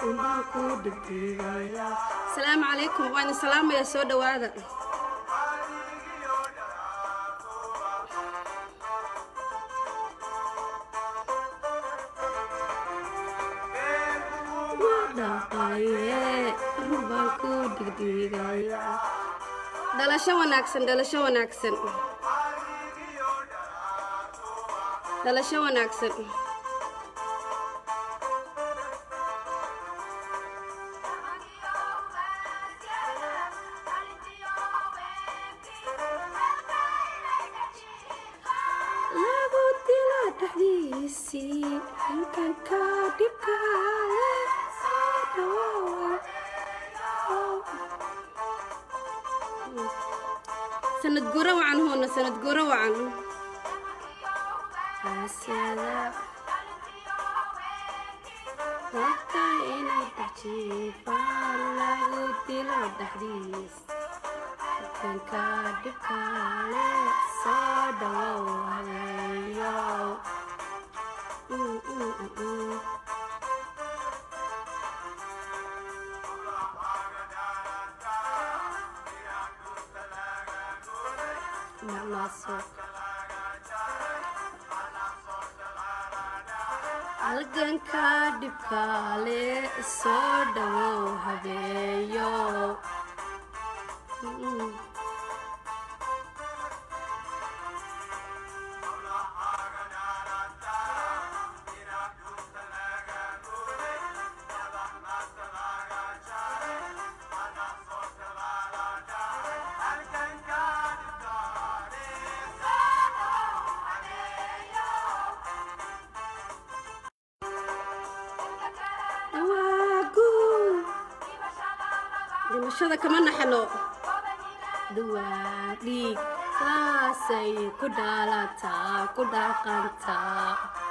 asalaamu calaykum waan idin salaamayaa soo dhawaada dhalasho wanaagsan dhalasho wanaagsan dhalasho wanaagsan lagu dila dhexdiisii halkanka dhibkaale sanad guro wacan hoona sanad guro wacan Asada. Waqti inay dhajiifaan lagu dilo dhexdiis kanka dhibkaale soo dhawow haweeyow Mm, mm, mm, mm. Mamaso. halganka dhibkaale soo dhawow habeeyo Mm. Waagu. dhimashada kama naxno duwaa dhiig saasay ku dhaalataa ku dhaqantaa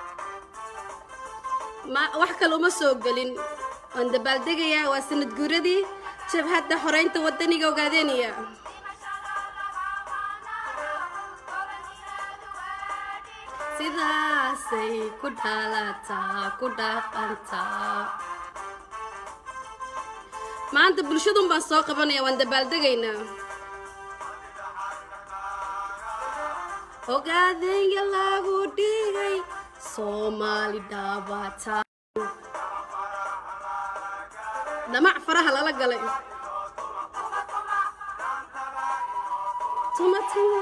ma wax kale uma soo gelin waan dabaaldegayaa waa sanad guuradii jabhadda xoreynta wadaniga ogaadeeniya sidaasay ku dhaalataa ku dhaqantaa maanta bulshadun baan soo qabanaya waan dabaaldegaynaa ogaadeenya lagu dhigay soomaali dhaabata dhamac faraha lala galay tuma tuma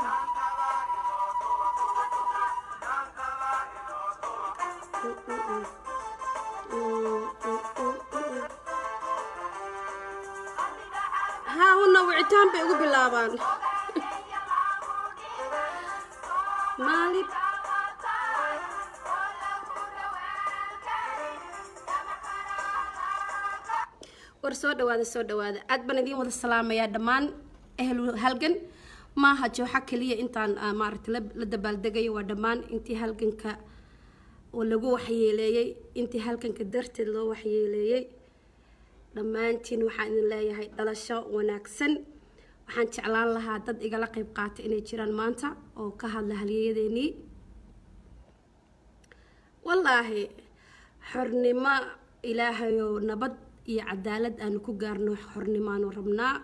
haa una wicitaan bay ugu bilaabaan maalib war soo dhawaada soo dhawaada aad baan idiin wada salaamayaa dhammaan ehlu halgan maaha jooxa keliya intaan ah, maaragtay la- la dabaaldegayo waa dhammaan intii halganka oo lagu waxyeeleeyey intii halganka darteed loo waxyeeleeyey dhammaantiin waxaan idin leeyahay dhalasho wanaagsan waxaan jeclaan lahaa dad igala qayb qaata inay jiraan maanta oo ka hadla halyeeyadeenii wallaahi xornimo ilaahayow nabad iyo cadaalad aanu ku gaarno xornimaanu rabnaa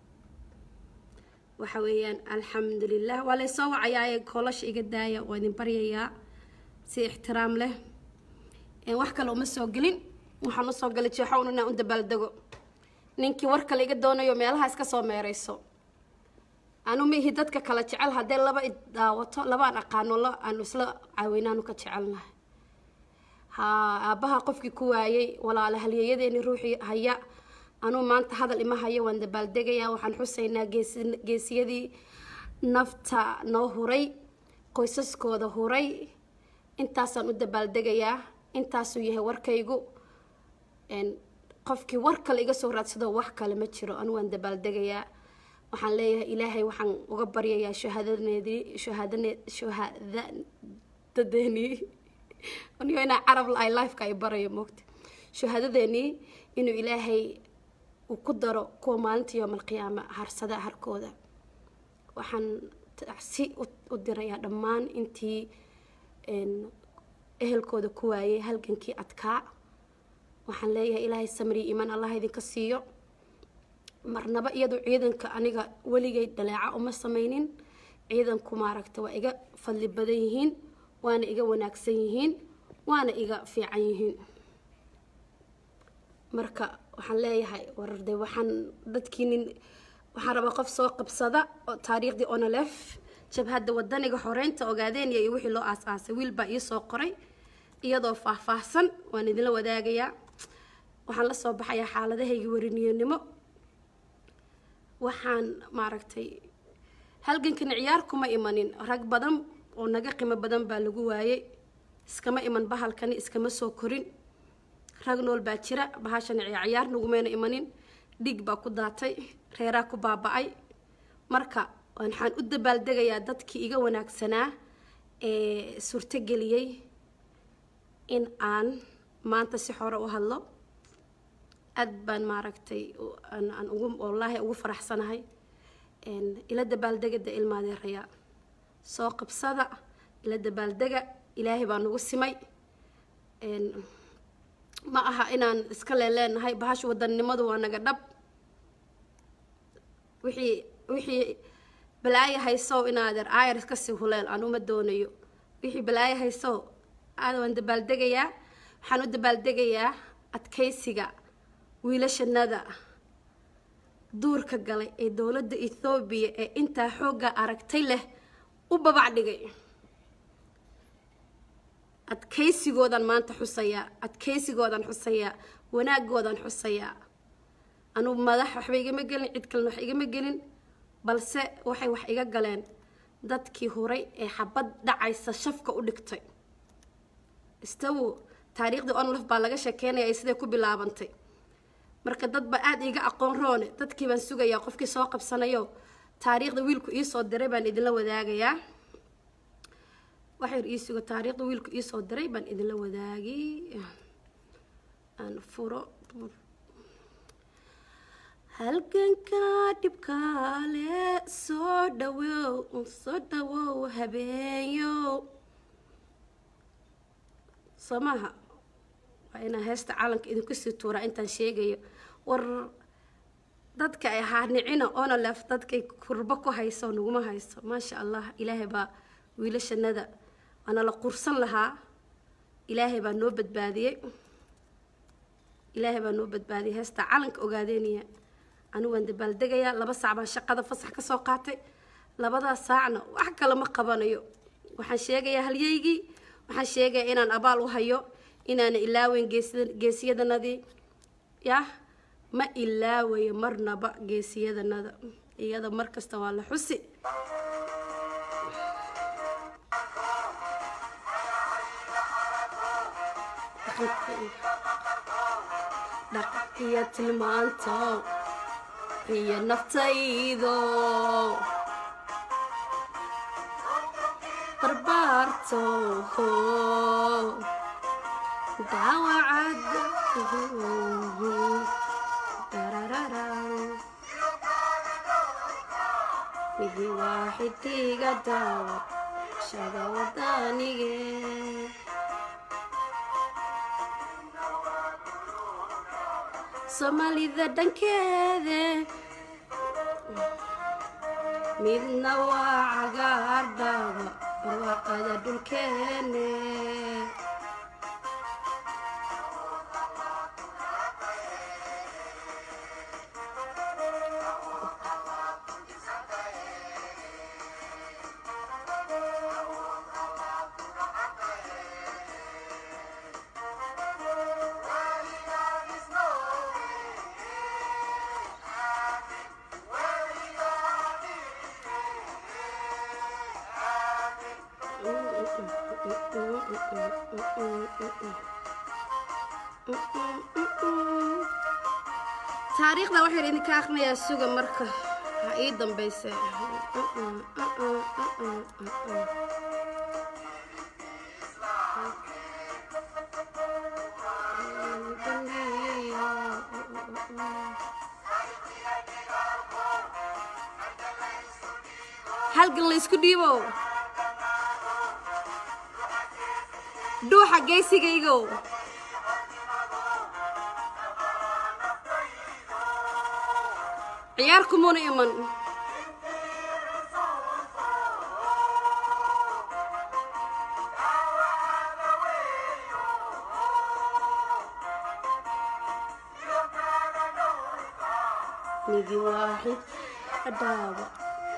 waxa weeyaan alxamdulilah waa laysoo wacayaaye koolasha iga daaya waa idin baryayaa si ixtiraam leh Een, wax kale uma soo gelin waxaan usoo galay jeexown inaan u dabaaldego ninkii war kale iga doonayo meelaha iska soo meereyso anu mihi dadka kala jecel haddee laba i daawato labaan aqaano la aanu isla caawinaanu ka jecelnahay ha aabbaha qofkii ku waayey walaala halyeeyadeeni ruuxii haya anuu maanta hadal ima hayo waan dabaaldegayaa waxaan xusaynaa geesi- geesiyadii nafta noo huray qoysaskooda huray intaasaan u dabaaldegayaa intaasuu yahay warkaygu Een, qofkii war kale iga soo raadsado wax kale ma jiro anu waan dabaaldegayaa waxaan leeyahay ilaahay waxaan uga baryayaa shahaadaneedii shahaadane shahaadadeenii anigo inaa carab la-ay lifeka ay barayo moogta shahaadadeenii inuu ilaahay uu ku daro kuwa maalinta yoomalqiyaama harsada harkooda waxaan si u- u dirayaa dhammaan intii een, ehelkooda ku waayay halgankii adkaa waxaan leeyahay ilaahay samri iman allah idinka siiyo marnaba iyadu ciidanka aniga weligay dhaleeca uma sameynin ciidanku maaragta waa iga fadli badan yihiin waana iga wanaagsan yihiin waana iga fiican yihiin marka waxaan leeyahay wararde waxaan dadkii nin waxaan rabaa qof soo qabsada oo taariikhdii onolef jabhadda wadaniga xoreynta ogaadeenya iyo wixii loo aas-aasay wiil baa ii soo qoray iyadoo faahfaahsan waan idinla wadaagayaa waxaan la soo baxayaa xaaladahayga wariniyanimo waxaan maaragtay halgankan ciyaar kuma imanin rag badan oo naga qimo badan baa lagu waayey iskama iman bahalkani iskama soo korin rag nool baa jira bahashan ciyaar nagumayna imanin dhig baa ku daatay reeraa ku baaba-ay marka waxaan u dabaaldegayaa dadkii iga wanaagsanaa ee suurtogeliyey in aan maanta si xore u hadlo aad baan maaragtay aan ugu wallaahi ugu faraxsanahay ila dabaaldegada ilmaadeeraya soo qabsada ila dabaaldega ilaahay baa nagu simay ma aha inaan iska leeleenahay bahasha wadannimadu waa naga dhab wixii wixii balaayo haysow inaadeer aayar iska sii huleel aan uma doonayo wixii balaayo haysow aada waan dabaaldegayaa waxaan u dabaaldegayaa adkaysiga wiilashanada duurka galay ee dowladda ethoobiya ee intaa xoogga aragtay leh u babac dhigay adkaysigoodan maanta xusayaa adkaysigoodan xusayaa wanaagoodan xusayaa anugu madax waxba igama gelin cid kalena wax igama gelin balse waxay wax iga galeen dadkii huray ee xabad dhacaysa shafka u dhigtay istawo taariikhdii onlof baa laga sheekeynaya siday ku bilaabantay marka dad ba aada iiga aqoon roone dadkii baan sugayaa qofkii soo qabsanayo taariikhda wiilku iisoo diray baan idinla wadaagayaa waxyar ii sugo taariikhda wiilku iisoo diray baan idinla wadaagi aan furo halganka dhibkaale soo dhawow soo dhawow habeenyo soo maaha waa inaan heesta caalanka idinku sii tuuraa intaan sheegayo war dadka ay haarnicina onolef dadkay kurbo ku hayso naguma hayso maasha allah ilaahay baa wiilashanada waana la qursan lahaa ilaahay baa noo badbaadiyey ilaahay baa noo badbaadiyey heesta calanka ogaadeynaya anigu waan dabaaldegayaa laba saac baan shaqada fasax ka soo qaatay labadaas saacna wax kale ma qabanayo waxaan sheegayaa halyeygii waxaan sheegayaa inaan abaal u hayo inaana ilaaweyn geesiyadanadii yah ma ilaawayo marnaba geesiyadanada iyada mar kasta waa la xusi dhaqiyo tilmaanto iyo naftaydo barbaarto daawacad midi waaxidiga daawad shada wadanige soomaalida dhankeede midna waa cagaar dhaaba barwaaqada dhulkeene taariikhda waxaan idinka akrinayaa suga marka ha ii dambeyse halgan laysku dhiibo dhuuxa geysigaygow ciyaar kumuna iman nigi waaxid dhaawa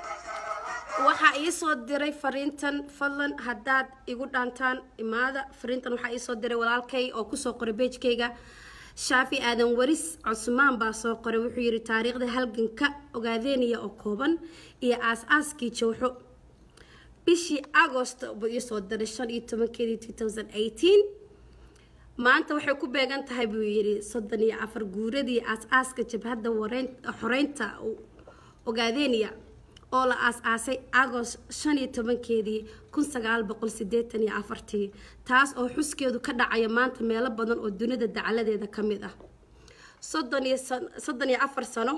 waxaa ii soo diray fariintan fadlan haddaad igu dhaantaan imaada fariintan waxaa ii soo diray walaalkay oo kusoo qoray beejkayga shaafi aadan waris cusmaan baa soo qoray wuxuu yidhi taariikhda halganka ogaadeynaya oo kooban iyo aas-aaskii jowxo bishii agost buu ii soo diray shan iyo tobankeedii two thousand eighteen maanta waxay ku beegan tahay buu yidhi soddon iyo afar guuradii aas-aaska jabhadda xoreynta ogaadeynaya oo la aas-aasay agost shan iyo tobankeedii kun sagaal boqol sideetan iyo afartii taas oo xuskeedu ka dhacaya maanta meelo badan oo dunida dacaladeeda ka mid ah soddon iyo soddon iyo afar sano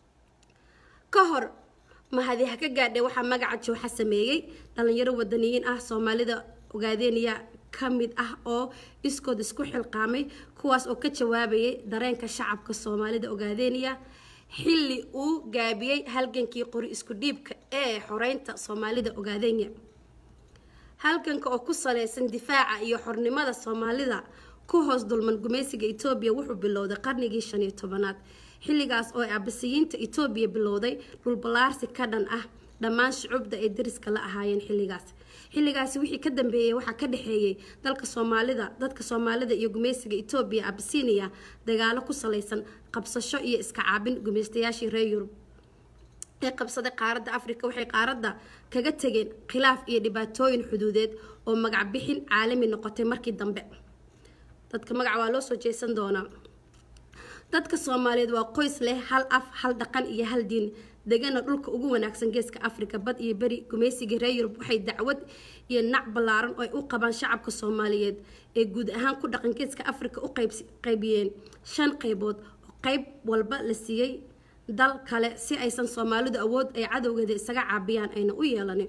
ka hor mahadi ha ka gaadhe waxaa magaca jooxa sameeyey dhalinyaro wadaniyiin ah soomaalida ogaadeynaya ka mid ah oo iskood isku xilqaamay kuwaas oo ka jawaabayay dareenka shacabka soomaalida ogaadeynaya xilli uu gaabiyey halgankii qori isku dhiibka ee xoreynta soomaalida ogaadenya halganka oo ku saleysan difaaca iyo xornimada soomaalida ku hoos dulman gumaysiga etoobiya wuxuu bilowday qarnigii shan iyo tobanaad xilligaas oo abasiyiinta etoobiya bilowday dhulballaarsi ka dhan ah dhammaan shucubda ay dariska la ahaayeen xilligaas xilligaasi wixii ka dambeeyey waxaa ka dhexeeyey dalka soomaalida dadka soomaalida iyo gumaysiga etoobiya abasiiniya dagaalo ku saleysan qabsasho iyo iska caabin gumaystayaashii reer yurub ee qabsaday qaaradda afrika waxay qaaradda kaga tegeen khilaaf iyo dhibaatooyin xuduudeed oo magac bixin caalami noqotay markii dambe dadka magac waa loo soo jeesan doonaa dadka soomaaliyeed waa qoys leh hal af hal dhaqan iyo hal diin degana dhulka ugu wanaagsan geeska afrika bad iyo beri gumaysigii reer yurub waxay dacwad iyo nac ballaaran oo ay u qabaan shacabka soomaaliyeed ee guud ahaan ku dhaqan geeska afrika u qaybiyeen shan qaybood oo qayb walba la siiyey dal kale si aysan soomaalidu awood ay cadowgeeda isaga caabiyaan ayna u yeelanin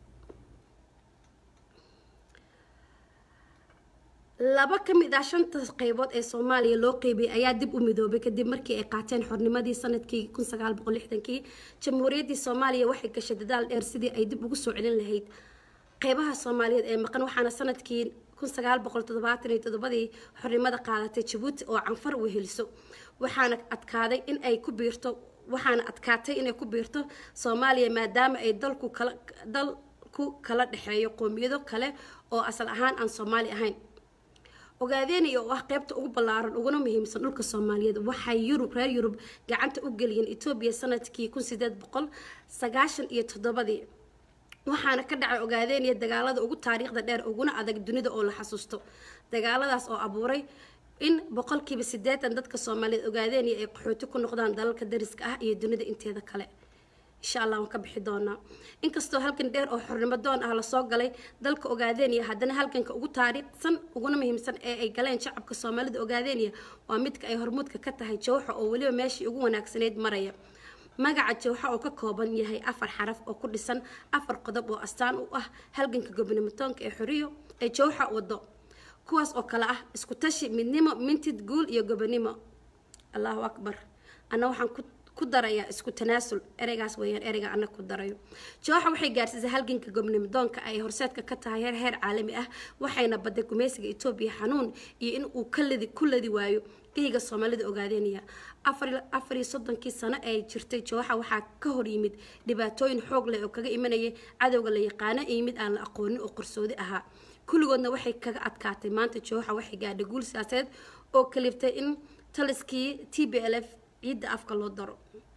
laba ka mid ah shanta qaybood ee soomaaliya loo qeybiyay ayaa dib u midoobay kadib markii ay qaateen xornimadii sanadkii kun sagaal boqol lixdankii jamhuuriyaddii soomaaliya waxay gashay dadaal dheer sidii ay dib ugu soo celin lahayd qeybaha soomaaliyeed ee maqan waxaana sanadkii kun sagaal boqol toddobaatan iyo toddobadii xornimada qaadatay jabuuti oo canfar weheliso waxaana adkaaday in ay ku biirto waxaana adkaatay inay ku biirto soomaaliya maadaama ay dalku kala dalku kala dhexeeyo qoomiyado kale oo asal ahaan aan soomaali ahayn ogaadeynaya oo ah qeybta ugu ballaaran uguna muhiimsan dhulka soomaaliyeed waxay yurub reer yurub gacanta u geliyeen etoobiya sanadkii kun sideed boqol sagaashan iyo toddobadii waxaana ka dhacay ogaadeynaya dagaalada ugu taariikhda dheer uguna adag dunida oo la xasuusto dagaaladaas oo abuuray in boqolkiiba siddeetan dadka soomaaliyeed ogaadeynaya ay qaxooti ku noqdaan dalalka dariska ah iyo dunida inteeda kale insha allah waan ka bixi doonaa inkastoo halkan dheer oo xornimo doon ah lasoo galay dalka ogaadeeniya haddana halganka ugu taariikhsan uguna muhiimsan ee ay galeen shacabka soomaalida ogaadeeniya waa midka ay hormuudka ka tahay jawxa oo weliba meeshii ugu wanaagsanayd maraya magaca jawxa oo ka kooban yahay afar xaraf oo ku dhisan afar qodob oo astaan u ah halganka gobnimatoonka ee xoriyo ee jawxa wado kuwaas oo kale ah isku tashi midnimo mintid guul iyo gobonimo allahu akbar anna waxaan ku ku daraya isku tanaasul ereygaas weeyaan ereyga ana ku darayo jooxa waxay gaarsiisay halganka gobnimidoonka ay horseedka ka tahay heer heer caalami ah waxayna baday gumaysiga etoobiya xanuun iyo in uu ka ladi ku ladi waayo geyga soomaalida ogaadeynaya afar iyo soddonkii sano ee jirtay jooxa waxaa ka hor yimid dhibaatooyin xoog leh oo kaga imanayay cadowga la yaqaano iyo mid aan la aqoonin oo qarsoodi ahaa kulligoodna waxay kaga adkaatay maanta jooxa waxay gaadhay guul siyaasadeed oo kaliftay in taliskii t b l f ciidda afka loo daro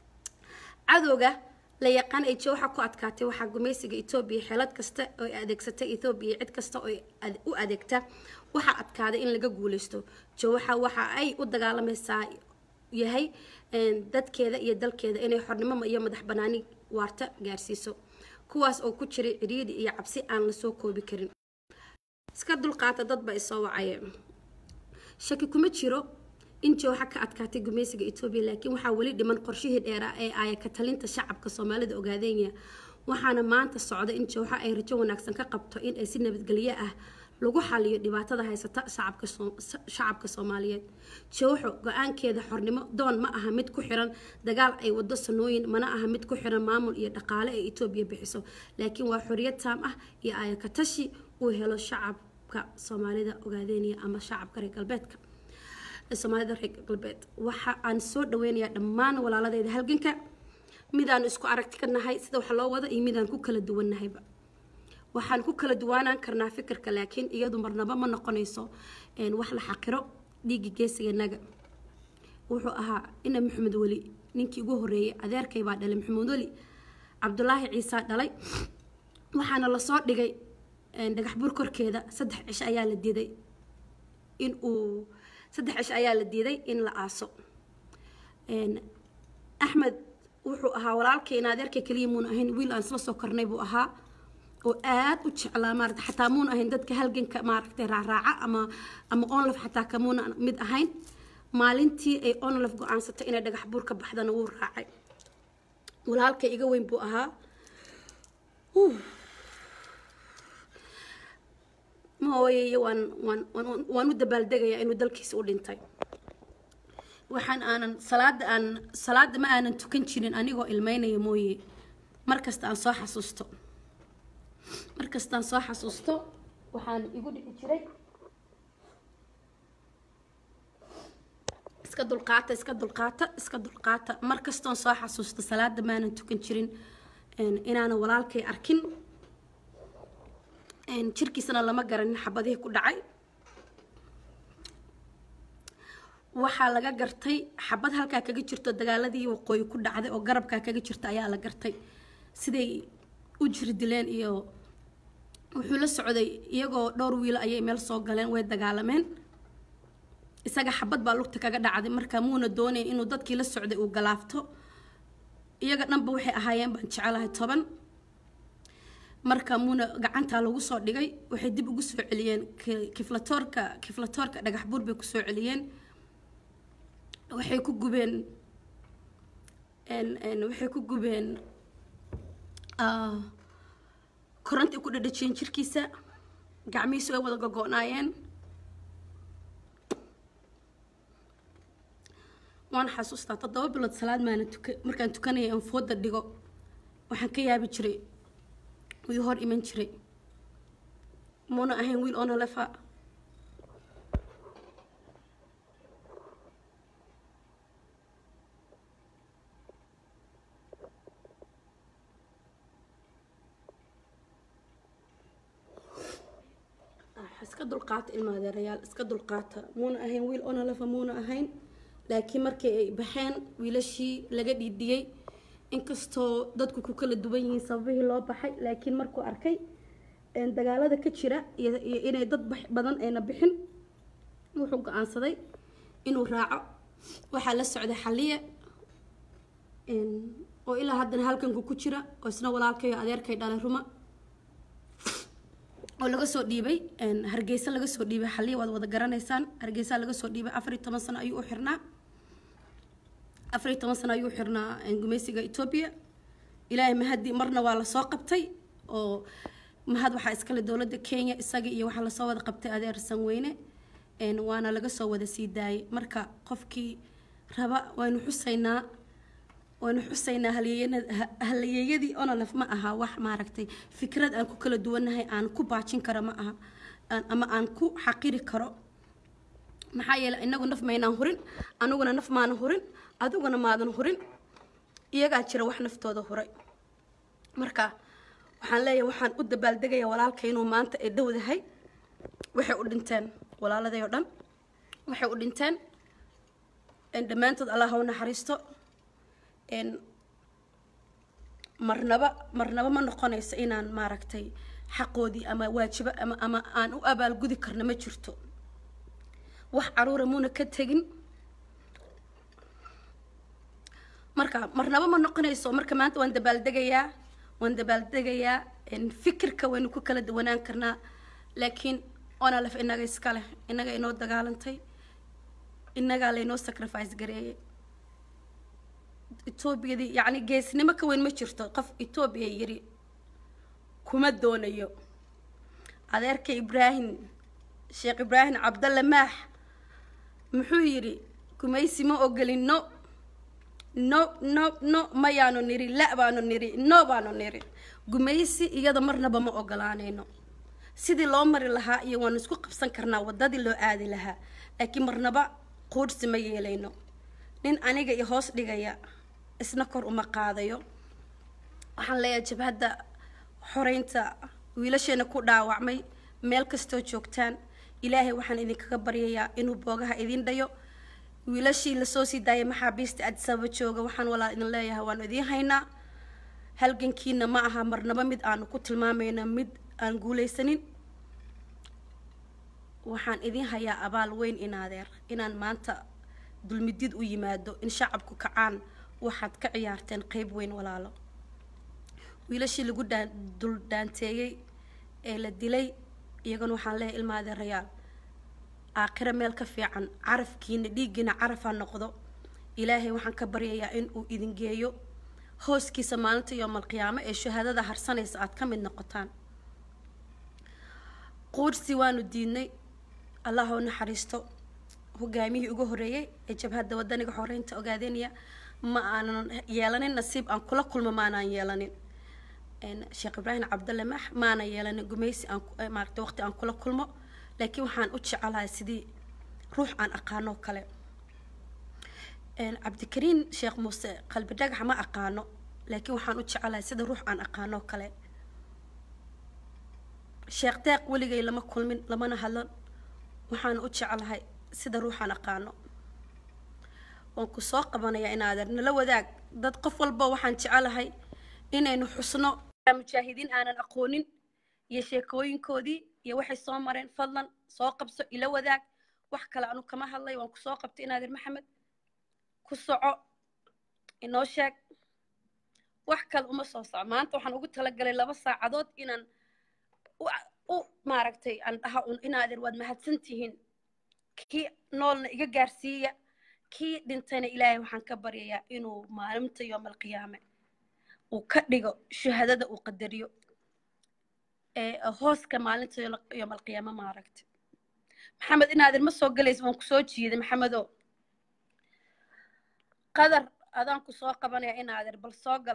cadowga la yaqaan ay jooxa ku adkaatay waxaa gumaysiga etoobiya xeelad kasta oo ay adeegsatay etoobiya cid kasta oo u adeegta waxaa adkaaday in laga guuleysto jooxa waxa ay u dagaalamaysaa yahay dadkeeda iyo dalkeeda inay xornimo iyo madax banaani waarta gaarsiiso kuwaas oo ku jiray ciriiri iyo cabsi aan lasoo koobi karin iska dulqaata dadba isoo wacaya shaki kuma jiro in jooxa ka adkaatay gumaysiga etoobiya laakiin waxaa weli dhiman qorshihii dheeraa ee aaya ka talinta shacabka soomaalida ogaadeenya waxaana maanta socda in jooxa ay rajo wanaagsan ka qabto in ay si nabadgelyo ah lagu xaliyo dhibaatada haysata shacabka shacabka soomaaliyeed jowxo go-aankeeda xornimo doon ma aha mid ku xiran dagaal ay wado sanooyin mana aha mid ku xiran maamul iyo dhaqaale ee etoobiya bixiso laakiin waa xoriyad taam ah iyo ayakatashi uu helo shacabka soomaalida ogaadeynaya ama shacabka reer galbeedka soomaalida reer galbeed waxa aan soo dhaweynayaa dhammaan walaaladeeda halganka midaan isku aragti ka nahay sida wax loo wado iyo midaan ku kala duwannahayba waxaan ku kala duwaanaan karnaa fikirka laakiin iyadu marnaba ma noqonayso wax la xaqiro dhiigga geesiganaga wuxuu ahaa ina maxamed weli ninkii ugu horeeyay adeerkay baa dhalay maxamed weli cabdulaahi ciisaa dhalay waxaana lasoo dhigay dhagax buur korkeeda saddex cisho ayaa la diiday in uu saddex cisho ayaa la diiday in la aaso axmed wuxuu ahaa walaalkay in adeerkay keliya muuna ahayn wiil aan isla soo kornay buu ahaa oo aad u jeclaa maarata xataa muuna ahayn dadka halganka maaragtay raaraaca ama ama onlaf xataa kamuuna mid ahayn maalintii ay onlaf go-aansatay inay dhagax buur ka baxdana wuu raacay walaalkay iga weyn buu ahaa mooyeye waan waan waan waan u dabaaldegayaa inuu dalkiisa u dhintay waxaan aanan salaada aan salaada ma aanan tukan jirin anigoo ilmeynaya mooye markasta aan soo xasuusto markastaan soo xasuusto waxaan igu dhici jiray iska dulqaata iska dulqaata iska dulqaata markastoon soo xasuusto salaada maanan tukan jirin inaanan walaalkay arkin jirkiisana lama garanin xabadihii ku dhacay waxaa laga gartay xabad halkaa kaga jirto dagaaladii waqooyi ku dhacday oo garabkaa kaga jirta ayaa la gartay siday u jiri dileen iyo wuxuu la socday iyagoo dhowr wiilo ayay meel soo galeen way dagaalameen isaga xabad baa lugta kaga dhacday marka muuna doonayn inuu dadkii la socday uu galaafto iyaga dhanba waxay ahaayeen baan jecelahay toban marka muuna gacantaa lagu soo dhigay waxay dib ugu soo celiyeen kiflatoorka kiflatoorka dhagax buur bay kusoo celiyeen waxay ku gubeen waxay ku gubeen koronti ku dhadhajiyeen jirkiisa gacmihiisu way wada gogo-naayeen waan xasuustaa toddoba bilood salaad maana tuka markaan tukanaya aan fooda dhigo waxaan ka yaabi jiray wuu hor iman jiray muuna ahayn wiil oona lefa iska dulqaata ilma adeerayaal iska dulqaata muuna ahayn wiil oona lefa muuna ahayn laakiin markii ay baxeen wiilashii laga dhiidhiyey inkastoo dadku ku kala duwan yihiin sababihii loo baxay laakiin markuu arkay dagaalada ka jira iyo inay dad badan ayna bixin wuxuu go-aansaday inuu raaco waxaa la socday xaliye oo ilaa haddana halkanku ku jira oo isna walaalkayo adeerkay dhalay ruma oo laga soo dhiibay hargeysa laga soo dhiibay xaliya waad wada garanaysaan hargeysa laga soo dhiibay afar iyo toban sano ayuu u xirnaa afar iyo toban sano ayuu u xirnaa gumeysiga etoobiya ilaahay mahadi marna waa lasoo qabtay oo mahad waxaa iskale dowladda kenya isaga iyo waxaa lasoo wada qabtay adeer sanweyne waana laga soo wada sii daayay marka qofkii raba waynu xusaynaa waynu xusaynaa halyeeyadii onolef ma aha wax maaragtay fikrad aan ku kala duwannahay aan ku baajin karo ma aha ama aan ku xaqiri karo maxaa yeeley inagu naf maynaan hurin aniguna naf maanan hurin adiguna maadan hurin iyagaa jira wax naftooda huray marka waxaan leeyahay waxaan u dabaaldegaya walaalka inuu maanta ay dhowdahay waxay u dhinteen walaaladay oo dhan waxay u dhinteen dhammaantood allah ha u naxariisto marnaba marnaba ma noqonayso inaan maaragtay xaqoodii ama waajibo ama ama aan u abaalgudi karno ma jirto wax caruura muuna ka tegin marka marnaba ma noqonayso marka maanta waan dabaaldegayaa waan dabaaldegayaa fikirka waynu ku kala duwanaan karnaa laakiin onalef inaga iska leh inaga inoo dagaalantay inagaa laynoo sacrifice gareeyay etoobiyadii yacni geesnimo ka weyn ma jirto qof etoobiya yiri kuma doonayo adeerka ibraahim sheekh ibraahim cabdalle maax muxuu yidhi gumaysi ma ogolin no no no no mayaanu niri la baanu niri no baanu niri gumaysi iyada marnaba ma ogolaanayno sidii loo mari lahaa iyo waanu isku qabsan karnaa wadadii loo aadi lahaa laakiin marnaba quudhsi ma yeelayno nin aniga i hoos dhigaya isna kor uma qaadayo waxaan leeyahay jabhadda xoreynta wiilasheena ku dhaawacmay meel kastoo joogtaan ilaahay waxaan idinkaga baryayaa inuu boogaha idin dhayo wiilashii lasoo sii daayay maxaabiista adisababa jooga waxaan walaa idin leeyahay waanu idiin haynaa halgankiina ma aha marnaba mid aanu ku tilmaamayno mid aan guulaysanin waxaan idin hayaa abaal weyn inaadeer inaan maanta dulmidid u yimaado in shacabku kacaan waxaad ka ciyaarteen qeyb weyn walaalo wiilashii lagu dhaan dul dhaanteeyey ee la dilay iyagana waxaan leeyahay ilma adeerayaal aakhiro meel ka fiican carafkiina dhiiggiina carafaa noqdo ilaahay waxaan ka baryayaa in uu idin geeyo hooskiisa maalinta yoomalqiyaamo ee shahaadada harsanaysa aad ka mid noqotaan quudhsi waanu diidnay allah oo naxariisto hogaamiyihii ugu horeeyey ee jabhadda wadaniga xoreynta ogaadeynaya ma aanan yeelanin nasiib aan kula kulmo maanaan yeelanin sheekh ibraahim cabdalle maax maana yeelanin gumaysi aan maaragta waqti aan kula kulmo laakiin waxaan u jecelahay sidii ruux aan aqaanoo kale cabdikariin sheekh muuse qalbi dhagax ma aqaano laakiin waxaan u jecelahay sida ruux aan aqaanoo kale sheekh deeq weligay lama kulmin lamana hadlan waxaan u jecelahay sida ruuxaan aqaano waan ku soo qabanayaa inaadeer nala wadaag dad qof walba waxaan jecelahay inaynu xusno mujaahidiin aanan aqoonin iyo sheekooyinkoodii iyo waxay soo mareen fadlan soo qabso ila wadaag wax kale anu kama hadlay waan kusoo qabtay inaadeer maxamed ku soco inoo sheeg wax kale uma soo soco maanta waxaan ugu talagalay laba saacadood inaan u maaragtay aan dhaha un inaadeer waad mahadsan tihiin kii noolna iga gaarsiiya kii dhintayna ilaahay waxaan ka baryayaa inuu maalinta yoomalqiyaame uu ka dhigo shahaadada uu qadariyo ee hooska maalinta yoomalqiyaame maaragtay maxamed inaadeer ma soo galaysa waan kusoo jiiday maxamedo qadar adaan ku soo qabanaya inaadeer bal soo gal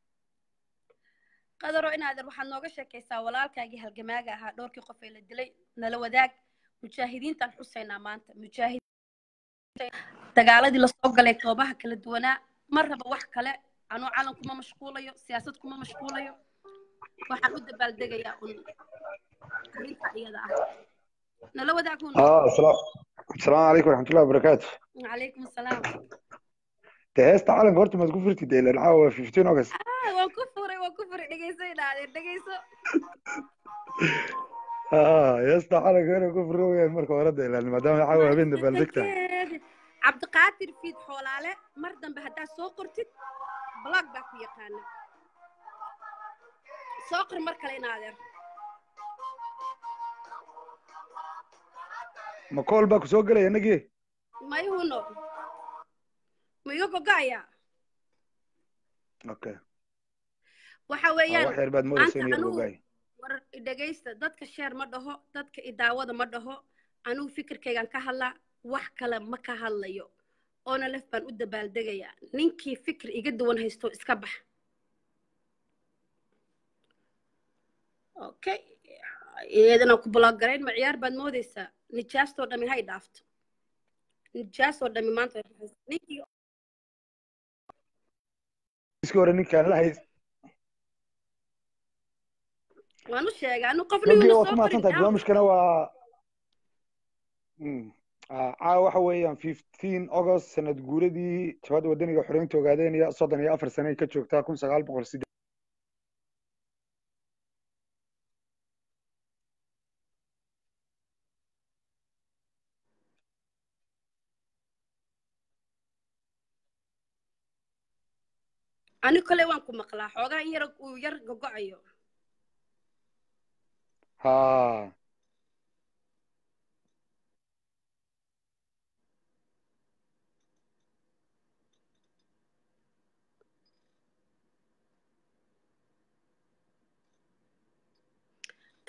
qadaroo inaadeer waxaad nooga sheekaysaa walaalkaagii halgamaaga ahaa dhowrkii qof ee la dilay nala wadaag mujaahidiintaan xusaynaa maanta mujaahid dagaaladii lasoo galay goobaha kala duwanaa ma raba wax kale anuu calan kuma mashquulayo siyaasad kuma mashquulayo waxaan u dabaaldegayaa un arrinta iyada ah nala wadaag hun السلام السلام عليكم ورحمة الله وبركاته calaykum asalaam هيستا عالم قرت ما تقول فرتي ديل العاوة في 15 أغسطس Ah, waan ku furay waan ku furay dhegayso inaadeer dhegayso اه هيستا عالم قرت كفر رويا مركو ورد لأن ما دام العاوة بين بلدكتا cabdiqaadir fiid xoolaale mar dambe haddaad soo qortid blog baa ku yaqaana soo qor mar kale inaadeer ما كول باكو سوق لي نجي mayhuno ma iga gogo'ayaa اوكي waxa weeyaan واحد بعد مودة maanta سينيور anugu بوغاي war dhegaysta dadka sheer ma dhaho dadka idaawada ma dhaho anugu fikirkaygaan ka hadlaa wax kale ma ka hadlayo oona lef baan u dabaaldegayaa ninkii fikir iga duwan haysto iska bax okay iyadana ku bloggarayn ma ciyaar baad moodaysaa nijaastoo dhami hay dhaafto nijaastoo dhami maanta way baxaysaa. ninkii سكور كان لا هي waan u sheegay anu qofna نجي yuuna soo وطمع qorin تنتا yaa برامج كنا و عا waxa weeyaan 15 August sanad guuradii jabhada wadaniga xoreynta ogaadeynaya 34 sano ay ka joogtaa 1908 ani kole waan ku maqlaa xoogaa in yar uu yar gogo'ayo ها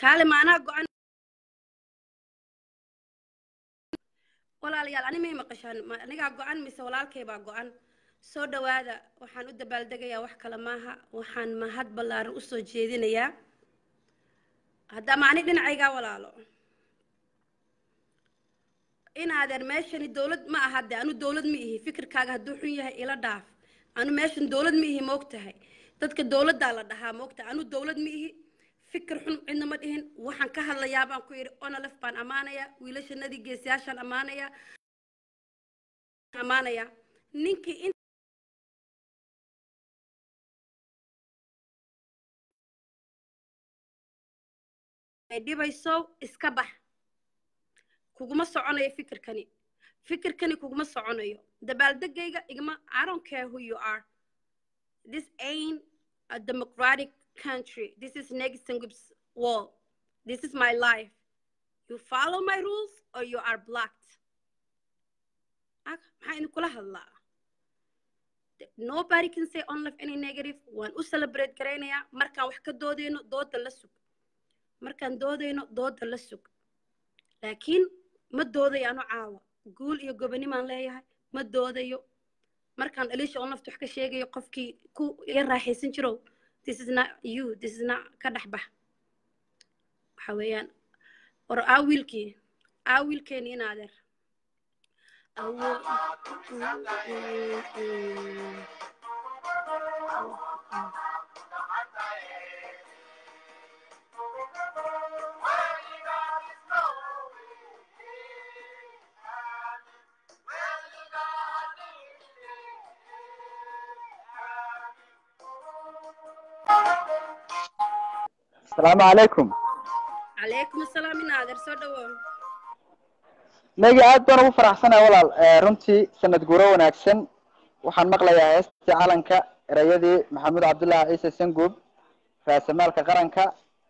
kaale maanaa go-an walaalayaal ani may maqashaan ma anigaa go-an mise walaalkay baa go-an soo dhawaada waxaan u dabaaldegayaa wax kale maaha waxaan mahad ballaaran usoo jeedinayaa haddama ani dhinacaygaa walaalo inaadeer meeshani dowlad ma aha de anu dowlad ma ihi fikirkaaga hadduu xun yahay ila dhaaf anu meeshan dowlad ma ihi moogtahay dadka dowladdaa la dhahaa moogtahay anu dowlad ma ihi fikir xun cidna ma dhihin waxaan ka hadlayaa baan ku yidhi onolef baan ammaanayaa wiilashanadii geesiyaashaan ammaanayaa ammaanayaa ninkii in ay dhibayso iska bax kuguma soconayo fikirkani fikirkani kuguma soconayo dabaaldegayga igma i don't care who you are this ain't a democratic country this is Negisengup's wall this is my life you follow my rules or you are blocked maxaa idinkula hadlaa nobody can say on life any negative waan u celebrate garaynayaa markaan wax ka doodayno dooda la sug markaan doodayno dooda la sug laakiin ma doodayo ano caawa guul iyo gobonimaan leeyahay ma doodayo markaan aliisha oo nafta wax ka sheegayo qofkii ku iga raaxaysan jirow this is not you this is not ka dhex bax waxa weeyaan war aa wiilkii aa wiilkeeni in adeer awo asalaamu calaykum calaykum asalaam in adeer soo dhawow nagi aad baan ugu faraxsanahay walaal runtii sanad guuro wanaagsan waxaan maqlayaa heestii calanka erayadii maxamuud cabdullaahi ciise sanguub raasamaalka qaranka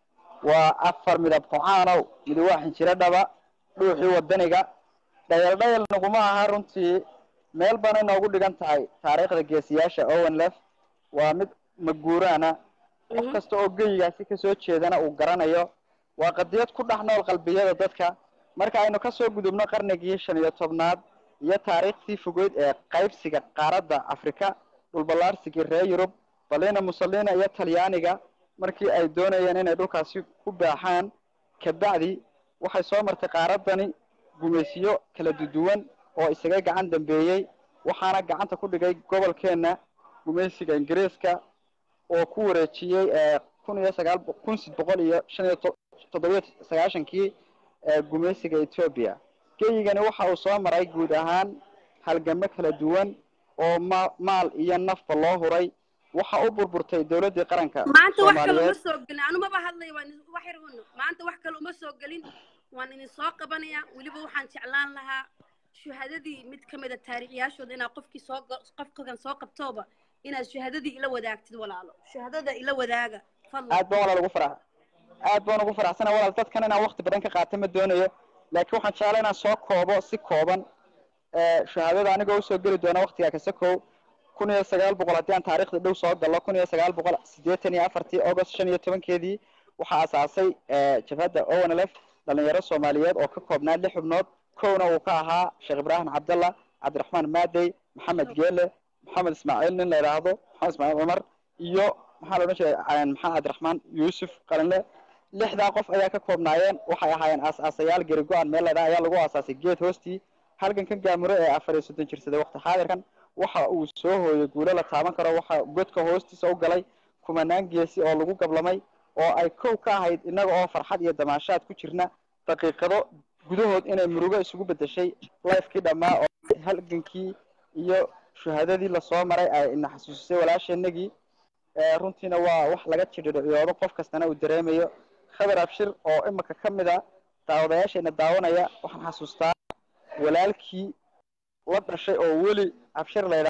waa afar midab qocaanow midi waa xinjiro dhaba dhuuxii wadaniga dhayal dhayal naguma aha runtii meel bana inoogu dhigan tahay taariikhda geesiyaasha owen lef waa mid maguuraana qof kasta oo geyigaasi kasoo jeedana uu garanayo waa qadiyad ku dhex nool qalbiyada dadka marka aynu kasoo gudubno qarnigii shan iyo tobnaad iyo taariikhtii fogeyd ee qaybsiga qaaradda afrika dhulballaarsigii reer yurub balina mussolina iyo talyaaniga markii ay doonayeen inay dhulkaasi ku baaxaan kabacdi waxay soo martay qaaraddani gumaysiyo kala duduwan oo isaga gacan dambeeyey waxaana gacanta ku dhigay gobolkeenna gumaysiga ingiriiska oo ku wareejiyey kun iyo sagaal kun sid boqol iyo shan iyo toddobiyo sagaashankii gumaysiga ethoobia geyigani waxa uu soo maray guud ahaan halgamo kala duwan oo ma maal iyo nafba loo huray waxa u burburtay dowladdii qaranka maanta wax kale uma soo gelin anu maba hadlayo waan wax yar uno maanta wax kale uma soo gelin waan idin soo qabanayaa weliba waxaan jeclaan lahaa shuhadadii mid ka mid a taariikhyaashooda inaad qofkii soo qofkan soo qabtooba inaad shuhadadii ila wadaagtid walaalo shuhadada ila wadaaga fadlan aad baan walaal ugu farax aad baan ugu faraxsana walaal dadkan inaan wakti badan ka qaata ma doonayo laakiin waxaan jeclaa inaan soo koobo si kooban shahaadada anigoo usoo geli doona waktigaa kasakow kun iyo sagaal boqol haddii aan taariikhda dhow soo gallo kun iyo sagaal boqol siddeetan iyo afartii august shan iyo tobankeedii waxaa asaasay jabhadda ownlf dhalinyaro soomaaliyeed oo ka koobnaa lix xubnood kowna uu ka ahaa sheekh ibraahim cabdallah cabdiraxmaan maadey maxamed geele maxamed ismaaciil nin la yidhaahdo maxamed ismaaciil cumar iyo maxaa la odhan jiray maxamed cabdiraxmaan yuusuf qalinle lixdaa qof ayaa ka koobnaayeen waxay ahaayeen aas-aasayaal geri go-an meel ladhaa ayaa lagu aasaasay geed hoostii halgankan gaamuro ee afar iyo soddon jirsaday waqti xaadirkan waxa uu soo hooyay guulo la taaban karo waxa godka hoostiisa u galay kumanaan geesi oo lagu gablamay oo ay kow ka ahayd innaga oo farxad iyo damaashaad ku jirna daqiiqado gudahood inay murugo isugu bedeshay lifekii dhammaa oo halgankii iyo shuhadadii lasoo maray ay ina xasuusisay walaasheenagii runtiina waa wax laga jidhidhiciyoodo qof kastana uu dareemayo khabar abshir oo imika ka mid a daawadayaasheena daawanaya waxaan xasuustaa walaalkii la dhashay oo weli abshir laydha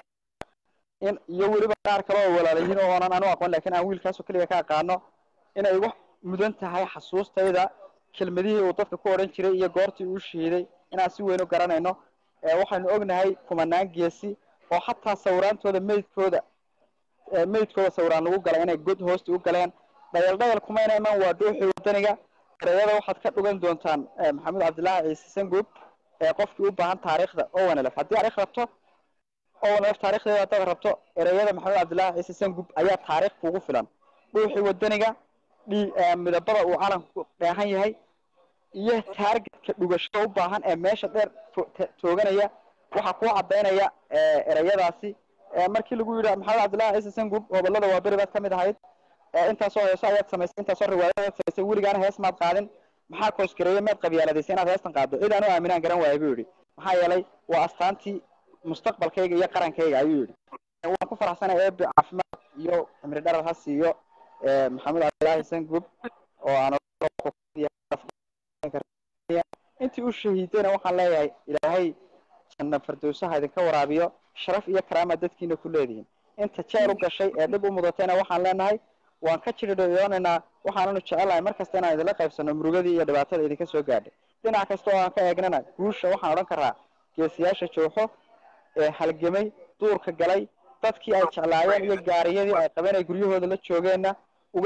in iyo weliba qaar kale oo walaalayihiin oo oonan anu aqoon lakin aan wiilkaasoo keliya ka aqaano inay wax mudan tahay xasuustayda kelmadihii uu dadka ku odhan jiray iyo goortii uu shahiiday inaan si weyn u garanayno waxaynu ognahay kumanaan geesi oo xataa sawiraantooda meydkooda meydkooda sawiraan lagu galay inay god hoosta u galeen dhayal dhayal kumayna iman waa dhuuxii wadaniga ereyada waxaad ka dhugan doontaan maxamed cabdilaahi ciise sangub ee qofkii u baahan taariikhda owanlf haddii taarikh rabto owanlf taarikhdeeda haddaad rabto ereyada maxamed cabdilaahi ciise sangub ayaa taariikh kugu filan dhuuxii wadaniga dhi midabada uu calanku dheehan yahay iyo taargetka dhugashada u baahan ee meesha dheer tooganaya waxaa kuu cadaynaya ereyadaasi markii lagu yidhi maxamed cabdillahi ciise sangub gobolada waa beri baad ka mid ahayd intaasoo heeso ayaad samaysay intaasoo riwaayadaad samaysay weligaana hees maad qaadin maxaa koosgareeye maad qabyaaladaysay inaad heestan qaaddo cid aan u aaminaan garan waaya buu yidhi maxaa yeelay waa astaantii mustaqbalkayga iyo qarankayga ayuu yidhi waan ku faraxsanay eebe caafimaad iyo cimri dharar ha siiyo maxamed cabdillahi sangub oo aan intii u shahiidayna waxaan leeyahay ilaahay janna fardowsaha idinka waraabiyo sharaf iyo karaama dadkiina ku leedihiin inta jeer u gashay ee dhib u mudatayna waxaan leenahay waan ka jiridhiyoonaynaa waxaananu jecelahay mar kasta inaan idinla qaybsano murugadii iyo dhibaatada idinka soo gaadhay dhinac kasta oo aan ka eegnana guusha waxaan odhan karaa geesiyaasha jooxo ee halgamay duurka galay dadkii ay jeclaayeen iyo gaariyadii ay qabeen ay guryahooda la joogeenna uga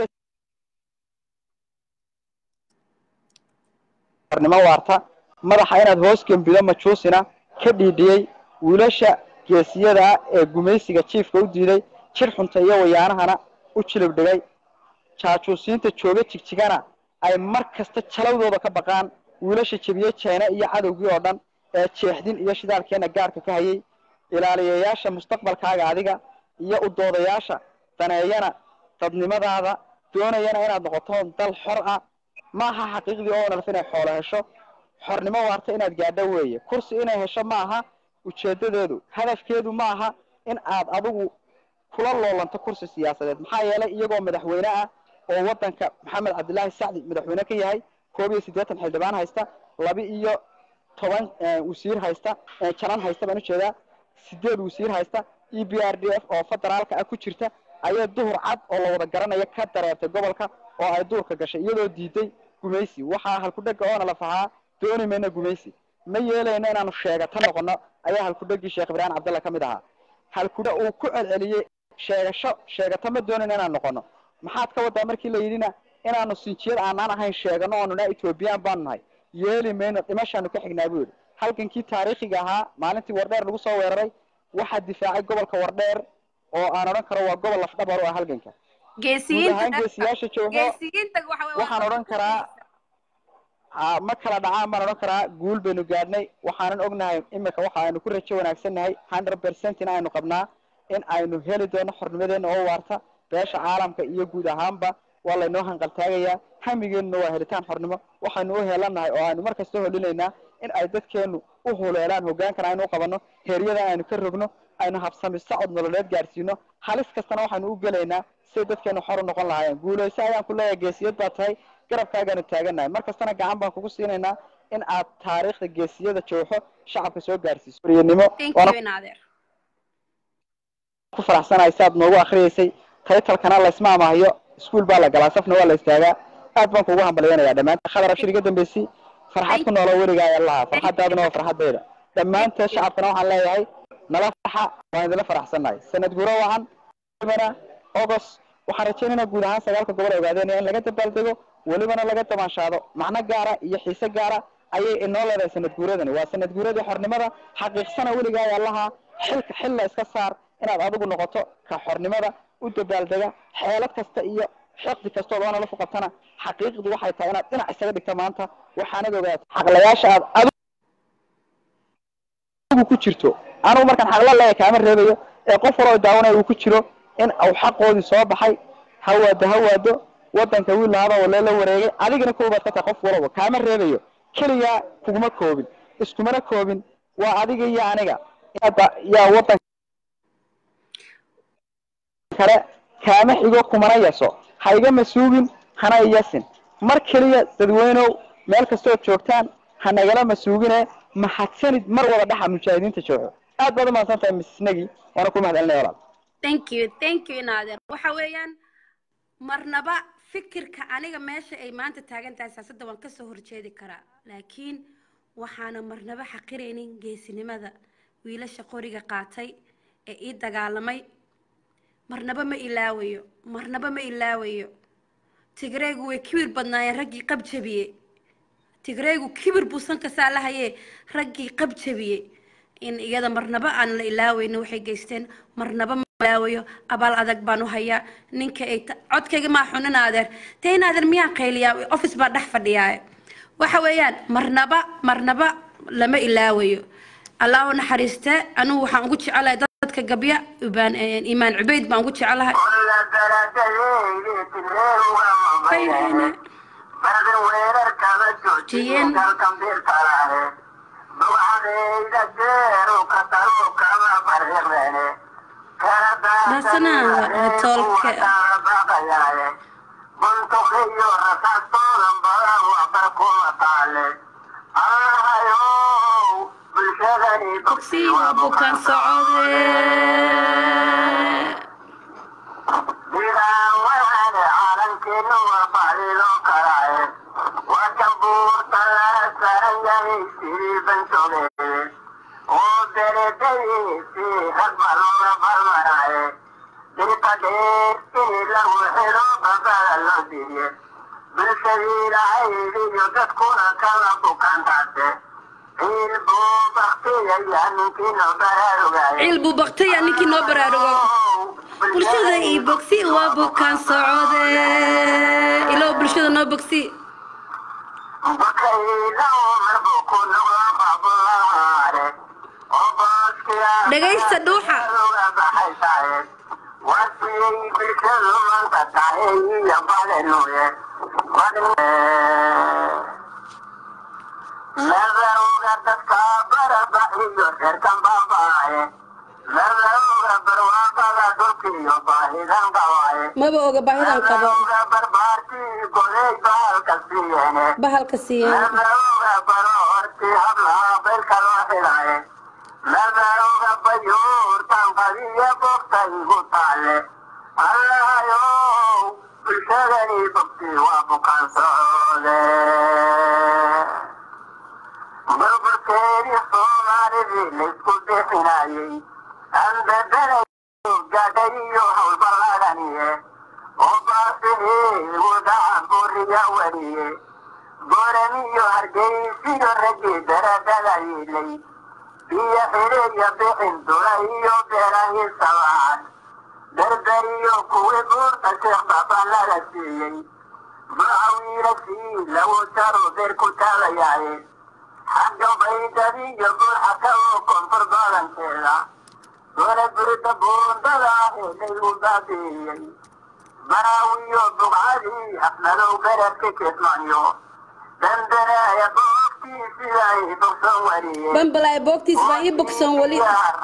nimo waarta madaxa inaad hoos gembido majuusina ka dhiidhiyey wiilasha geesiyada ah ee gumaysiga jiifka u diiday jir xunta iyo wayaanahana u jilib dhigay jaajuusiinta jooga jigjigana ay mar kasta jalawdooda ka baqaan wiilasha jebiye jeena iyo cadowgii oo dhan ee jeexdin iyo shidaalkeena gaarka ka hayay ilaaliyayaasha mustaqbalkaaga adiga iyo udoodayaasha daneeyana dadnimadaada doonayana inaad noqoto dal xor ah maaha xaqiiqdii oo nalf inay xoolo hesho xornimo waarta inaad gaadho weeye kursi inay hesho ma aha ujeedadeedu hadafkeedu ma aha in aad adigu kula loolanto kursi siyaasadeed maxaa yeelay iyagoo madaxweyne ah oo wadanka maxamed cabdillaahi sacdi madaxweyne ka yahay koob iyo siddeetan xildhibaan haysta laba iyo toban wasiir haysta janan haysta baan ujeedaa sideed wasiir haysta e b r d f oo federaalka ah ku jirta ayaa duhur cad oo la wada garanaya ka dareertay gobolka oo ay duurka gashay iyadoo diiday gumaysi waxaa halkudhega oona la fahaa dooni mayna gumaysi ma yeelayno inaanu sheegato noqono ayaa halkudhegii sheekh ibraahim cabdalla ka mid ahaa halkudha uu ku celceliyey sheegasho sheegato ma doonayno inaan noqono maxaad ka wadaa markii la yidhina inaanu sinjiyad aanaan ahayn sheegano oonu naa ethoobiyan baanu nahay yeeli mayno dhimashaanu ka xignaa buu yidhi halgankii taariikhiga ahaa maalintii wardheer lagu soo weeraray waxaa difaacay gobolka wardheer oo aan odhan karo waa gobol lafdhabar u ah halganka guud ahaan geesiyaasha joogo waxaan odhan karaa ma kala dhacaan baan odhan karaa guul baynu gaadhnay waxaanan ognahay imika waxa aynu ku rajo wanaagsannahay hundred percent in aynu qabnaa in aynu heli doono xornimadeena oo waarta beesha caalamka iyo guud ahaanba waa laynoo hanqaltaagayaa hamigeenuna waa helitaan xornimo waxaynu u heelanahay oo aynu markasta holinaynaa in ay dadkeenu u huleelaan hogaankana aynu u qabanno heeryada aynu ka rogno aynu habsami socod nololeed gaadhsiino halis kastana waxaynu u gelaynaa siday dadkeenu xor u noqon lahaayeen guulayso ayaan ku leeyahay geesiyad baa tahay garabkaagaanu taagannahay mar kastana gacan baan kugu siinaynaa in aad taariikhda geesiyada jooxo shacabka soo gaadhsiiso riyanimo ku faraxsanahay si aad noogu akriyaysay taytalkana laysma amaahiyo iskuol baa la galaa safna waa la istaagaa aad baan kugu hambalyanayaa dhammaanteen khadar abshir iga dambeysay farxad ku noolo weligaa ee lahaa farxaddaaduna waa farxaddayda dhammaanteed shacabkana waxaan leeyahay nala farxa waan idinla faraxsannahay sanad guro wacan welibana august waxaan rajaynaynaa guud ahaan sagaalka gobol ogaadeenaya in laga dabaaldego welibana laga dabaanshaado macno gaara iyo xiise gaara ayay inoo leedahay sanad guuradani waa sanad guuradii xornimada xaqiiqsana weligaa ee lahaa xilka xil la iska saar inaad adigu noqoto ka xornimada u dabaaldega xeelad kasta iyo xiqdi kastood oona la fuqatana xaqiiqdu waxay tahay inaad dhinac isaga dhigta maanta waxaanad ogaata xaqlayaasha aad adigu ku jirto anigu markaan xaqla leeya kaama reebayo ee qof waloo daawanaya uu ku jiro in uu xaqoodii soo baxay hawaado hawaado wadanka wiil lahaba walee la wareegay adigana koobaad ka tahay qof walaba kaama reebayo keligaa kuguma koobin iskumana koobin waa adiga iyo aniga yaa wadan kale kaama xigo kumana yaso ha igama suugin hana iyasin mar keliya dadweynow meel kastood joogtaan ha nagala masuugine mahadsanid mar wada dhaxa mujaahidiinta jooxo aad baad umahadsan tahay misnagi waana ku mahadcelinaya walaal thank you thank you naader waxa weeyaan marnaba fikirka aniga meesha ay maanta taagan tahay siyaasadda waan kasoo horjeedi karaa laakiin waxaana marnaba xaqiraynin geesinimada wiilasha qoriga qaatay ee ii dagaalamay marnaba ma ilaawayo marnaba ma ilaawayo tigreegu way kibir badnaayeen raggii qab jabiyey tigreegu kibir buu sanka saa lahayee raggii qab jabiyey in iyada marnaba aan la ilaaweyno waxay geysteen marnaba ma ilaawayo abaal adag baan u hayaa ninka ay ta- codkayga maa xunin adeer dee in adeer miyaan qayliyaa office baa dhex fadhiyaa waxa weeyaan marnaba marnaba lama ilaawayo allah u naxariiste anugu waxaan ugu jecelahay dadka gabya ibaan imaan cubeyd baan ugu jecelahay Bayhane. Jiyeen. Rasanaada, ee toolke. Bogsi waa bukaan socode ciil buu baktaya ninkii noo baraarugo bulshada ii bogsi waa bukaan socode ilow bulshada noo bogsi dhagaysta dhuuxa maba oga baahidan qabo bahalka siiya bambalaay boogtiis baa ii bogsoon weli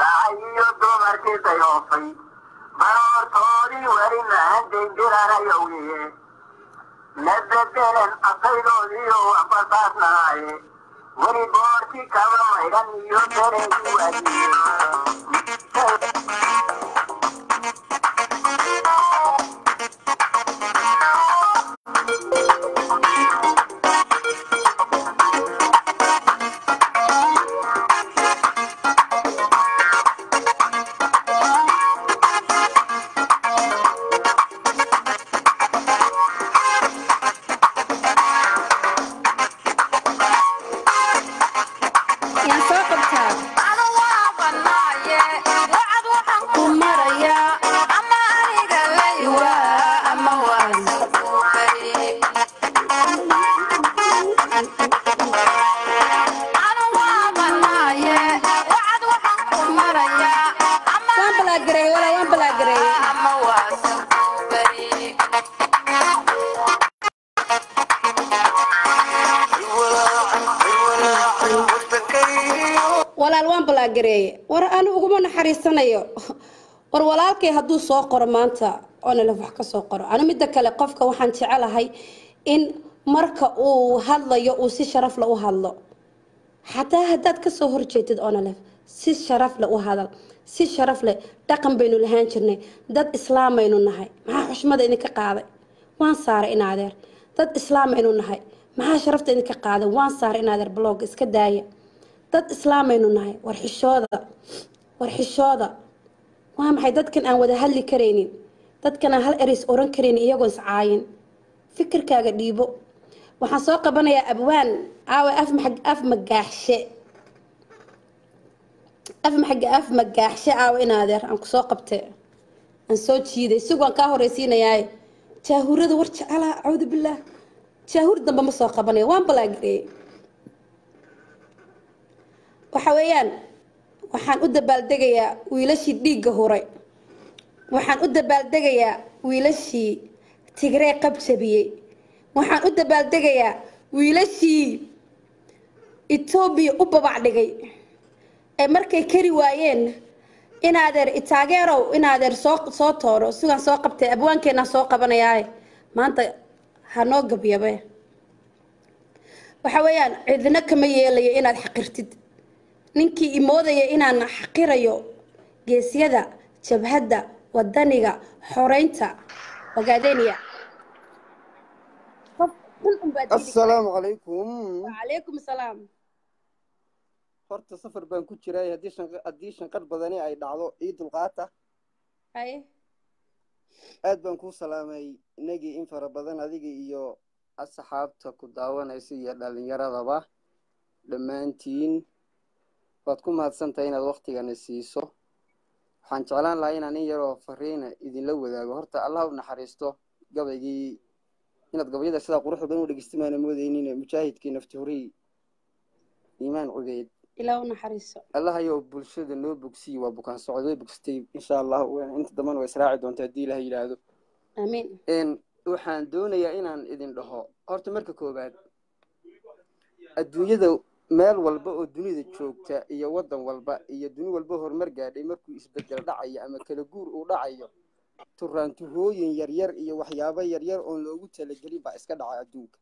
yaan soo qabtaa ku maraya waa ama waan waan balaagareey walaa waan balaagareey walaal waan balaagareeye war anu uguma naxariisanayo war walaalkay hadduu soo qoro maanta oonalef wax ka soo qoro anu midda kale qofka waxaan jecelahay in marka uu hadlayo uu si sharaf le u hadlo xataa haddaad kasoo horjeedid onalef si sharaf leh u hadal si sharaf leh dhaqan baynu lahaan jirnay dad islaamaynu nahay maxaa xushmada idinka qaaday waan saaray in adeer dad islaamaynu nahay maxaa sharafta idinka qaaday waan saaray in adeer blog iska daaya dad islaamaynu nahay war xishooda war xishooda waa maxay dadkan aan wada hadli karaynin dadkan aan hal ereys oran karaynin iyagoo iscaayin fikirkaaga dhiibo waxaan soo qabanayaa abwaan aawe af maxag af magaaxshe af maxag af magaaxshe aawe in adeer aan kusoo qabte aan soo jiiday isagu aan kaa horeysiinayaa jaahurada war jecela cawdu billaah jaahuur dambe ma soo qabanayo waan balaagireeyey waxa weeyaan waxaan u dabaaldegayaa wiilashii dhiigga huray waxaan u dabaaldegayaa wiilashii tigree qabjabiyey waxaan u dabaaldegayaa wiilashii etoobiya u babac dhigay ee markay kari waayeen inaadeer itaageerow inaadeer soo soo tooro sigaan soo qabtay abwaankeenaan soo qabanayaaye maanta hanoo gabyabe waxa weeyaan cidina kama yeelayo inaad xaqirtid ninkii imoodaya inaan xaqirayo geesyada jabhadda wadaniga xoreynta ogaadeniya assalaamu calaykum wacalaykum asalaam horta safar baan ku jiray haddii shanq haddii shanqadh badani ay dhacdo ii dulqaata haye aad baan kuu salaamay inagii in fara badan adiga iyo asxaabta ku daawanaysa iyo dhallinyaradaba dhammaantiin waad ku mahadsantahay inaad waktigana siiso waxaan jeclaan lahaa inaan in yaroo fariina idinla wadaago horta allah u naxariisto gabaygii inaad gabayada sidaa quruxda badan u dhegeystimaana moodeynin mujaahidkii nafti horii iimaan cubeyd ilaa u naxariiso allah ayou bulshada noo bogsiyi waa bukaan socod way bogsatay insha allah inta dambana waa israaci doonta haddii ilaha yidhaahdo amiin waxaan doonayaa inaan idin dhaho horta marka koowaad adduunyada meel walba oo dunida joogta iyo waddan walba iyo duni walba horumar gaadhay markuu isbedel dhacayo ama kala guur uu dhacayo turaantuhooyin yaryar iyo waxyaabo yaryar oon loogu talagelin baa iska dhaca adduunka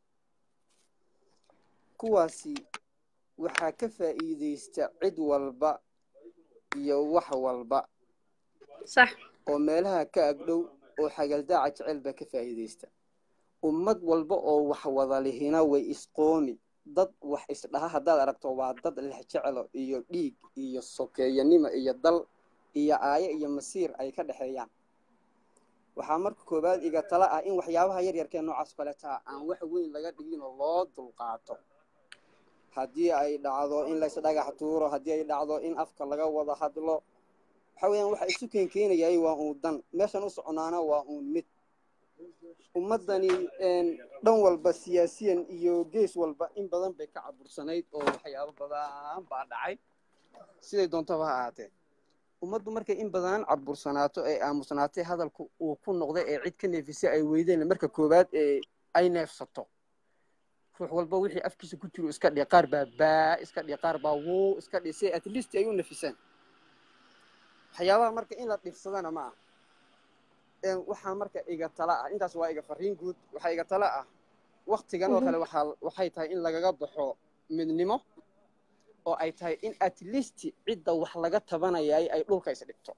kuwaasi waxaa ka faa'iidaysta cid walba iyo wax walba sax oo meelaha ka agdhow oo xagaldaaca jecel baa ka faa'iidaysta ummad walba oo wax wada lihina way isqoomi dad wax isdhaha haddaad aragto waa dad lex jecelo iyo dhiig iyo sokeeyanimo iyo dal iyo aayo iyo masiir ay ka dhexeeyaan waxaa marka koowaad iga tala ah in waxyaabaha yaryarkee noocaas kaletaa aan wax weyn laga dhiginoo loo dulqaato haddii ay dhacdo in lays dhagax tuuro haddii ay dhacdo in afka laga wada hadlo waxa weeyaan waxa isu keenkeenayay waa uun dan meeshan u soconaana waa uun mid ummaddani dhan walba siyaasiyan iyo gees walba in badan bay ka cabursanayd oo waxyaabo badan baa dhacay siday doontaba ha ahaatee ummaddu markay in badan cabursanaato ee aamusnaatay hadalku uu ku noqday ee cid ka neefisay ay weydeen marka koowaad ee ay neefsato ruux walba wixii afkiisa ku jiro iska dhihi qaar baa baa iska dhihi qaar baa wuu iska dhihi si at least ay u nafisaan waxyaabaha marka in la dhibsadana ma ah waxaa marka iga tala ah intaas waa iga fariin guud waxaa iga tala ah waktigan oo kale waxaa waxay tahay in lagaga baxo midnimo oo ay tahay in at least cidda wax laga tabanayay ay dhulka isdhigto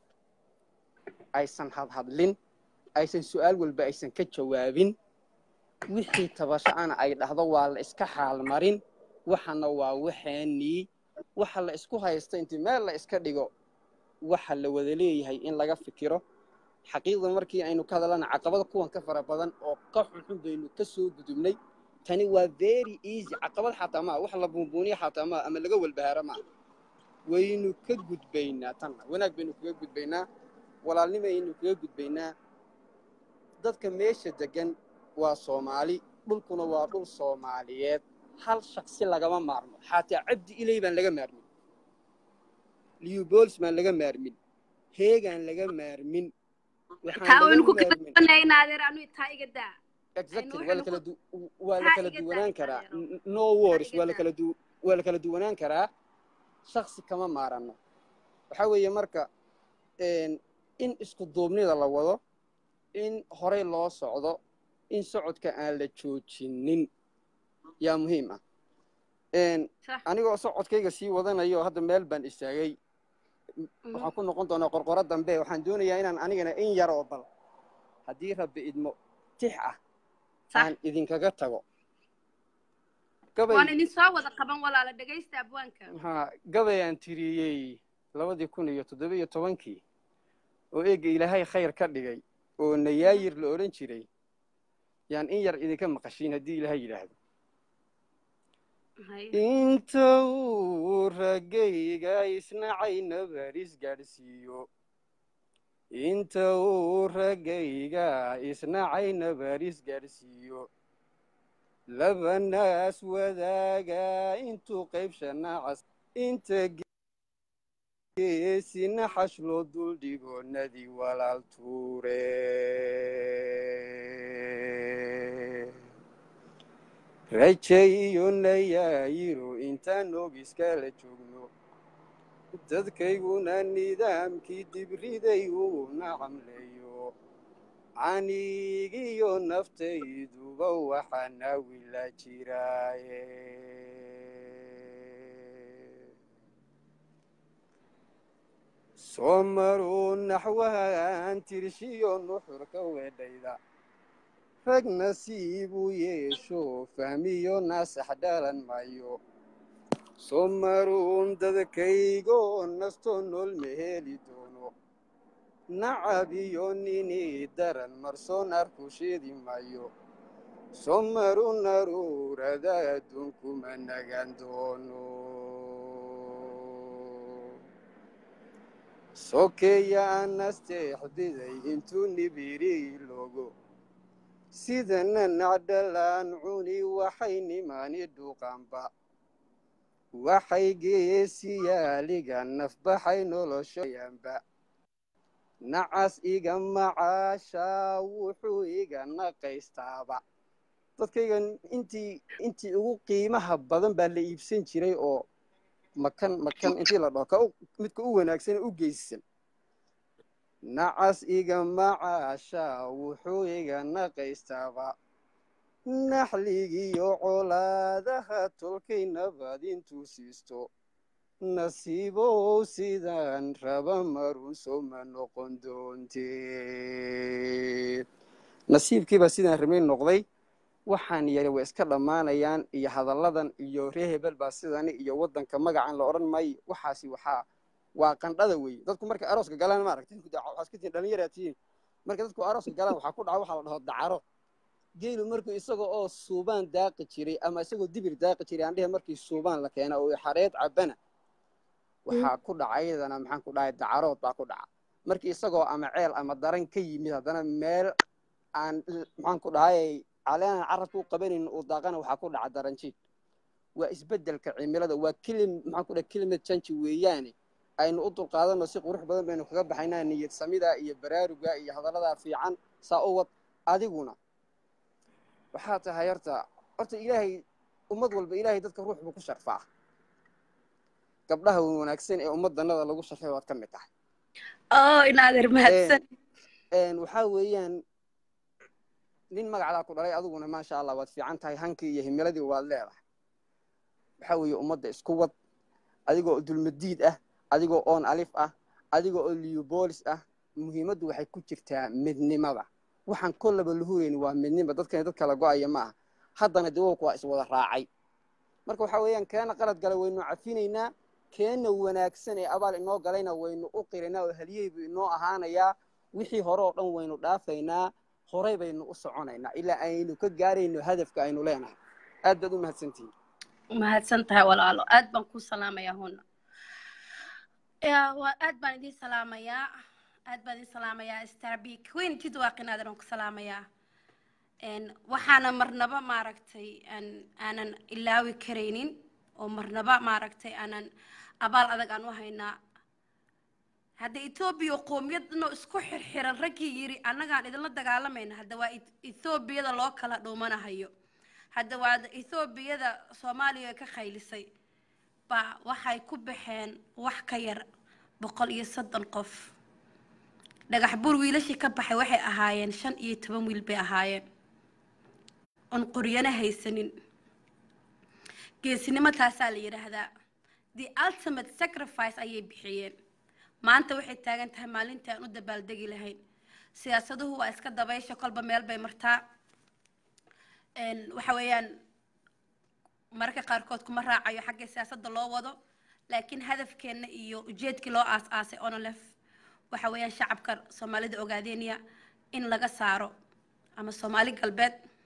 aysan hadhadlin aysan su-aal walba aysan ka jawaabin wixii tabasho-ana ay dhahdo waa la iska xaalmarin waxana waa waxaanii waxa la isku haysta intii meel la iska dhigo waxa la wada leeyahay in laga fikiro xaqiiqda markii aynu ka hadalana caqabada kuwan ka fara badan oo ka xunxun baynu ka soo gudubnay tani waa very easy caqabad xataa maa wax la buunbuuniya xataa maa ama laga walbahaaro maa waynu ka gudbaynaa tanna wanaag baynu kaga gudbaynaa walaalnimaynu kaga gudbaynaa dadka meesha degan waa soomaali dhulkuna waa dhul soomaaliyeed hal shaksi lagama maarmo xataa cabdi iley baan laga maarmin liubols baan laga maarmin heegaan laga maarmin exactly waa lakala du waa la kala duwanaan karaa no wars waa lakala du waa la kala duwanaan karaa shaksi kama maarano waxa weeye marka in isku duubnida la wado in horey loo socdo in socodka aan la joojinin yaa muhiim ah anigoo socodkayga sii wadanayo hadda meel baan istaagay waxaan ku noqon doonaa qorqoro dambe waxaan doonayaa inaan anigana in yar oo bal haddii rabbi idmo tix ah aan idinkaga tago waan idin soo wada qaban walaala dhegaysta abwaanka ha gabay aan tiriyey labadii kun iyo toddoba iyo tobankii oo eega ilaahay khayr ka dhigay oo nayaayir la odhan jiray yaan in yar idinka maqashiin haddii ilaha yidhaahdo Haye. inta uu raggayga isnacay nabaris gaadhsiiyo inta uu raggayga isnacay nabaris gaadhsiiyo laba naas wadaaga intuu qaybsha nacas inta geesina xash loo duldhigo nadi walaal tuure rajay iyo nayaayiro intaan noogiskala joogno dadkayguna nidaamkii dibriday uu nacamleeyo canigiyo naftayduba waxaa naawila jiraaye soo maruu naxwahan tirshiyo nuxurka weedhayda rag nasiibuu yeesho fahmiyo naasax dhalan maayo soo maruun dadkaygo nasto nool ma heli doono nacab iyo nini daran marsoon arku sheedi maayo soo maru naruurada adduunkuma nagaan doono sokeeya anasteexdiday intuu nibiri logo sidana nacdhalaan cuni waxay nimaani dhuuqaanba waxay geesiyaaliga nafbaxay noloshoyanba nacas iga macaashaa wuxuu iga naqaystaaba dadkayga intii intii ugu qiimaha badan baa la iibsan jiray oo makan makan intii la dhaho ka midka u wanaagsan u geysan nacas iga macaashaa wuxuu iga naqaystaaba naxligiyo colaadaha tolkay nabad intuu siisto nasiibow sidaan raba marun soma noqon doonteed nasiibkiibaa sidaan rabay noqday waxaan yari way iska dhammaanayaan iyo hadalladan iyo ree hebel baa sidani iyo waddanka magacan la odhan maayo waxaasi waxaa waa qandhada weeye dadku markay arooska galaan maaragtay waxaa iska tihin dhallinyaraa tihiin markay dadku arooska galaan waxaa ku dhaca waxaa la dhaho dacaro geelu markuu isaga oo suubaan daaqi jiray ama isagoo dibir daaqi jiray aan dhehe markii suubaan la keena oo xareed cabana waxaa ku dhaca iyadana maxaan ku dhahay dacarood baa ku dhaca markii isagoo ama ceel ama daran ka yimid haddana meel aan maxaan ku dhahay caleenan carabka u qabanin uu daaqana waxaa ku dhaca daranjiid waa isbeddelka cimilada waa kelim maxaan ku dhahay kelimad janji weeyaane aynu u dulqaadanno si qurux badan baynu kaga baxaynaa niyad samida iyo baraaruga iyo hadalladaa fiican saa u wad adiguna waxaa tahay horta horta ilaahay ummad walba ilaahay dadka ruux buu ku sharfaa gabdhaha wanaagsan ee ummaddanada lagu sharfay waad ka mid tahay oo inaadeer mahadsan waxaa weeyaan nin magacdaa ku dhalay adiguna maasha allah waad fiican tahay hankii iyo himiladii waad leedahay waxaa weeye ummadda isku wad adigoo dulmadiid ah adigoo oon alif ah adigoo oo liubolis ah muhiimaddu waxay ku jirtaa midnimada waxaan kollaba lahurayn waa midnima dadkani dad kala go-aya ma aha haddana dawowka waa iswada raacay marka waxaa weeyaan keena qalad gala waynu cafinaynaa keenna wanaagsan ee abaal inoo galayna waynu u qiraynaa oo haliyeybu inoo ahaanayaa wixii hore oo dhan waynu dhaafaynaa horay baynu u soconaynaa ilaa aynu ka gaarayno hadafka aynu leenahay aad baad u mahadsantihiin mahadsan tahay walaalo aad baan ku salaamayaa huna aad baan idin salaamayaa aad baan idin salaamayaa starbik weyn jid waaqinaadan aan ku salaamayaa waxaana marnaba maaragtay aanan ilaawi karaynin oo marnaba maaragtay aanan abaal adag aan u haynaa hadda etoobiya qoomiyadno isku xirxiran raggii yiri annagaan idinla dagaalamayna hadda waa etoobiyada loo kala dhuumanahayo hadda waa etoobiyada soomaaliya ka khaylisay baa waxay ku baxeen wax ka yar boqol iyo soddon qof dhagax buur wiilashii ka baxay waxay ahaayeen shan iyo toban wiil bay ahaayeen oon qoryana haysanin geesinimo taasaa la yidhaahdaa the ultimate sacrifice ayay bixiyeen maanta waxay taagan tahay maalintii aan u dabaaldegi lahayn siyaasaduhu waa iska dabaysha kolba meel bay martaa waxa weeyaan mararka qaarkood kuma raacayo xagga siyaasadda loo wado laakiin hadafkeenna iyo ujeedkii loo aas-aasay onolef waxa weeyaan shacabka soomaalida ogaadeynaya in laga saaro ama soomaali galbeed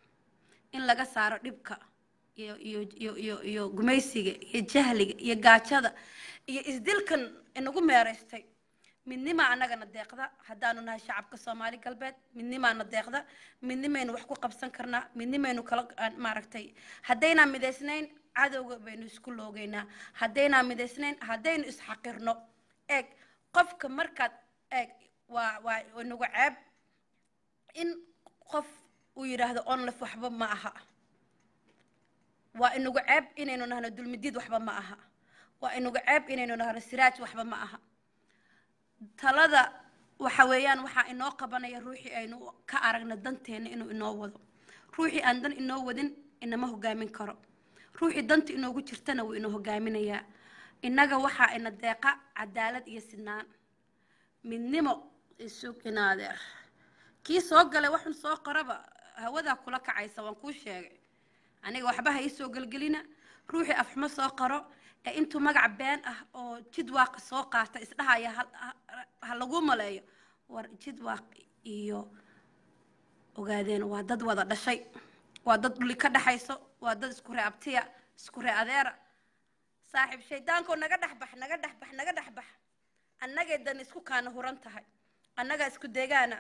in laga saaro dhibka iyo iyo iyo iyo iyo gumaysiga iyo jahliga iyo gaajada iyo isdilkan inagu meeraystay midnimaa annagana deeqda haddaanu nahay shacabka soomaali galbeed midnimaana deeqda midnimaynu wax ku qabsan karnaa midnimaynu kala aan- maaragtay haddaynaan midaysnayn cadowga baynu isku loogeynaa haddaynaan midaysnayn haddaynu isxaqirno eeg qofka markaad eeg waa waa inagu ceeb in qof uu yidhaahdo onlef waxba ma aha waa inagu ceeb inaynu nahno dulmidiid waxba ma aha waa inagu ceeb inaynu nahno siraaj waxba ma aha talada waxa weeyaan waxaa inoo qabanaya ruuxii aynu ka aragna danteena inuu inoo wado ruuxii aan dan inoo wadin inama hogaamin karo ruuxii danta inoogu jirtana wuu inoo hogaaminayaa innaga waxaa ina deeqa cadaalad iyo sinaan midnimo isug inaadeer kii soo galay waxun soo qoraba hawadaa kula kacaysa waan kuu sheegay aniga waxba ha ii soo gelgelina ruuxii afxumo soo qaro ee intuu magac been ah oo jidwaaq soo qaata isdhahaya ha- ha- ha lagu maleeyo war jidwaaq iyo ogaadeen waa dad wada dhashay waa dad dhuli ka dhaxayso waa dad isku ree abtiya isku ree adeera saaxiib shaydaankoo naga dhex bax naga dhex bax naga dhex bax annagay dan isku kaana huran tahay annagaa isku deegaana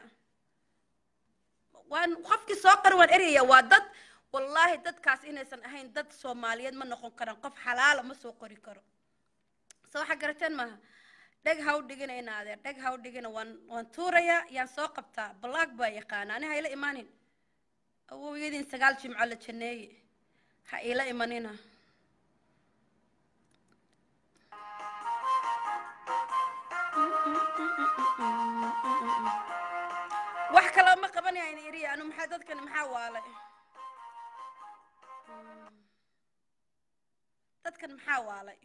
waan qofkii soo qari waan eraya waa dad wallaahi dadkaas inaysan ahayn dad soomaaliyeed ma noqon karaan qof xalaala ma soo qori karo soo waxaa garateen maaha dheg ha u dhiginayna adeer dheg ha u dhigina waan waan tuurayaa yaan soo qabtaa balaag baa yaqaana ani ha ila imaanin awowyadiin sagaal jimco la janeeye ha ila imanina wax kale ma qabanayaan iriya anu maxaa dadkani maxaa waalay dadkan maxaa waalay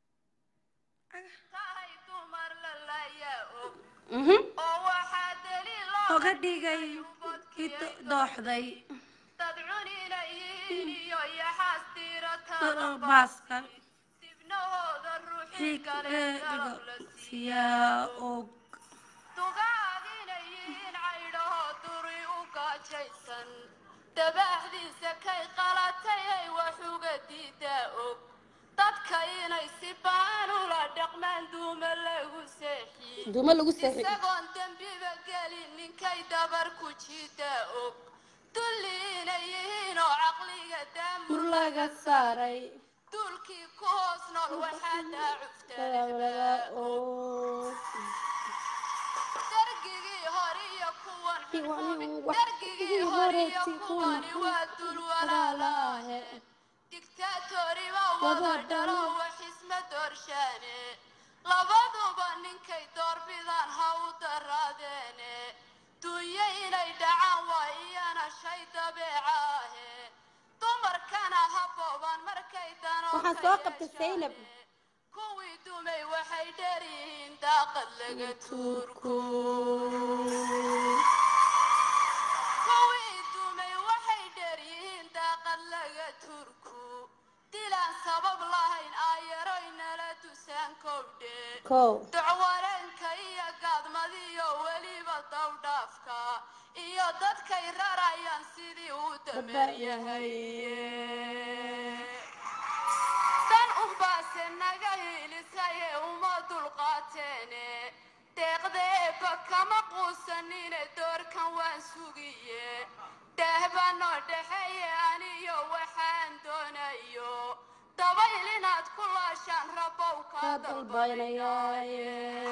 tahay dumar la laayaa mhm oo waxaa daliil oga dhigay kii do- dooxday dad cuninayiin iyo yaxaas tiiratada baaska dibnahooda ruuxii kale galab la siiyaa siyaa og dugaaginayiin caydhaho duri u gaajaysan dabaaxdiisa kay qalatay ay wax uga diidaa og dadka inay si baan ula dhaqmaan duuma lagu seexiye duuma lagu seexi isagoon dembiba gelin ninkay dabar ku jiidaa og dulli inay yihiin oo caqliga daamur mur laga saaray duulkii ku hoos nool waxaa daacuftaa dargigii hore iyo kuwan dargigii hore iyo kuwani waa dul walaalaahe digtaatoriba wada dhalo wax isma doorshaane labaduba ninkay doorbidaan ha u daraadeene dunyo inay dhacaan waa iyana shay dabeecaahe dumarkana ha booban markay danoo Waxaan soo qabtay Zaynab. kuwii dumay waxay dheryihiin daaqad laga tuurku kuwii dumay waxay dheryihiin daaqad laga turku dilaan sabab lahayn aayaroy nala dusaan kowdhe kow dacwareenka iyo gaadmadiyo weliba dawdhaafka iyo dadkay rarayaan sidii uu dameeryahay dan unbaase naga hiilisaye uma dulqaateene deeqdeeba kama quusanine doorkan waan sugiye daahbanoo dhexeeye aniyo waxaan doonayo dabayl inaad ku laashaan rabow ka kaa dalbaynayaaye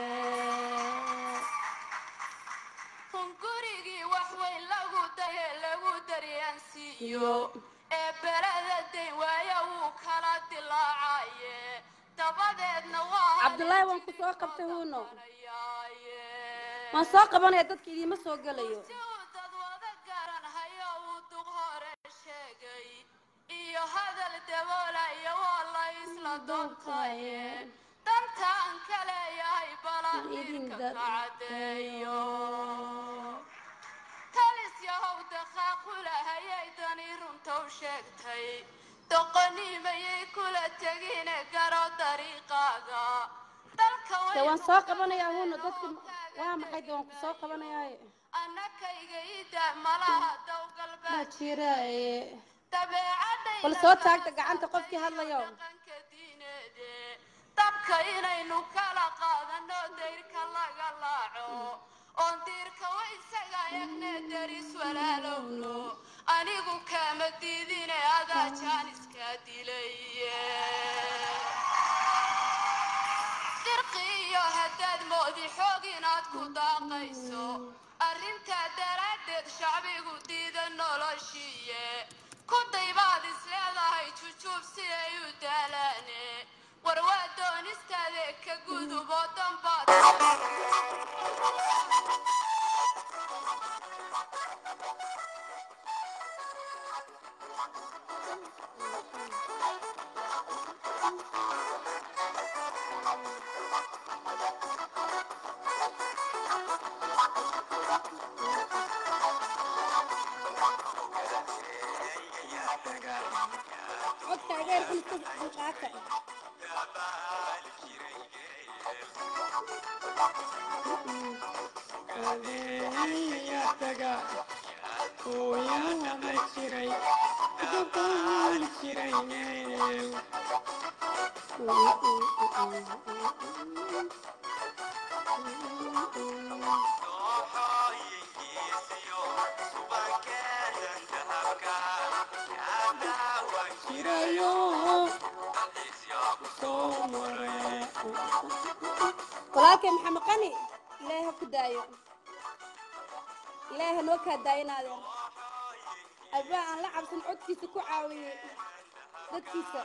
hungurigii wax weyn lagu daye lagu daryaansiiyo ee belada dayn waaya wuu kala dilaacaye dabadeedna waa Cabdullaahi, waan ku soo qabtay huuno. huunayaaye waan soo qabanaya dadka idiima soo gelayo si uu dad wada garan hayo uu duq hore sheegay iyo hadal daboolaya waa la isla doontaye dantaan ka leeyahay balan idin idinka ka dad- caddeeyo talis yahow daqaaqulahayay dani runtow sheegtay doqonimayay kula tegine garo dariiqaaga dalka de waan soo qabanayaa huno dadka waa maxay de waan ku soo qabanayaaye annakayga ida malaha ma dowgalbeed jiraaye dabeecadayna bal soo kala taagta gacanta qofkii hadlayo dhaqanka diineede dabka inaynu kala qaadano dayrka laga laaco oon diirka wa isaga egne daris walaalowno anigu kama diidine adaa jaaniska dilay dirqiyo haddaad moodi xoog inaad ku daaqayso arrintaa daraaddeed shacbigu diida noloshiiye ku daybaad is leedahay jujuub si ay u daalaane war waa doonistaade ka guduboo dambaad codka ageer xilka qaata walaalkay maxamed qani ilaahay ha ku daayo ilaahay ha noo kaa daayinaadeen abaa aan la cabsan codkiisa ku caawiyey dadkiisa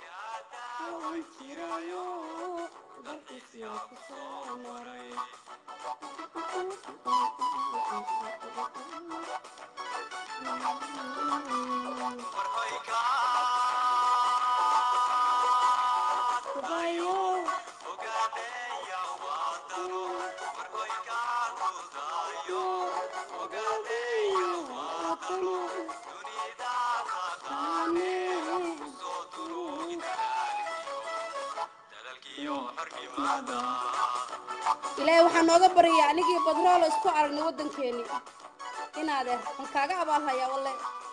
ilaahay waxaa nooga baryaa anigii badroolo isku aragnay waddankeeni inaadeer waan kaaga abaalhayaa walle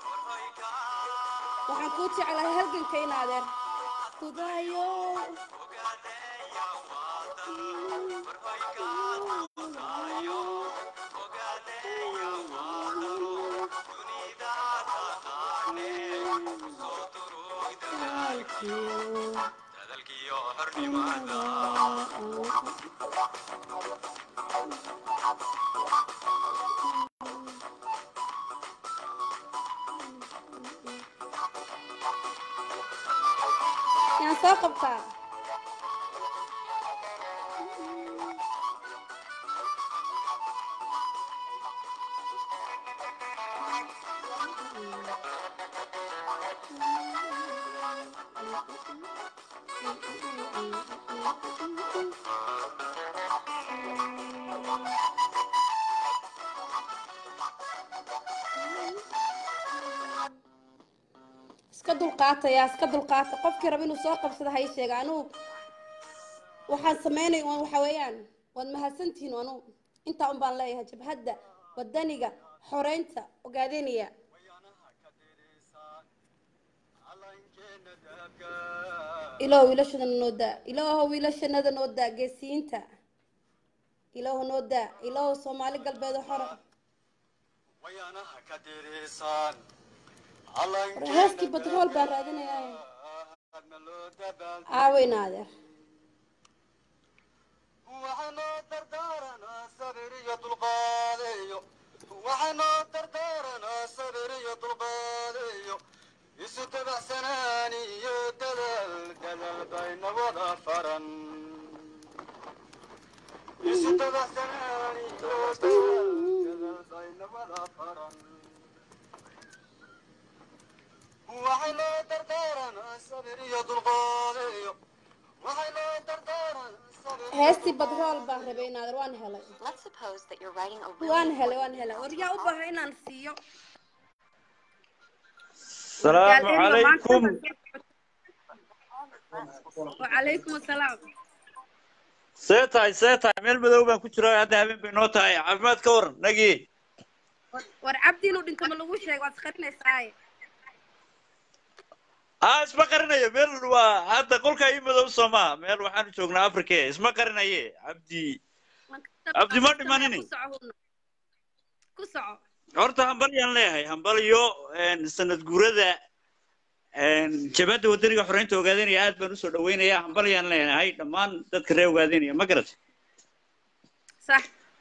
waxaan kuu jeclahay halganka inaadeer kudaayo yaan soo qabtaa iska dulqaataya iska dulqaata qofkii raba inuu soo qabsado ha ii sheega anugu waxaan samaynay un waxa weeyaan waad mahadsantihiin anu intaa un baan leeyahay jabhadda wadaniga xoreynta ogaadenaya ilaahu wiilashana noo daa ilaahu wiilashanada noo daa geesiyiinta ilaahu noo daa ilaahu soomaali galbeed oo xore war heeskii batrool baan raadinayaa aaweyn adeer waxaanoo dardaaranaa sabir iyo dulqaadeeyo waxaanoo dardaaranaa sabir iyo dulqaadeeyo isu dabacsanaan iyo dadaal dadaal bayna wada faran isu dabacsanaan iyo dadaal dadaal bayna wada faran waxaanoo dardaaranaa sabir iyo dulqaadeeyo waxaanoo dardaaranaa sabir iyo heestii batrool baan rabay inaadeer waan helay Let's suppose that you're writing a really waan helay waan helay war yaa u baahan inaan siiyo السلام عليكم wacalaykum asalaam seetahay seetahay meel madow baan ku jiraa hadda habeen bay noo tahay caafimaad ka waran nagii war cabdi inuu dhinto ma lagu sheego waad isqarinaysaaye haa isma qarinayo meel waa hadda qolka ii madow soo maaha meel waxaanu joognaa afrike isma qarinaye cabdi cabdi ma dhimanini ku soco huna ku soco horta hambalyaan leeyahay hambalyo een, sanad guurada een, jabhadda wadaniga xoreynta ogaadanaya aad baan usoo dhaweynayaa hambalyaan leeyahay dhammaan dadka reer ogaadanaya ma garat sax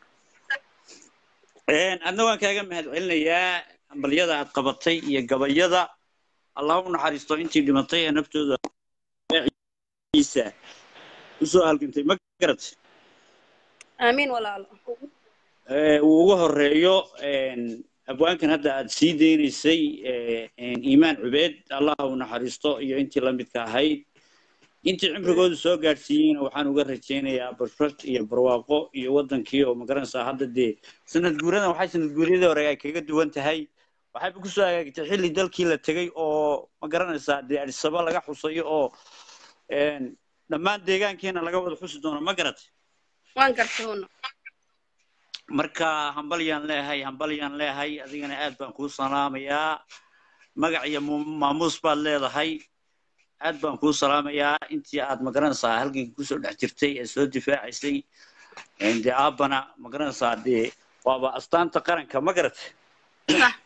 Een, adna waan kaaga mahadcelinayaa hambalyada aad qabatay iyo gabayada allah u naxariisto intii dhimatay ee naftooda ciisa usoo halgantay ma garat aamiin walaalo ee, uu ugu horeeyo een, abwaankan hadda aad sii deynaysay ee, een, iimaan cubeed allah u naxariisto iyo intii la midka ahayd intii cimrigoodu soo gaadhsiiyeyna waxaan uga rajaynayaa bashbash iyo barwaaqo iyo wadankii oo magaranaysaa hadda dee sanad guuradan waxay sanad guuryadii hore ay kaga duwan tahay waxayba kusoo hagaagtay xilli dalkii la tegey oo magaranaysaa dee adisaba laga xusayo oo een, dhammaan deegaankeena laga wada xusi doono ma garatay waan gartay huna marka hambalyaan leeyahay hambalyaan leeyahay adigana aad baan kuu salaamayaa magac iyo mu- maamuus baad leedahay aad baan kuu salaamayaa intii aad magaranaysaa halgankii kusoo dhex jirtay ee soo difaacaysay een, dee aabbana magaranaysaa dee waaba astaanta qaranka ma garatay sax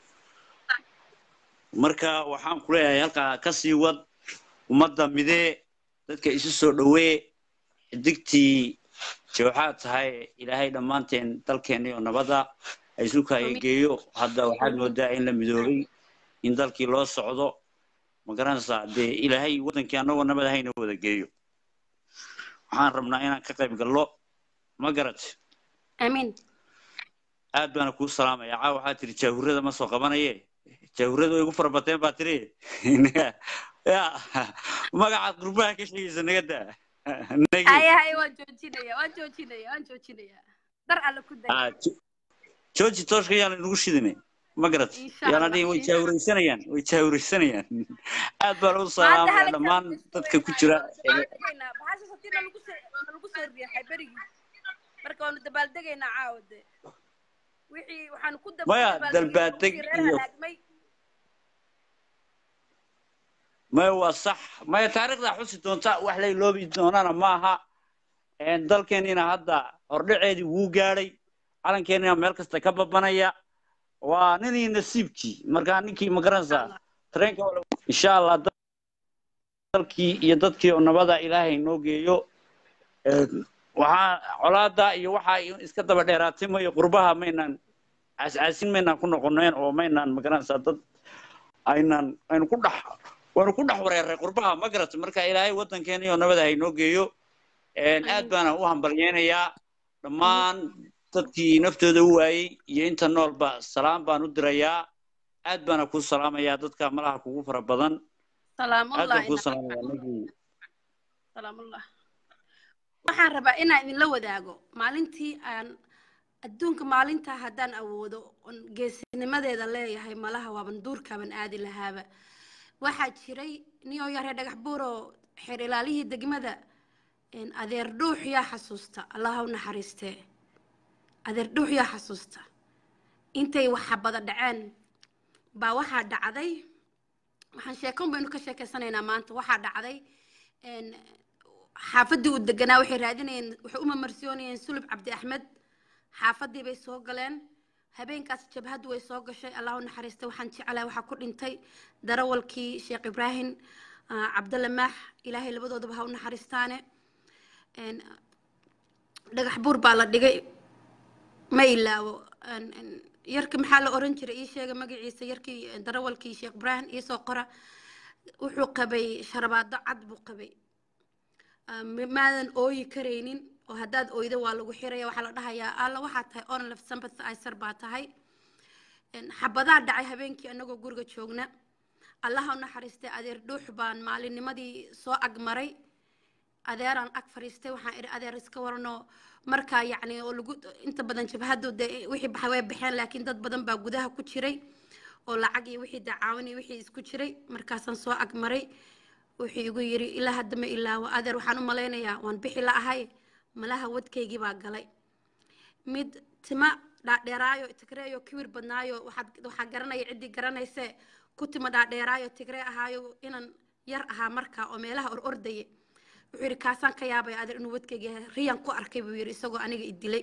marka waxaan ku leeyahay halkaa ka sii wad ummadda midee dadka isu soo dhowee xidigtii jooxaad tahay ilaahay dhammaanteen dalkeena iyo nabada ay isu kaayageeyo hadda waxaad moodaa in la midoobay in dalkii loo socdo ma garanaysaa dee ilaahay wadankii annagoo nabad hayna wada geeyo waxaan rabnaa inaan ka qayb gallo ma garat aamiin aad baana kuu salaamaya caa waxaa tiri jaahurada ma soo qabanaye jaahurada way igu farabateen baa tiri ya magacaad qurbaha ka sheegaysa naga daa nagi haya haya waan joojinaya waan joojinaya waan joojinaya dar alle ku day Ah, Jo- jooji tooshka yaa laynagu shidine ma garat Insha yaana Allah, dhihin way insha Allah. jaahuraysanayaan way jaahuraysanayaan aad baan u maanta salaamaya halkan dhammaan dadka ku jira dabaaldegaynaa baxasha haddii nalagu soo nalagu soo riixay berigii marka waanu dabaaldegaynaa caawade wixii waxaanu ku dab- Maya, dabaaldegaynaa dalbaadeg wixii reer iyo- halaagmay maya waa sax maya taariikhda xusi doonta wax lay loobi doonana maaha Een, dalkeenina hadda hordhaceedii wuu gaadhay calankeenina meel kasta ka babanaya waa ninii nasiibkii markaa ninkii magaranaysaa tareenka wala- insha allah dal- dalkii iyo dadkii oo nabada ilaahay noo geeyo Een, waxaa colaada iyo waxa iska daba dheeraatay mayo qurbaha maynaan caascaasin maynaan ku noqoneen oo maynaan magaranaysaa dad aynan aynu ku dhex waanu ku dhex wareeray qurbaha ma garatay marka ilaahay wadankeena iyo nabada hay noo geeyo Een, aad baana u hambalyeynayaa dhammaan dadkii naftooda u waayey iyo inta noolba salaam baan u dirayaa aad baana kuu salaamayaa dadka malaha kugu fara badan aad salaamullah baan kuu ina- salaamayaa nagii salaamullah waxaan rabaa inaan idinla wadaago maalintii aan adduunka maalintaa haddaan awoodo oon geesinimadeeda leeyahay malaha waaban duurkaaban aadi lahaaba waxaa jiray niyoo yaree dhagax buuroo xeer ilaalihii degmada een, adeer dhuux yaa xasuusta allaha u naxariistee adeer dhuux yaa xasuusta intay waxabada dhaceen baa waxaa dhacday waxaan sheekon baynu ka sheekeysanaynaa maanta waxaa dhacday een, xaafadii uu deganaa waxay raadinayeen waxay u mamarsiyoonayeen sulub cabdi axmed xaafadii bay soo galeen habeenkaas jabhaddu way soo gashay allah u naxariistay waxaan jeclahay waxaa ku dhintay darawalkii sheekh ibraahim ah, cabdalle maax ilaahay labadoodaba ha u naxariistaane een, dhagax buur baa la dhigay ma ilaawo een, een, yarkii maxaa la oran jiray ii sheega magaciisa yarkii eh, darawalkii sheekh ibraahim iisoo qora wuxuu qabay sharabaado cad buu qabay Ah, ma- maadan ooyi karaynin oo haddaad oydo waa lagu xiraya waxaa la dhahayaa alla waxaa tahay onlef sympathizer baa tahay Een, xabadaa dhacay habeenkii anagoo guriga joogna allaha u naxariistay adeer dhuux baan maalinnimadii soo agmaray adeeraan ag fadhiistay waxaan idhi adeer iska waranoo markaa yacni oo lagu inta badan jabhaddu dee wixii baxay way baxeen laakiin dad badan baa gudaha ku jiray oo lacag iyo wixii dacaawin iyo wixii isku jiray markaasaan soo agmaray wuxuu igu yidhi ilaa hadda ma ilaawo adeer waxaan u malaynayaa waan bixi la ahay malaha wadkaygii baa galay mid tima dhaadheeraayo tigreeyo kibir badnaayo waxaad waxaa garanaya ciddii garanayse ku tima dhaadheeraayo tigree ahaayo inan yar ahaa markaa oo meelaha or ordaya wuxuu yidhi kaasaan ka yaabay adeer inuu wadkayga yahay riyan ku arkay buu yidhi isagoo aniga i dilay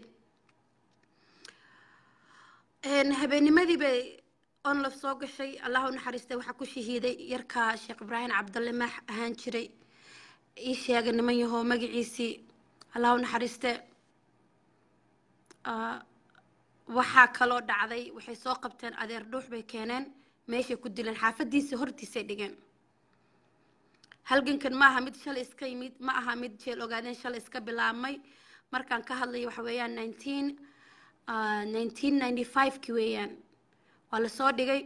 habeennimadii bay onlaf soo gashay allah u naxariistay waxaa ku shahiiday yarka sheekh ibraahim cabdalle maax ahaan jiray ii sheega niman yahoo magaciisii allah u naxariiste waxaa kaloo dhacday waxay soo qabteen adeer dhuux bay keeneen meeshay ku dileen xaafadiisa hortiisay dhigeen halgankan ma aha mid shalay iska yimid ma aha mid jeel ogaadeen shalay iska bilaabmay markaan ka hadlayo waxa weeyaan nineteen nineteen ninety five-ki weeyaan waa lasoo dhigay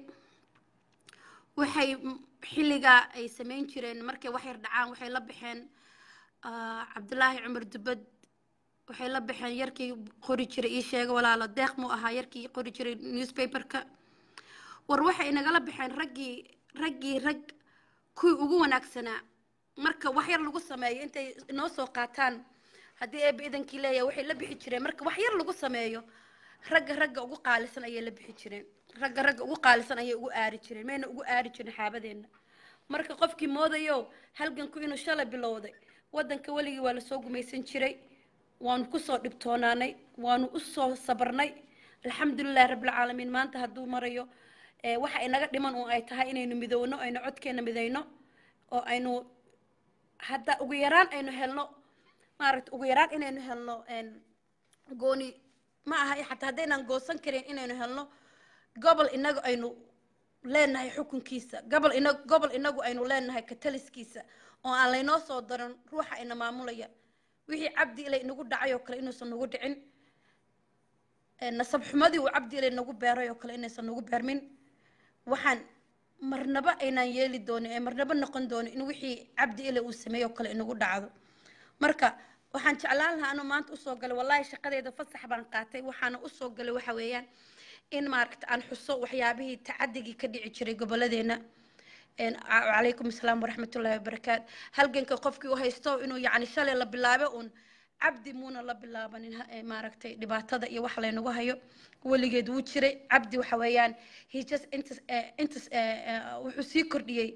waxay xilligaa ay samayn jireen markay wax yar dhacaan waxay la baxeen cabdulaahi cumar dubad waxay la baxeen yarkii qori jiray ii sheega walaalo deeq muu ahaa yarkii qori jiray newspaperka war waxay nagala baxeen raggii raggii rag kuwii ugu wanaagsanaa marka wax yar lagu sameeyo intay inoo soo qaataan haddii eeba idankii leeyahay waxay la bixi jireen marka wax yar lagu sameeyo ragga ragga ugu qaalisan ayay la bixi jireen ragga ragga ugu qaalisan ayay ugu aari jireen mayna ugu aari jirin xaabadeenna marka qofkii moodayo halganku inuu shalay bilowday waddanka weligii waa lasoo gumaysan jiray waanu kusoo dhibtoonaanay waanu usoo sabarnay alxamdulilahi rabbilcaalamiin maanta hadduu marayo waxa inaga dhiman uun ay tahay inaynu midowno aynu codkeena midayno oo aynu hadda ugu yaraan aynu helno maaragta ugu yaraan inaynu helno gooni ma aha xataa haddaynaan goosan karin inaynu helno gobol inagu aynu leenahay xukunkiisa gobol ina gobol inagu aynu leenahay kataliskiisa oo aan laynoo soo daran ruuxa ina maamulaya wixii cabdi ilay inagu dhacay oo kale inuusan nagu dhicin nasab xumadii uu cabdi ilay nagu beeray oo kale inaysan nagu beermin waxaan marnaba aynaan yeeli doonin ee marnaba noqon doonin in wixii cabdi ilay uu sameeyo oo kale inagu dhacdo marka waxaan jeclaan lahaa anuu maanta usoo galay wallaahi shaqadeeda fasax baan qaatay waxaana usoo galay waxa weeyaan in maaragta aan xuso waxyaabihii tacadigii ka dhici jiray gobolladeena calaykum asalaam waraxmatullaahi wabarakaatu halganka qofkii u haysto inuu yacni shalay la bilaabo uun cabdi muuna la bilaabanin maaragtay dhibaatada iyo wax laynagu hayo weligeed wuu jiray cabdi waxa weeyaan he just intas intas wuxuu sii kordhiyey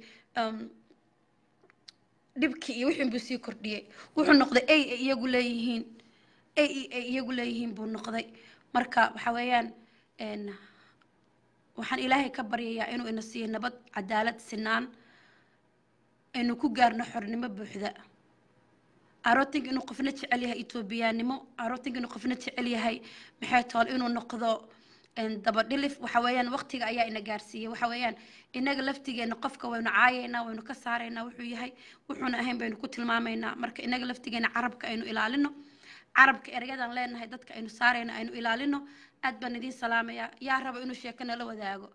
dhibkii iyo wixii buu sii kordhiyey wuxuu noqday ay ay iyagu leeyihiin ay ay iyagu leeyihiin buu noqday marka waxa weeyaan waxaan ilaahay ka baryayaa inuu ina siiyo nabad cadaalad sinaan aynu ku gaarno xornimo buuxda arootinka inuu qofna jecel yahay etoobiyaanimo arootinka inuu qofna jecel yahay maxay tool inuu noqdo dabadhilif waxa weeyaan waqtiga ayaa ina gaarsiiyey waxa weeyaan inaga laftigeena qofka waynu caayaynaa waynu ka saaraynaa wuxuu yahay wuxuuna ahayn baynu ku tilmaamaynaa marka inaga laftigeena carabka aynu ilaalino carabka ereyadaan leenahay dadka aynu saarayno aynu ilaalino aad baan idiin salaamayaa yaa raba inuu sheeko nala wadaago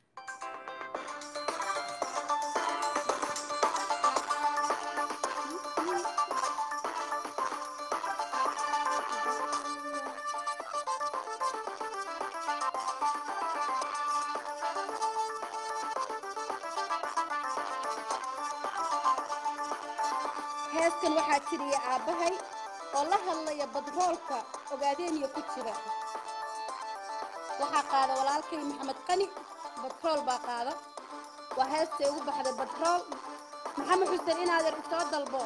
heestan waxaa tiriya aabbahay oo la hadlaya badroolka ogaadeeniyo ku jira waxaa qaada walaalkay maxamed qani batrool baa qaada waa heestay ugu baxday batrool maxamed xuseen inaadeer isoo dalbo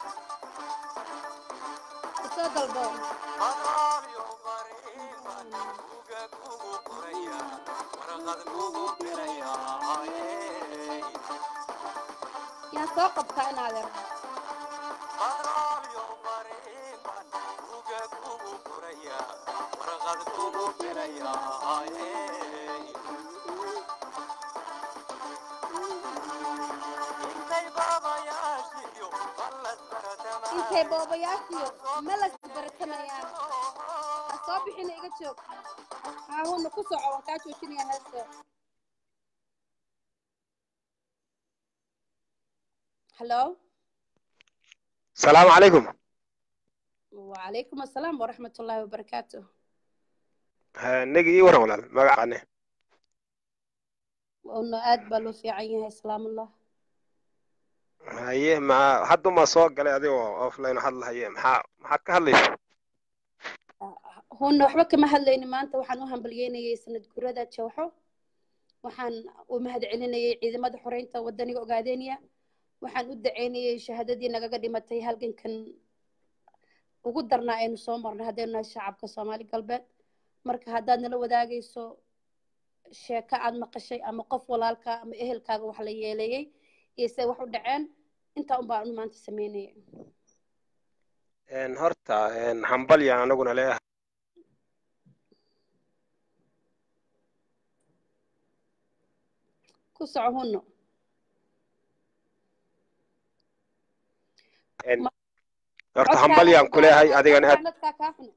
isoo dalbo yaan soo qabtaa inaadeer intay boobayaashiyo malas baratamayaan ha soo bixina iga joog haahuna ku soco waan kaa joojinaya heesta hallo السلام عليكم وعليكم السلام ورحمة الله وبركاته نجي إيه ورا ولا ما قعني وأنه آد بلو في عينها سلام الله هي ما حد ما سوق قال هذه أوف لاين حد هي ما ما حد كهليش هون وحبا كما هلين ما أنت وحن وهم بليين سند كرة جوحو وحن ومهد علينا عيد مدى حرينتا ودني قاعدينيا waxaan u daceynayay shahaadadii nagaga dhimatay halgankan ugu darnaa aynu soo marnay haddaynu nahay shacabka soomaali galbeed marka haddaad nala wadaagayso sheeko aad maqashay ama qof walaalkaa ama ehelkaaga wax la yeeleeyey iyo siday wax u dhaceen intaa un baan maanta sameynaya Een, horta een, hambalyaan anaguna leeyahay ku soco hunno Een, Ma- horta codkaaga hambalyaan ku leeyahay adigana aad dadkaa kaa xun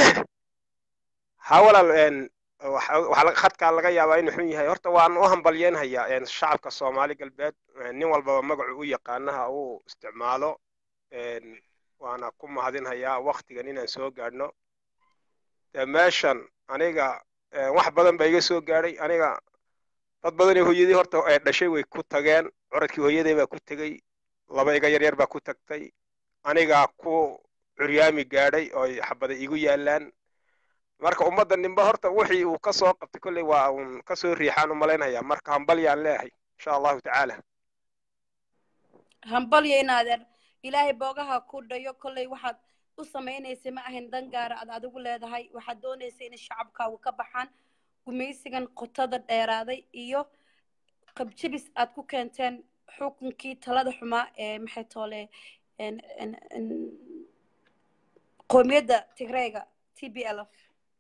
ha walaal een, waxa waxa laga- khadkaa laga yaabaa inuu xun yahay horta waan u hambalyeynhayaa een, shacabka soomaali galbeed een, nin walbaba magacu u yaqaanaha uu isticmaalo een, waana ku mahadinhayaa waktigan inaan soo gaadhno dee meeshan aniga een, wax badan baa iga soo gaadhay aniga dad badan oo hooyadii horta ee dhashay way ku tageen curadkii hooyaday baa ku tegey laba iga yaryar baa ku tagtay anigaa ku curyaami gaadhay oo ay xabada igu yaalaan marka ummadda ninba horta wixii uu ka soo qabtay kolley waa uun ka soo riixaan u malaynayaa marka hambalyaan leeyahay insha allahu tacaala hambalyo inaadeer ilaahay boogaha ku dhayo kolley waxaad u samaynaysay ma ahayn dan gaara aad adigu leedahay waxaad doonaysay inay shacabkaagu ka baxaan gumaysigan qotada dheeraaday iyo qabjabis aad ku keenteen xukunkii talada xumaa ee maxay toole en- en- en- qowmiyadda tigreega t b l f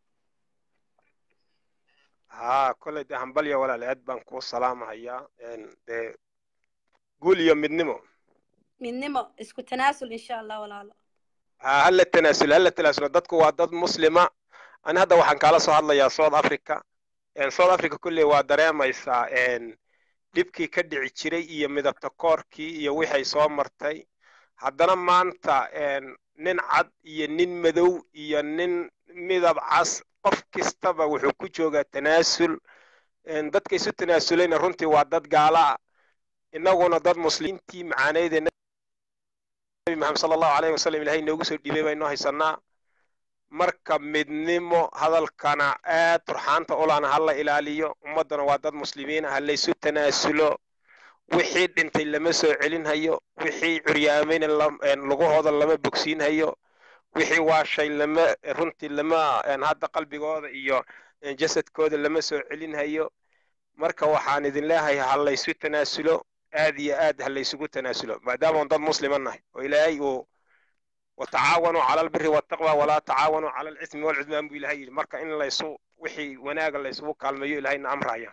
haa kolley dee hambalya walaal aad baan kuu salaamahayaa een, dee guul iyo midnimo midnimo isku tanaasul insha allah walaalo haa hala tanaasulo hala tanaasulo dadku waa dad muslima ani hadda waxaan kaala soo hadlayaa south africa een, south africa kolley waa dareemaysaa een, dhibkii ka dhici jiray iyo midabta koorkii iyo wixay soo martay haddana maanta een, nin cad iyo nin madow iyo nin midab cas qof kastaba wuxuu ku joogaa tanaasul een, dadka isu tanaasulayna runtii waa dad gaala ah innaguna dad muslimiintii macaaneydee nabi maxamed sala allahu alayhi wasalam ilahay noogu soo dhiibay baynu haysanaa marka midnimo hadalkana aad turxaanta ulana hala ilaaliyo ummaddana waa dad muslimiina ha laysu tanaasulo wixii dhintay lama soo celinhayo wixii curyaamayna lam- een, lugahooda lama bogsiinhayo wixii waashay lama runtii lama een, hadda qalbigooda iyo een, jasadkooda lama soo celinhayo marka waxaan idin leeyahay ha laysu tanaasulo aad iyo aad ha laysugu tanaasulo maadaama un dad muslima nahay oo ilaahay uu watacaawanuu cala albiri waltaqwa walaa tacaawanuu cala alcismi walcudmaan buu ilahay yidhi marka in laysu wixii wanaaga laysugu kaalmeeyo ilahayna amraya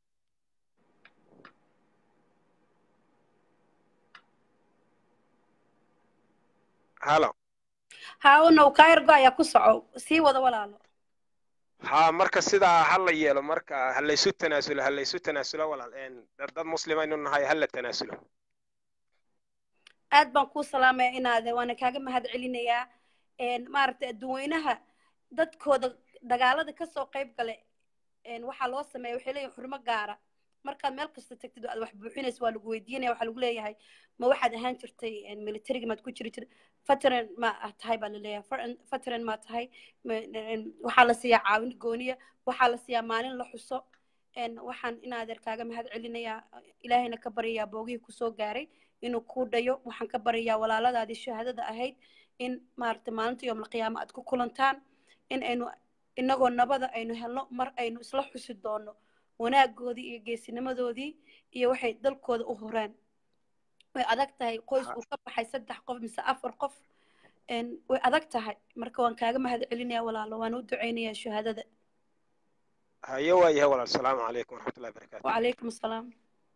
halo haawanow kaayargo ayaa ku soco sii wada walaalo ha marka sidaa ha la yeelo marka ha laysu tanaasulo ha laysu tanaasulo walaal een, dad dad muslimaynu nahay ha la tanaasulo aad baan kuu salaamaya inaade waana kaaga mahad celinayaa een, maaragtay adduweynaha dadkooda dagaalada kasoo qayb gale een, waxaa loo sameeya waxay leeyihin xurmo gaara markaad meel kasta tagtid oo aad wax buuxinaysa waa lagu weydiinaya waxaa lagu leeyahay ma waxaad ahaan jirtay militariga maad ku jiri jirtay veteran ma ah tahay baa laleeyahay Veteran- veteran ma tahay Ma- een, waxaa la siiyaa caawin gooniya waxaa la siiyaa maalin la xuso een, waxaan inaadeer kaaga mahad celinayaa ilaahayna ka baryayaa boogihii kusoo gaaray inuu kuu dhayo waxaan ka baryayaa walaaladaadii shahaadada ahayd in maaragtay maalinta yowmalqiyaama aad ku kulantaan in aynu inagoo nabada aynu helno mar aynu isla xusi doono wanaagoodii iyo geesinimadoodii iyo waxay dalkooda u horeen way adag tahay qoys uu ka baxay saddex qof mise afar qof een, way adag tahay marka waan kaaga mahad celinaya walaalo waan u duceynayaa shahaadada haye waa yahay walaal asalaamu calaykum waraxmatullahi wabarakaatu وعليكم السلام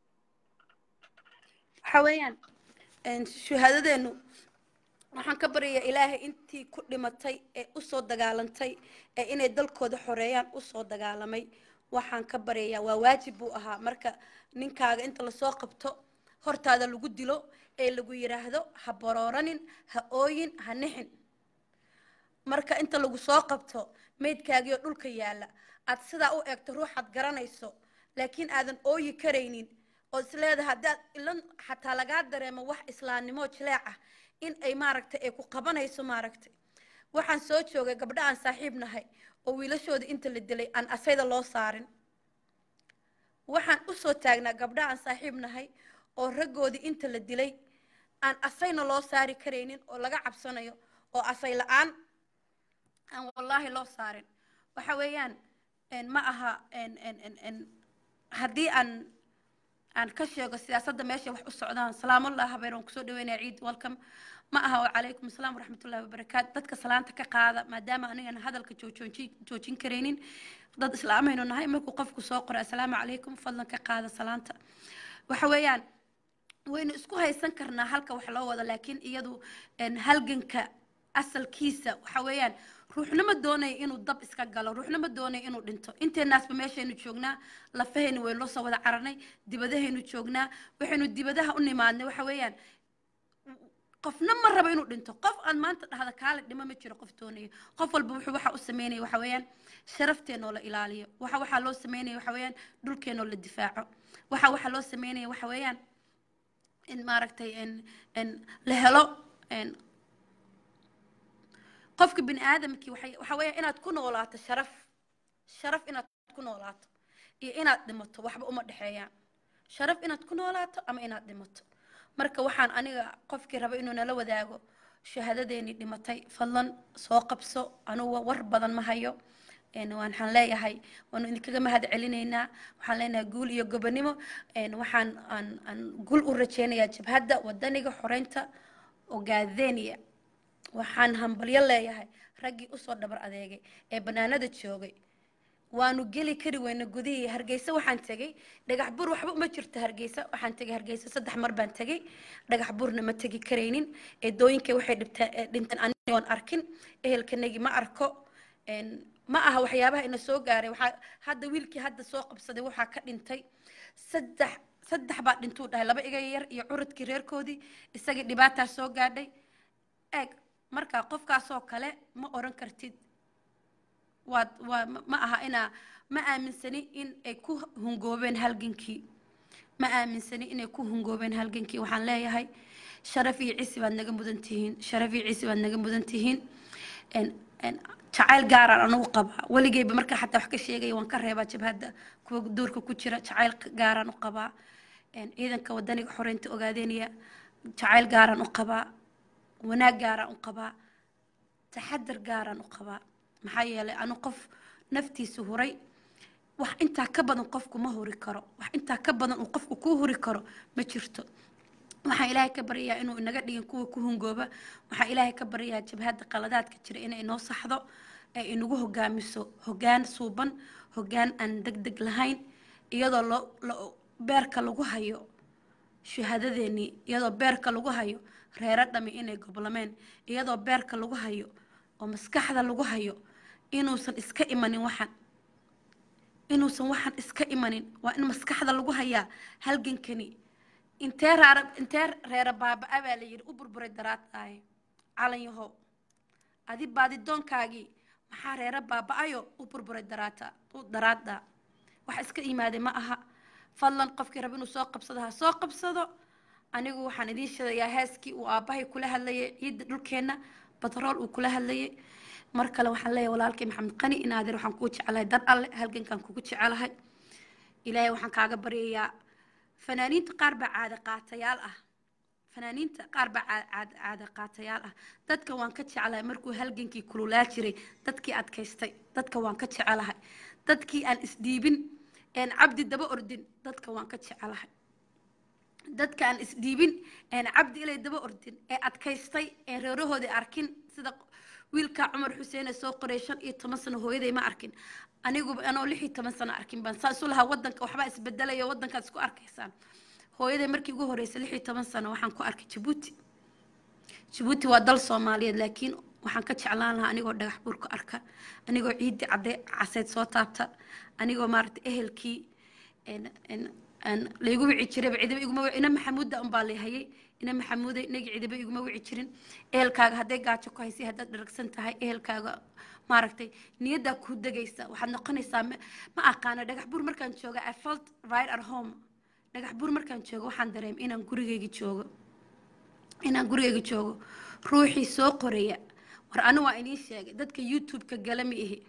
waxa weeyaan een, shahaadadeenu waxaan ka baryayaa ilaahay intii ku dhimatay ee usoo dagaalantay ee inay dalkooda xoreeyaan usoo dagaalamay waxaan ka baryayaa waa waajib buu ahaa marka ninkaaga inta lasoo qabto hortaada lagu dilo ee lagu yidhaahdo ha barooranin ha ooyin ha nixin marka inta lagu soo qabto meydkaagiyo dhulka yaalla aad sidaa u eegto ruuxaad garanayso laakiin aadan ooyi karaynin oo isleedahay haddaad ilan xataa lagaa dareemo wax islaamnimo jileec ah in ay maaragtay ay ku qabanayso maaragtay waxaan soo joogay gabdho aan saaxiib nahay oo wiilashooda inta la dilay aan asayda loo saarin waxaan usoo taagnaa gabdho aan saaxiib nahay oo raggoodii inta la dilay aan asayna loo saari karaynin oo laga cabsanayo oo asay la-aan aan wallaahi loo saarin waxa weeyaan ma aha haddii aan aan ka sheego siyaasadda meesha wax u socdaan salaamullah habeer waan kusoo dhaweynaya ciid welcome ma aha wacalaykum asalaam waraxmatullahi wabarakaatu dadka salaanta ka qaada maadaama anigana hadalka joojooji joojin karaynin dad islaamaynu nahay markuu qofku soo qoro assalaamu calaykum fadlan ka qaada salaanta waxa weeyaan waynu isku haysan karnaa halka wax loo wado laakiin iyadu halganka asalkiisa waxa weeyaan ruuxna ma doonaya inuu dab iska galo ruuxna ma doonaya inuu dhinto inteenaasba meeshaynu joognaa lafahaynu waynu lasoo wada cararnay dibadahaynu joognaa waxaynu dibadaha u nimaadnay waxa weeyaan qofna ma rabo inuu dhinto qof aan maanta dhahda kaale dhimo ma jiro qof doonaya qof walba wuxuu waxa u sameynaya waxa weeyaan sharafteenoo la ilaaliyo waxa waxaa loo sameynaya waxa weeyaan dhulkeenoo la difaaco waxa waxaa loo sameynaya waxa weeyaan in maaragtay la helo qofka bini aadamkii waxa weeya inaad ku noolaato sharaf sharaf inaad ku noolaato iyo inaad dhimato waxba uma dhexeeyaan sharaf inaad ku noolaato ama inaad dhimato marka waxaan aniga qofkii raba inuu nala wadaago shahaadadeennii dhimatay fadlan soo qabso anugu war badan ma hayo waxaan leeyahay waanu idinkaga mahad celinaynaa waxaan leenahay guul iyo gobonimo waxaan aan aan guul u rajeynayaa jabhadda wadaniga xoreynta ogaadenia waxaan hambalyo leeyahay raggii usoo dhabar adeegay ee banaanada joogay waanu geli kari weyna gudihii hargeysa waxaan tegey dhagax buur waxba uma jirto hargeysa waxaan tegey hargeysa saddex mar baan tegey dhagax buurna ma tegi karaynin eedooyinkay waxay dhibteen dhinteen anigoon arkin ehelkanagi ma arko ma aha waxyaabaha ina soo gaaray waxaa hadda wiilkii hadda soo qabsaday waxaa ka dhintay saddex saddex baa dhintuu dhahay laba iga yar iyo curadkii reerkoodii isagii dhibaataa soo gaadhay eeg marka qofkaasoo kale ma oran kartid waad waa ma aha inaa ma aaminsani in ay ku hungoobeen halgankii ma aaminsani inay ku hungoobeen halgankii waxaan leeyahay sharaf iyo cisi baad naga mudan tihiin sharaf iyo cisi baad naga mudan tihiin jacayl gaaraan anugu qabaa weligeyba markaa xataa wax ka sheegaya waan ka reebaa jabhadda kuwa duurka ku jira jacayl gaaraan u qabaa ciidanka wadaniga xoreynta ogaadeynaya jacayl gaaraan u qabaa wanaag gaaraan u qabaa taxadar gaaraan u qabaa maxaa yeelay anu qof naftiisa huray wax intaa ka badan qofku ma huri karo wax intaa ka badan uu qofku kuu huri karo ma jirto waxaan ilaahay ka baryayaa inuu inaga dhigin kuwa ku hungooba waxaan ilaahay ka baryayaa jabhadda qaladaadka jira inay inoo saxdo ee inagu hogaamiso hogaan suuban hogaan aan deg deg lahayn iyadoo loo beerka lagu hayo shahaadadeennii iyadoo beerka lagu hayo reero dhami inay goblameen iyadoo beerka lagu hayo oo maskaxda lagu hayo inuusan iska imanin waxan inuusan waxan iska imanin waa in maskaxda lagu hayaa halgankani intee raara intee reera baaba-a baa la yidhi u burburay daraadaaye calan yahow adi baadidoonkaagii maxaa reera baaba-ayo u burburay daraata daraada wax iska yimaaday ma aha fadlan qofkii raba inuu soo qabsado ha soo qabsado anigu waxaan idiin sheegayaa heeskii uu aabbahay kula hadlayay ciidda dhulkeenna batrool uu kula hadlayay mar kale waxaan leeyahay walaalkay maxamed qani inaadir waxaan kugu jecelahay dad alle halgankaan kugu jecelahay ilaahay waxaan kaaga baryayaa fanaaniinta qaar baa caada qaatayaal ah fanaaniinta qaar baa caada qaatayaal ah dadka waan ka jecelahay markuu halgankii kululaa jiray dadkii adkaystay dadka waan ka jecelahay dadkii aan isdhiibin een cabdi daba ordin dadka waan ka jecelahay dadka aan isdhiibin een cabdi ilay daba ordin ee adkaystay ee reerahoodii arkin sida wiilka cumar xuseen ee soo qoray shan iyo toban sano hooyaday ma arkin aniguba anoo lix iyo toban sano arkin baan saa isu lahaa wadanka waxbaa isbedelaya wadankaad isku arkaysaan hooyaday markii ugu horreysay lix iyo toban sano waxaan ku arkay jabuuti jabuuti waa dal soomaaliyeed laakiin waxaan ka jeclaan lahaa anigoo dhagax buur ku arka anigoo ciidii cadde caseyd soo taabta anigoo maaragtay ehelkii laygu wici jirayba cidiba iguma wici ina maxamuudda unbaa layhayay ina maxamuuday inagi cidiba iguma wici jirin ehelkaaga hadday gaajo ku haysay haddaad dharagsan tahay ehelkaaga maaragtay niyaddaa kuu degaysa waxaad noqonaysaa ma aqaano dhagax buur markaan jooga i felt right at home dhagax buur markaan joogo waxaan dareem inaan gurigayga joogo inaan gurigayga joogo ruuxii soo qoraya war anu waa idiin sheegay dadka youtube-ka gala ma ihi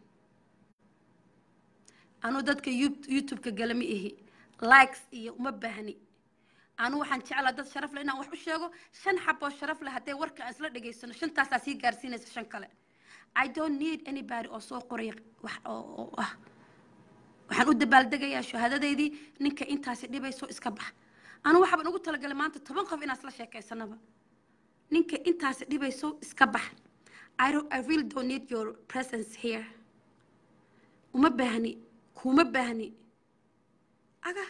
anu dadka youtube-ka gala ma ihi likes iyo uma baahni anu waxaan jeclaa dad sharaf leh inaan wax u sheego shan xaboo sharaf leh haddee warka aan isla dhegaysano shantaasaa sii gaarsiinaysa shan kale i don't need anybody oo soo qoraya wax oo oo ah waxaan u dabaaldegayaa shahaadadeydii ninka intaasi dhibayso iska bax anu waxaaban ugu talagalay maanta toban qof inaan isla sheekaysanaba ninka intaasi dhibayso iska bax I, don't, I really don't need your presence here uma baahni kuma baahni aga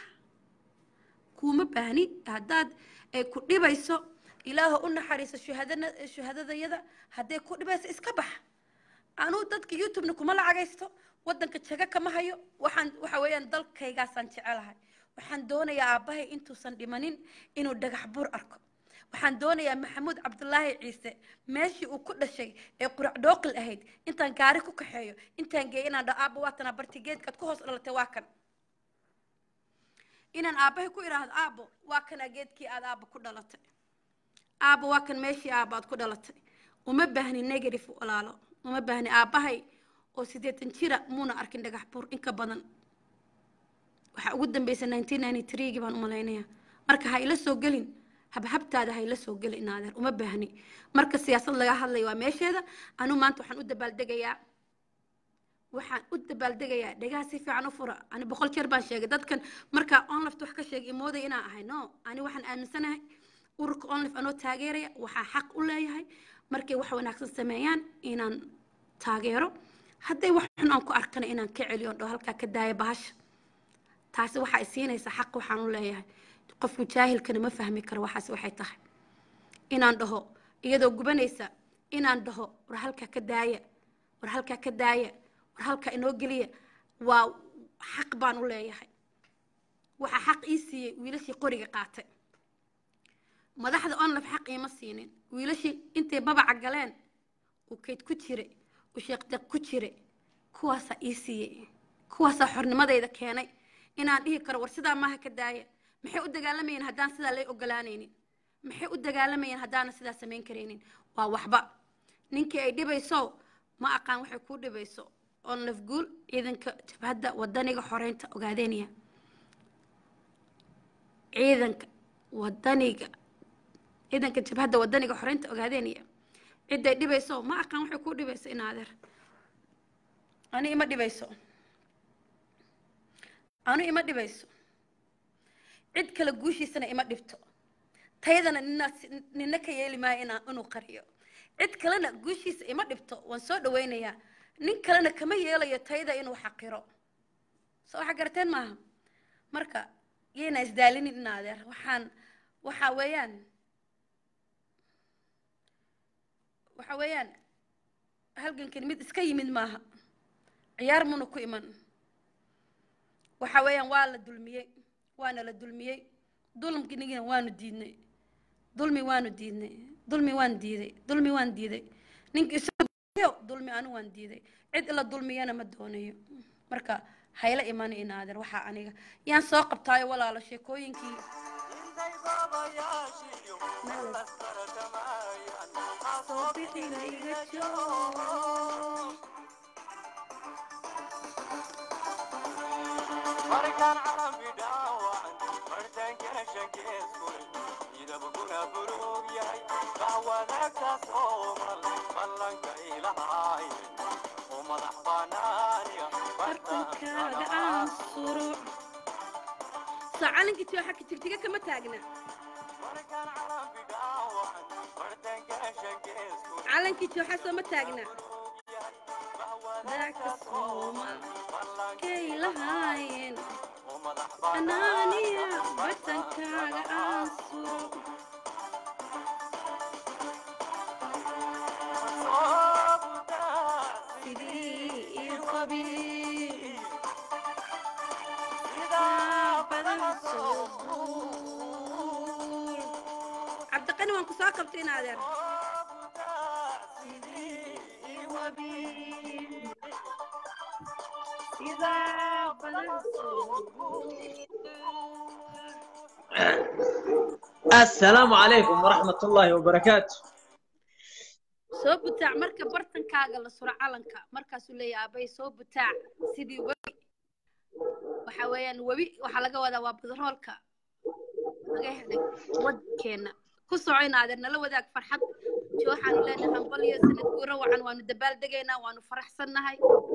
kuma baahni haddaad ay ku dhibayso ilaaha u naxariiso shuhadana shuhadadayada hadday ku dhibayso iska bax anuu dadka youtubena kuma lacagaysto waddanka jaga kama hayo waxaan waxa weeyaan dalkaygaasaan jecelahay waxaan doonayaa aabbahay intuusan dhimanin inuu dhagax bur arko waxaan doonayaa maxamuud cabdulaahi ciise meeshii uu ku dhashay ee qurac dhooqil ahayd intaan gaari ku kaxeeyo intaan geeyo inaan dhaho aabba waatanaa barti geedkaad ku hoos dhalatay waa kan inaan aabbahay ku idhaahdo aabbo waa kanaa geedkii aad aabba ku dhalatay aabbo waa kan meeshii aabba aad ku dhalatay uma baahni negative walaalo uma baahni aabbahay oo siddeetan jira muuna arkin dhagax buur inka badan waxaa ugu dambeysay nineteen ninety three-gii baan u malaynayaa marka ha ila soo gelin habhabtaada ha ila soo geli inaadeer uma baahni marka siyaasad laga hadlayo waa meesheeda anuu maanta waxaan u dabaaldegayaa waxaan u dabaaldegayaa dhegaha si fiican u fura ani boqol jeer baan sheegay dadkan markaa onlift wax ka sheegay imooday inaan ahay no ani waxaan aaminsanahay ururka onlift anoo taageeraya waxaa xaq u leeyahay markay wax wanaagsan sameeyaan inaan taageero hadday wax xun aan ku arkana inaan ka celiyo dho halkaa ka daaya bahasha taasi waxaa isiinaysa xaq waxaan u leeyahay qofku jaahilkana ma fahmi karo waxaas waxay tahay inaan dhaho iyadoo gubanaysa inaan dhaho war halkaa ka daaya war halkaa ka daaya war halkaa inoo geliya waa xaq baan u leeyahay waxaa xaq ii siiyey wiilashii qoriga qaatay madaxda onlaf xaq iima siinin wiilashii intay babaca galeen uu kayd ku jire uu sheekdeeq ku jire kuwaasaa ii siiyey kuwaasaa xornimadayda keenay inaan dhihi karo war sidaa maaha ka daaya maxay u dagaalamayeen haddaan sidaa lay ogolaanaynin maxay u dagaalamayeen haddaana sidaa samayn karaynin waa waxba ninkii ay dhibayso ma aqaan waxay kuu dhibayso oon lafguul ciidanka jabhadda wadaniga xoreynta ogaadeynaya ciidanka wadaniga ciidanka jabhadda wadaniga xoreynta ogaadeynaya ciday dhibayso ma aqaan waxay kuu dhibayso inaadeer ani ima dhibayso anu ima dhibayso cid kale guushiisana ima dhibto taydana nina nina ka yeeli maayo inaa inuu qariyo cid kalena guushiisa ima dhibto waan soo dhawaynayaa nin kalena kama yeelayo tayda inuu xaqiro soo waxa garateen maaha marka yayna isdaalinin in adeer waxaan waxa weeyaan waxa weeyaan halgankan mid iska yimid maaha ciyaar muna ku iman waxa weeyaan waa la dulmiyey waana la dulmiyey dulmkinigina waanu diidnay dulmi waanu diidnay dulmi waan diiday dulmi waan diiday ninka isayo dulmi anu waan diiday cid ila dulmiyana ma doonayo marka hayla imani inaadeer waxaa aniga yaan soo qabtaayo walaalo sheekooyinkii soo bixinayga joo markaan calambi dhaawacan martaankana shankees furay midabkuna buluug yahay bahwadaagtaas oo mal ballanka ilahaaye oo madax banaaniya bartankaaga aan suro soo calankii tio xagga tigtiga kama taagna markaan calambi dhaawacan martaankana shankees furay calankii tooxa sooma taagna daagka sooma kay lahaayeen oo madax anaaniya bartankaaga aan suro sidii ii qabi yaa badan soo guur cabdiqani waan ku soo qabtay in adeer sidaa badan soo السلام عليكم ورحمة الله وبركاته soo butaac marka bartankaaga la suro calanka markaasuu leeyahay aabay soo butaac sidii webi waxa weeyaan webi waxaa laga wadaa waa badroolka naga helay wadankeena ku soco inaadeer nala wadaag farxad jo waxaanu leenahay hambaliyo sanad guuro wacan waanu dabaaldegaynaa waanu faraxsannahay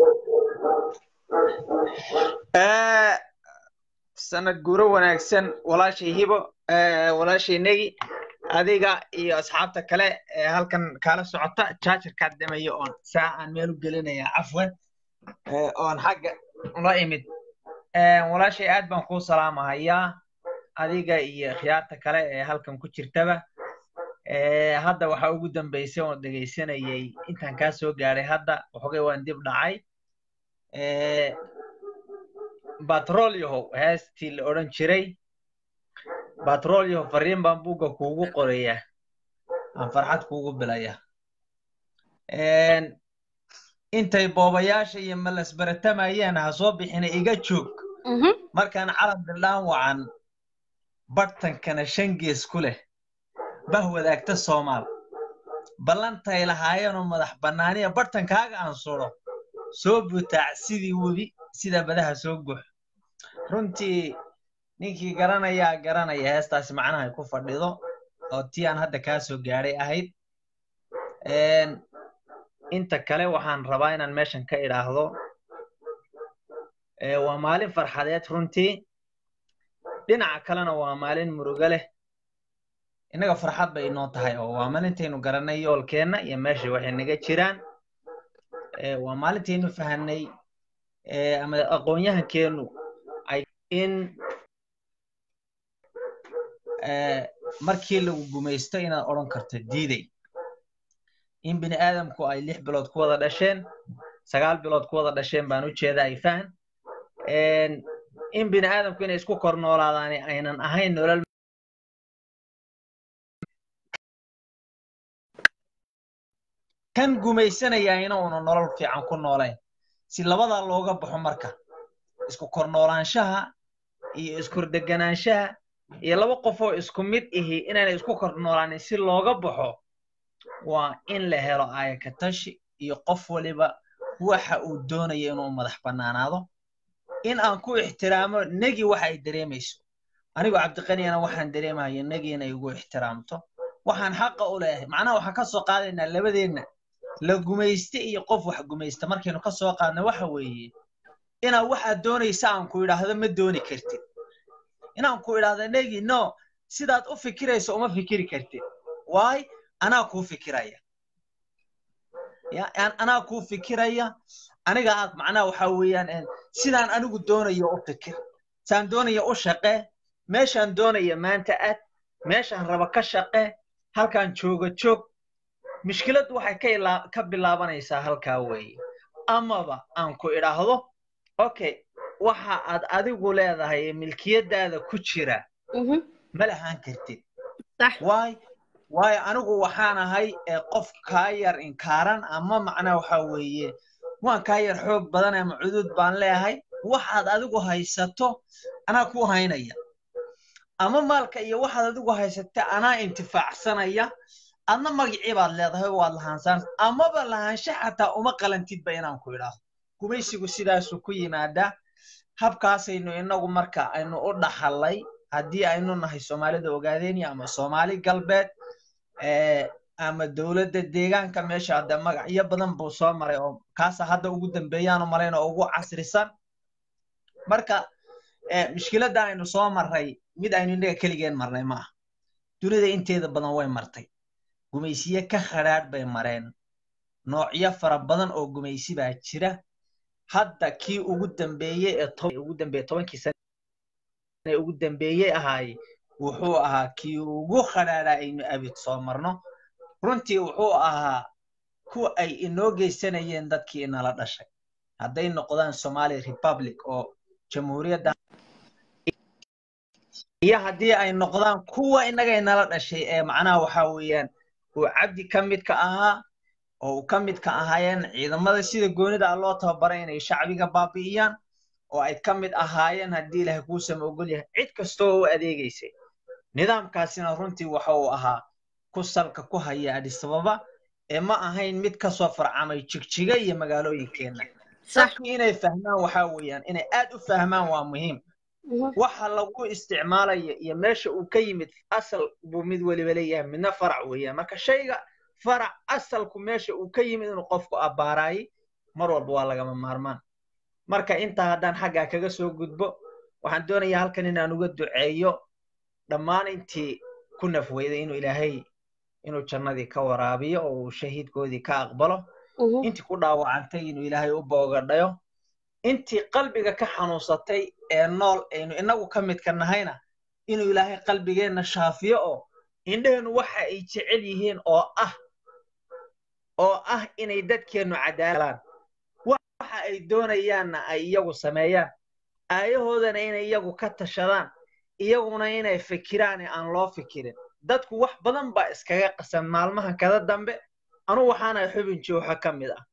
Eh, sanad guuro wanaagsan walaashay hibo eh, walaashay negi adiga iyo asxaabta kale ee halkan kaala socota jaajarkaa damayo oon saa aan meel u gelinaya cafwan eh, oon xagga ula imid Eh, walaashay aad baan kuu salaamahayaa adiga iyo khiyaarta kale ee halkan ku jirtaba Eh, hadda waxaa ugu dambeysay oon dhegaysanayay intaan kaa soo gaadhay hadda waxoogay waan dib dhacay Eh, batrolyahow heestii la odhan jiray batrolyahow fariin baan buugga kuugu qorayaa aan farxad kuugu bilaya intay boobayaasha iyo malas baratamayeen ha soo bixina iga joog markaan calan bildhaan wacan bartankana shan gees ku leh bah wadaagta soomaal ballantay lahaayeenoo madax bannaaniya bartankaaga aan suro soo butaac sidii webi sida badaha soo gux runtii ninkii garanayaa garanaya heestaasi macnahay ku fadhido oo tii aan hadda kaa soo gaadhay ahayd inta kale waxaan rabaa inaan meeshan ka idhaahdo waa maalin farxadeed runtii dhinaca kalena waa maalin murugo leh innaga farxad bay inoo tahay oo waa maalintaynu garanay yoolkeenna iyo meesha waxay naga jiraan waa maalintaynu fahanay ama aqoon-yahankeenu ay in markii lagu gumaysto inaad odhan karto diiday in bini aadamku ay lix bilood ku wada dhasheen sagaal bilood ku wada dhasheen baan u jeeda ay fahan in bini aadamku inay isku kor noolaadaan aynan ahayn nolol kan gumaysanaya inuuna nolol fiican ku noolayn si labadaa looga baxo marka isku kor noolaanshaha iyo iskordegganaanshaha iyo laba qofoo isku mid ihi inaanay isku kor noolaanin si looga baxo waa in la helo aayakatashi iyo qof waliba waxa uu doonayo inuu madax bannaanaado in aan ku ixtiraamo negi waxa ay dareemayso anigoo cabdiqaniyana waxaan dareemayo negi inay igu ixtiraamto waxaan xaqa u leeyahay macnaha waxaan ka soo qaadaynaa labadeenna la gumayste iyo qof wax gumaysta markaynu ka soo qaadna waxa weeye inaad waxaad doonaysa aan ku idhaahdo ma dooni kartid inaan ku idhaahdo negi no sidaad u fikirayso uma fikiri kartid waay anaa kuu fikiraya anaa kuu fikiraya aniga aad macnaha waxa weeyaan sidaan anigu doonayo u fikir saan doonayo u shaqee meeshaan doonaya maanta aad meeshaan raba ka shaqee halkaan jooga joog mushkiladdu waxay ka ilaa ka bilaabanaysaa halkaa weeye amaba aan ku idhaahdo okay waxa aad adigu leedahay milkiyadaada ku jira ma lahaan kartid waay waayo anigu waxaan ahay qof kaa yar inkaaran ama macnaa waxa weeye waan kaa yar xoog badan ama cudud baan leeyahay waxaad adigu haysato anaa ku haynaya ama maalka iyo waxaad adigu haysata anaa intifaacsanaya adna magicii baad leedahay waad lahaansaan amaba lahaansha xataa uma qalantidba inaan ku idhaahdo gumaysigu sidaasuu ku yimaadaa habkaasaynu inagu marka aynu u dhaxallay haddii aynu nahay soomaalida ogaadeenya ama soomaali galbeed ama dowladda deegaanka meesha hadda magacyo badan buu soo maray oo kaasa hadda ugu dambeeyaanu malayn oo ugu casrisan marka mushkiladda aynu soo marray mid aynu innaga keligeen marnay ma aha dunida inteeda badan way martay gumaysiye ka khadhaadh bay mareen noocyo fara badan oo gumaysi baa jira hadda kii ugu dambeeyey ee ugu dambeeye tobankii sane ee ugu dambeeyey ahaay wuxuu ahaa kii ugu khadhaadhaa aynu abid soo marno runtii wuxuu ahaa kuwa ay inoo geysanayeen dadkii inala dhashay hadday noqdaan somali republic oo jamhuuriyadda iyo haddii ay noqdaan kuwa innaga inala dhashay ee macnaha waxa weeyaan uu cabdi ka midka ahaa oo uu ka midka ahaayeen ciidamada sida goonida ah loo tababaray inay shacbiga baabi'iyaan oo ay ka mid ahaayeen haddii ilaahay kuusama ogol yahay cid kastoo u adeegaysay nidaamkaasina runtii waxa uu ahaa ku salka ku haya adisababa ee ma ahayn mid ka soo farcamay jigjiga iyo magaalooyinkeenna dadku inay fahmaan waxa weeyaan inay aad u fahmaan waa muhiim waxa lagu isticmaalayo iyo meesha uu ka yimid asal buu mid weliba leeyahay midna farac weeyaan marka shayga farac asalku meesha uu ka yimid inuu qofku abbaaraayay mar walba waa lagama maarmaan marka intaa haddaan xaggaa kaga soo gudbo waxaan doonayaa halkan inaan uga duceeyo dhammaan intii ku nafweyday inuu ilaahay inuu jannadii ka waraabiyo oo uu shahiidkoodii ka aqbalo intii ku dhaawacantay inuu ilaahay u boogadhayo intii qalbiga ka xanuunsatay ee nool aynu inagu ka midka nahayna inuu ilaahay qalbigeenna shaafiyo oo indheheennu waxa ay jecel yihiin oo ah oo ah inay dadkeennu cadaalaan waxa ay doonayaanna ay iyagu sameeyaan aayahoodana inay iyagu ka tashadaan iyaguna inay fikiraan ee aan loo fikirin dadku wax badan baa iskaga qasan maalmaha kada dambe anugu waxaana xubin jooxa ka mid ah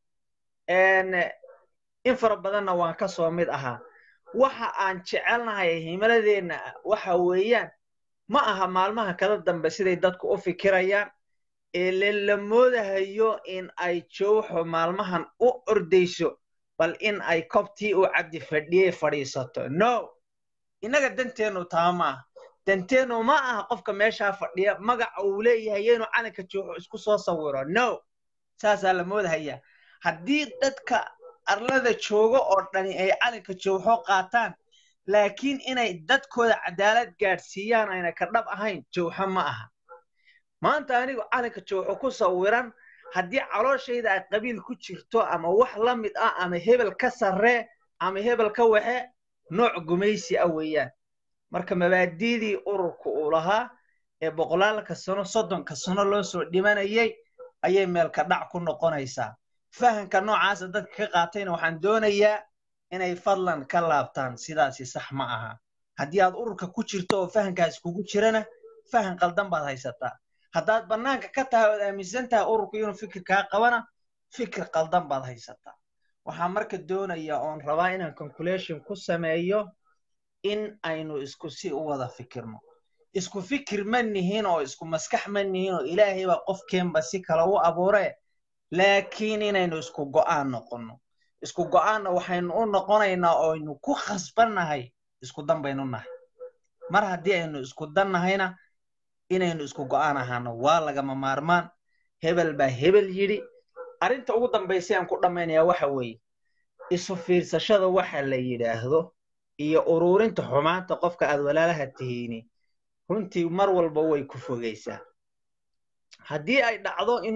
in fara badanna waan ka soo mid ahaa waxa aan jecelnahay himiladeenna waxa weeyaan ma aha maalmaha kada dambe siday dadku u fikirayaan ee la moodahayo in ay jooxo maalmahan u ordayso bal in ay kobtii uu cabdi fadhiyey fadhiisato no innaga danteennu taa ma aha danteennu ma aha qofka meeshaa fadhiya magaca uu leeyahay inuu calanka jooxo isku soo sawiro no saasaa la moodahayaa haddii dadka arlada joogo oo dhani ay calanka jooxo qaataan laakiin inay dadkooda cadaalad gaadhsiiyaan ayna ka dhab ahayn jooxo ma aha maanta anigu calanka jooxo ku sawiran haddii calooshayda ay qabiil ku jirto ama wax la mid ah ama hebel ka sarree ama hebel ka waxe nooc gumaysi ah weeyaan marka mabaadiidii ururka uu lahaa ee boqolaalka sano soddonka sano loo soo dhimanayay ayay meelka dhac ku noqonaysaa fahanka noocaasa dadka ka qaatayna waxaan doonayaa inay fadlan ka laabtaan sidaasi sax ma aha haddii aad ururka ku jirto oo fahankaasi kugu jirana fahan qaldan baad haysataa haddaad bannaanka ka tahay ood aaminsan tahay ururku inuu fikir kaa qabana fikir qaldan baad haysataa waxaan marka doonayaa oon rabaa inaan conclusion ku sameeyo in aynu isku si u wada fikirno isku fikir ma nihin oo isku maskax ma nihin oo ilaahay baa qofkeenba si kale u abuuree laakiin inaynu isku go'aan noqonno isku go'aanna waxaynu u noqonaynaa oo aynu ku khasbannahay isku dan baynu nahay mar haddii aynu isku dan nahayna inaynu isku go'aan ahaano waa lagama maarmaan hebel baa hebel yidhi arrinta ugu dambaysa aan ku dhammaynayaa waxa weeye isu fiirsashada waxa la yidhaahdo iyo ururinta xumaanta qofka aad walaalaha tihiini runtii mar walba way ku fogaysaa haddii ay dhacdo in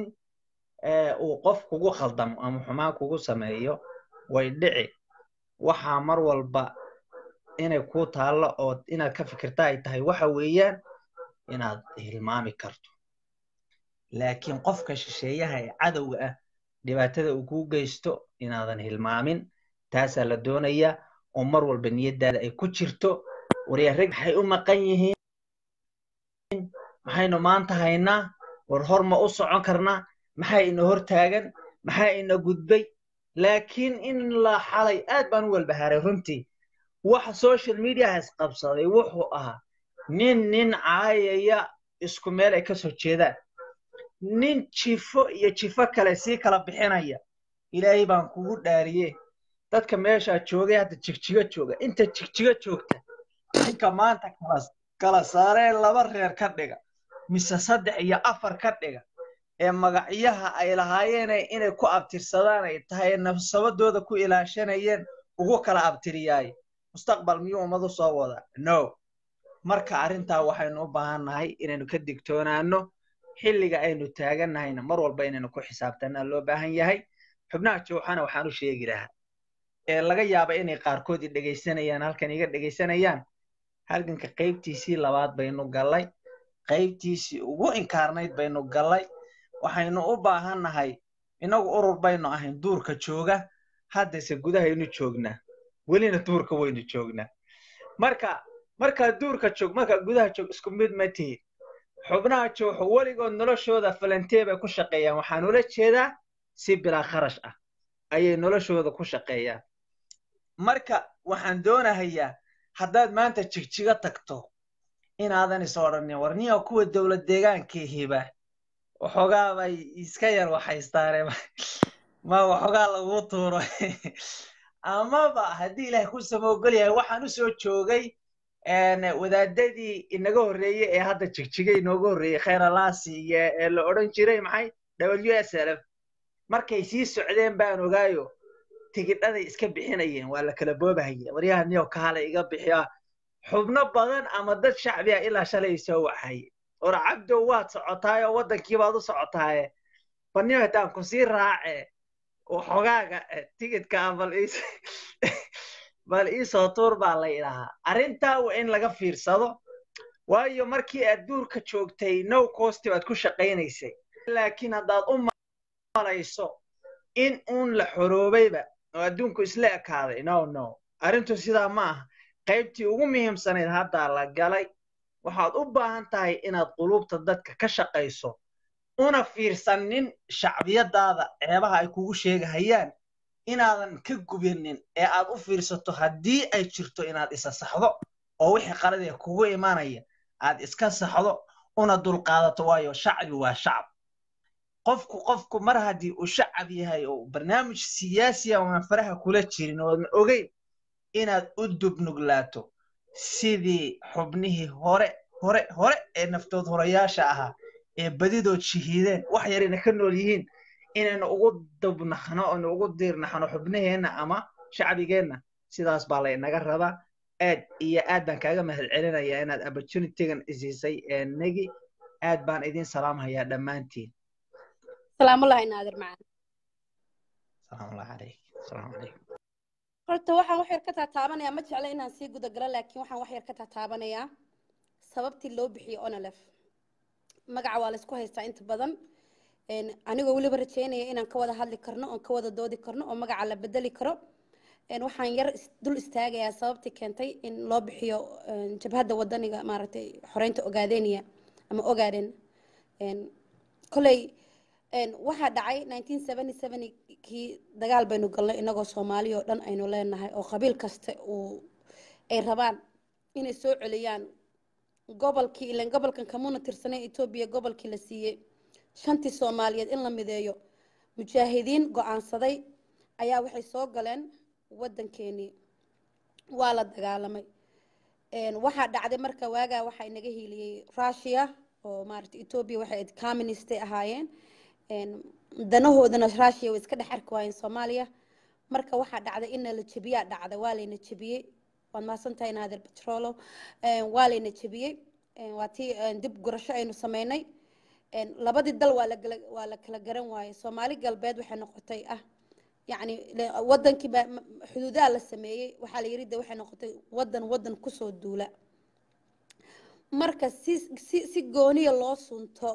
uu qof kugu khaldamo ama xumaan kugu sameeyo way dhici waxaa mar walba inay kuu taallo oo inaad ka fikirta ay tahay waxa weeyaan inaad hilmaami karto laakiin qofka shisheeyaha ee cadowga ah dhibaatada uu kuu geysto inaadan hilmaamin taasaa la doonayaa oo mar walba niyaddaada ay ku jirto waryarag maxay u maqan yihiin maxaynu maanta haynaa war hor ma u socon karnaa maxaa ina hor taagan maxaa ina gudbay laakiin in la xalay aad baan u walbahaaray runtii waxa social mediahas qabsaday wuxuu ahaa nin nin caayaya isku meel ay ka soo jeedaan nin jifo iyo jifo kale sii kala bixinaya ilaahay baan kugu dhaariye dadka meeshaa joogay hadda jigjigo jooga inta jigjigo joogta ninka maanta kala kala saaree laba reer ka dhiga mise saddex iyo afar ka dhiga ee magacyaha ay lahaayeen inay ku abtirsadaan ay tahay ee nafsabadooda ku ilaashanayeen ugu kala abtiriyaay mustaqbal miyuu ummadu soo wada no marka arrintaa waxaynu u baahannahay inaynu ka digtoonaano xilliga aynu taagannahayna mar walba inaynu ku xisaabtanaa loo baahan yahay xubnaha jooxana waxaan u sheegi lahaa ee laga yaaba inay qaarkood i dhegaysanayaan halkan iga dhegaysanayaan halganka qaybtiisii labaad baynu gallay qaybtiisii ugu inkaarnayd baynu gallay waxaynu u baahannahay innagu urur baynu ahayn duurka jooga haddase gudahaynu joognaa welina duurka waynu joognaa marka markaa duurka joog markaa gudaha joog isku mid ma tihin xubnaha jooxo weligood noloshooda falantee bay ku shaqeeyaan waxaan ula jeedaa si bilaa kharash ah ayay noloshooda ku shaqeeyaan marka waxaan doonahayaa haddaad maanta jigjigo tagto inaadan is odhanin warniya kuwa dowlad deegaankiihiba waxoogaa bay iska yar waxaystaane ma waxoogaa laguu tuuro amaba haddii ilaahay ku samoogol yahay waxaan u soo joogay een, wadaadadii inaga horreeyey ee hadda jigjigay inooga horreeyey khayralaasi iyo ee la odhan jiray maxay w s l f markay sii socdeen baan ogaayo tigidhaday iska bixinayeen waa la kala boobahaya waryaha niyo kaale iga bixiya xubno badan ama dad shacbi ah ilaa shalay soo waxaye war cabdow waad socotaayo waddankii baad u socotaaye baniyo hataan ku sii raace oo xogaaga eh, tigidka ah bal iis bal iisoo tuur baa la idhahaa arrintaa waa in laga fiirsado waayo markii aad duurka joogtay no costi baad ku shaqaynaysay laakiin haddaad u malayso in uun la xoroobayba oo adduunku isla ekaaday no no arrintu sidaa ma aha qaybtii ugu muhiimsanayd haddaa la galay waxaad u baahan tahay inaad qulubta dadka ka shaqayso una fiirsanin shacbiyadaada ceebaha ay kugu sheegahayaan inaadan ka gubinin ee aad u fiirsato haddii ay jirto inaad isa saxdo oo wixii qaladee kugu imanaya aad iska saxdo una dulqaadato waayo shacbi waa shacab qofku qofku mar haddii uu shacab yahay oo barnaamij siyaasiya oonan faraha kula jirin oodan ogeyn inaad u dubnuglaato sidii xubnihii hore hore hore ee naftood horayaasha ahaa ee badidood shahiideen wax yarayna ka nool yihiin inaynu ugu dubnaxno aynu ugu diirnaxno xubnaheenna ama shacbigeenna sidaas baa laynaga rabaa aad iyo aad baan kaaga mahadcelinayaa inaad opportunitygan isiisay ee negi aad baan idin salaamhayaa dhammaantiin salaamullahi naadir macaan salaamullahi calayk asalaamu calaykum horta waxaan wax yar ka taataabanayaa ma jecla inaan sii guda galo laakiin waxaan wax yar ka taataabanayaa sababtii loo bixiyey onolef magaca waa laysku haystaa inta badan een, anigoo weliba rajeynaya inaan ka wada hadli karno oon ka wada doodi karno oo magaca la bedeli karo een, waxaan yar is- dul istaagayaa sababtii keentay in loo bixiyo een, jabhadda wadaniga maaragtay xoreynta ogaadeniya ama ogaaden een, koley een, waxaa dhacay 1977 kii dagaal baynu galnay inagoo soomaali oo dhan aynu leenahay oo qabiil kasta uu ay rabaan inay soo celiyaan gobolkii ilan gobolkan kamuna tirsanay etoobiya gobolkii la siiyey shantii soomaaliyeed in la mideeyo mujaahidiin go-aansaday ayaa waxay soo galeen waddankeenii waa la dagaalamay Een, waxaa dhacday marka waagaa waxaa inaga hiiliyey russia oo maaragtay etoobiya waxay ahayd communistay ahaayeen Een, danahoodana russia way iska dhex arki waayeen soomaaliya marka waxaa dhacday in la jebiyaa dhacday waa layna jebiyey waad mahadsantahay naadir petrolo Een, waa layna jebiyey Een, waa tii een, dib gurasho aynu sameynay Een, labadii dal waa la gala- waa la kala garan waayey soomaali galbeed waxay noqotay ah yacni le- wadankii baa m- xuduudaha la sameeyey waxaa la yidhi de waxay noqotay wadan wadan kusoo duula marka si si si gooniya loo sunto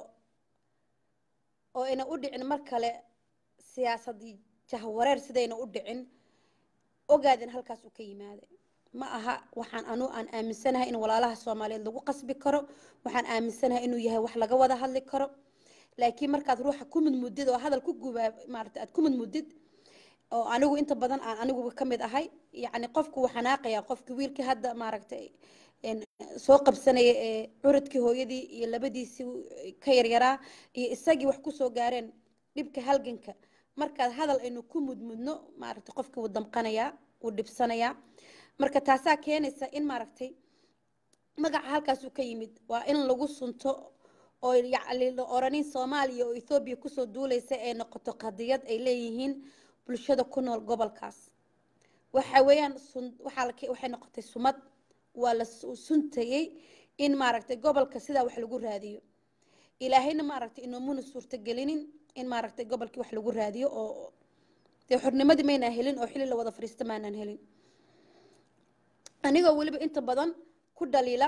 oo ayna u dhicin mar kale siyaasadii jahwareer sidayna u dhicin ogaadin halkaas uu ka yimaaday ma aha waxaan anu aan aaminsanahay in walaalaha soomaaliyeed lagu qasbi karo waxaan aaminsanahay inuu yahay wax laga wada hadli karo laakiin markaad ruuxa ku mudmudid oo hadal ku gubaa maarata aad ku mudmudid oo anigu inta badan aan aniguba ka mid ahay yacni qofku wuu xanaaqayaa qofkii wiilkii hadda maaragtay een, soo qabsanaya ee curadkii hooyadii iyo labadiisii ka yaryaraa iyo isagii wax kusoo gaareen dhibka halganka markaad hadal aynu ku mudmudno maaragtay qofkii wuu damqanayaa wuu dhibsanayaa marka taasaa keenaysa in maaragtay magaca halkaasuu ka yimid waa in lagu sunto oo yacni la oranin soomaaliya oo ethoobiya kusoo duulaysa ee noqoto qadiyad ay leeyihiin bulshada ku nool gobolkaas waxa weeyaan sun waxaa la waxay noqotay sumad waa la su- suntayey in maaragtay gobolka sidaa wax lagu raadiyo ilaahayna maaragtay inoomuna suurtagelinin in maaragtay gobolkii wax lagu raadiyo oo dee xornimadii maynaan helin oo xili la wada fadhiista maanaan helin anigoo weliba inta badan ku dhaliila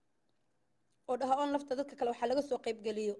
oo dhaha on lafta dadka kale waxaa laga soo qaybgeliyo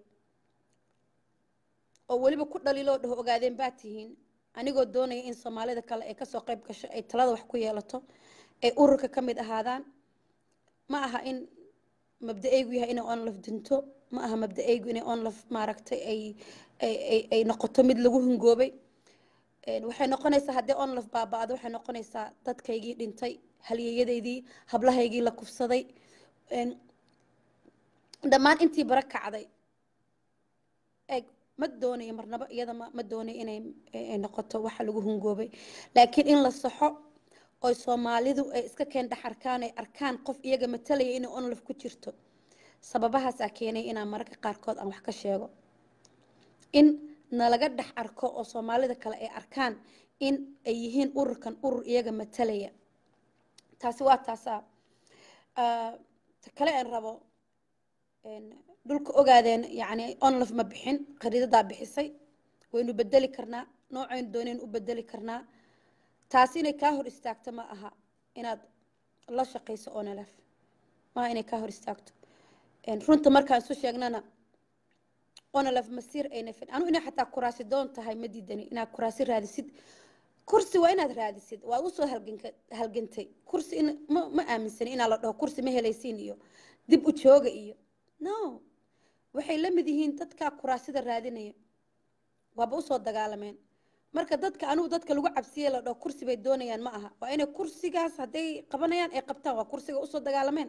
oo weliba ku dhaliilo oo dhaho ogaadeen baa tihiin anigoo doonaya in soomaalida kale ay kasoo qayb gasho ay talada wax ku yeelato ay ururka ka mid ahaadaan ma aha in mabda-aygu yahay inay onlaf dinto ma aha mabda-aygu inay onlaf maaragtay ay ay ay ay noqoto mid lagu hungoobay Een, waxay noqonaysaa haddii onlaf baaba-do waxay noqonaysaa dadkaygii dhintay halyeeyadaydii hablahaygii la kufsaday Een, dhammaan intii bara kacday eeg ma doonayo marnaba iyada ma ma doonayo inay ay noqoto waxa lagu hungoobay laakiin in la saxo oy soomaalidu ay iska keen dhex arkaan ay arkaan qof iyaga matalaya inay onlaf ku jirto sababahaasaa keenay inaan mararka qaarkood aan wax ka sheego in nalaga dhex arko oo soomaalida kale ay arkaan in ay yihiin ururkan urur iyaga matalaya taasi waa taasaa ta kale aan rabo dhulka ogaadeen yacni onlaf ma bixin khariidadaa bixisay waynu bedeli karnaa noocaynu doonaynu u bedeli karnaa taasi inay kaa hor istaagto ma aha inaad la shaqayso onlf maaha inay kaa hor istaagto runta markaan isu sheegnana onlf masiir ayna fin anu inay xataa kuraasi doon tahay ma diidani inaad kuraasi raadisid kursi waa inaad raadisid waad usoo halganka halgantay kursi in ma ma aaminsani inaa la dhaho kursi ma helaysiin iyo dib u jooga iyo no waxay la mid yihiin dadkaa kuraasida raadinaya waaba usoo dagaalameen marka dadka anigu dadka lagu cabsiye la dhaho kursi bay doonayaan ma aha waa inay kursigaas hadday qabanayaan ay qabtaan waa kursiga usoo dagaalameen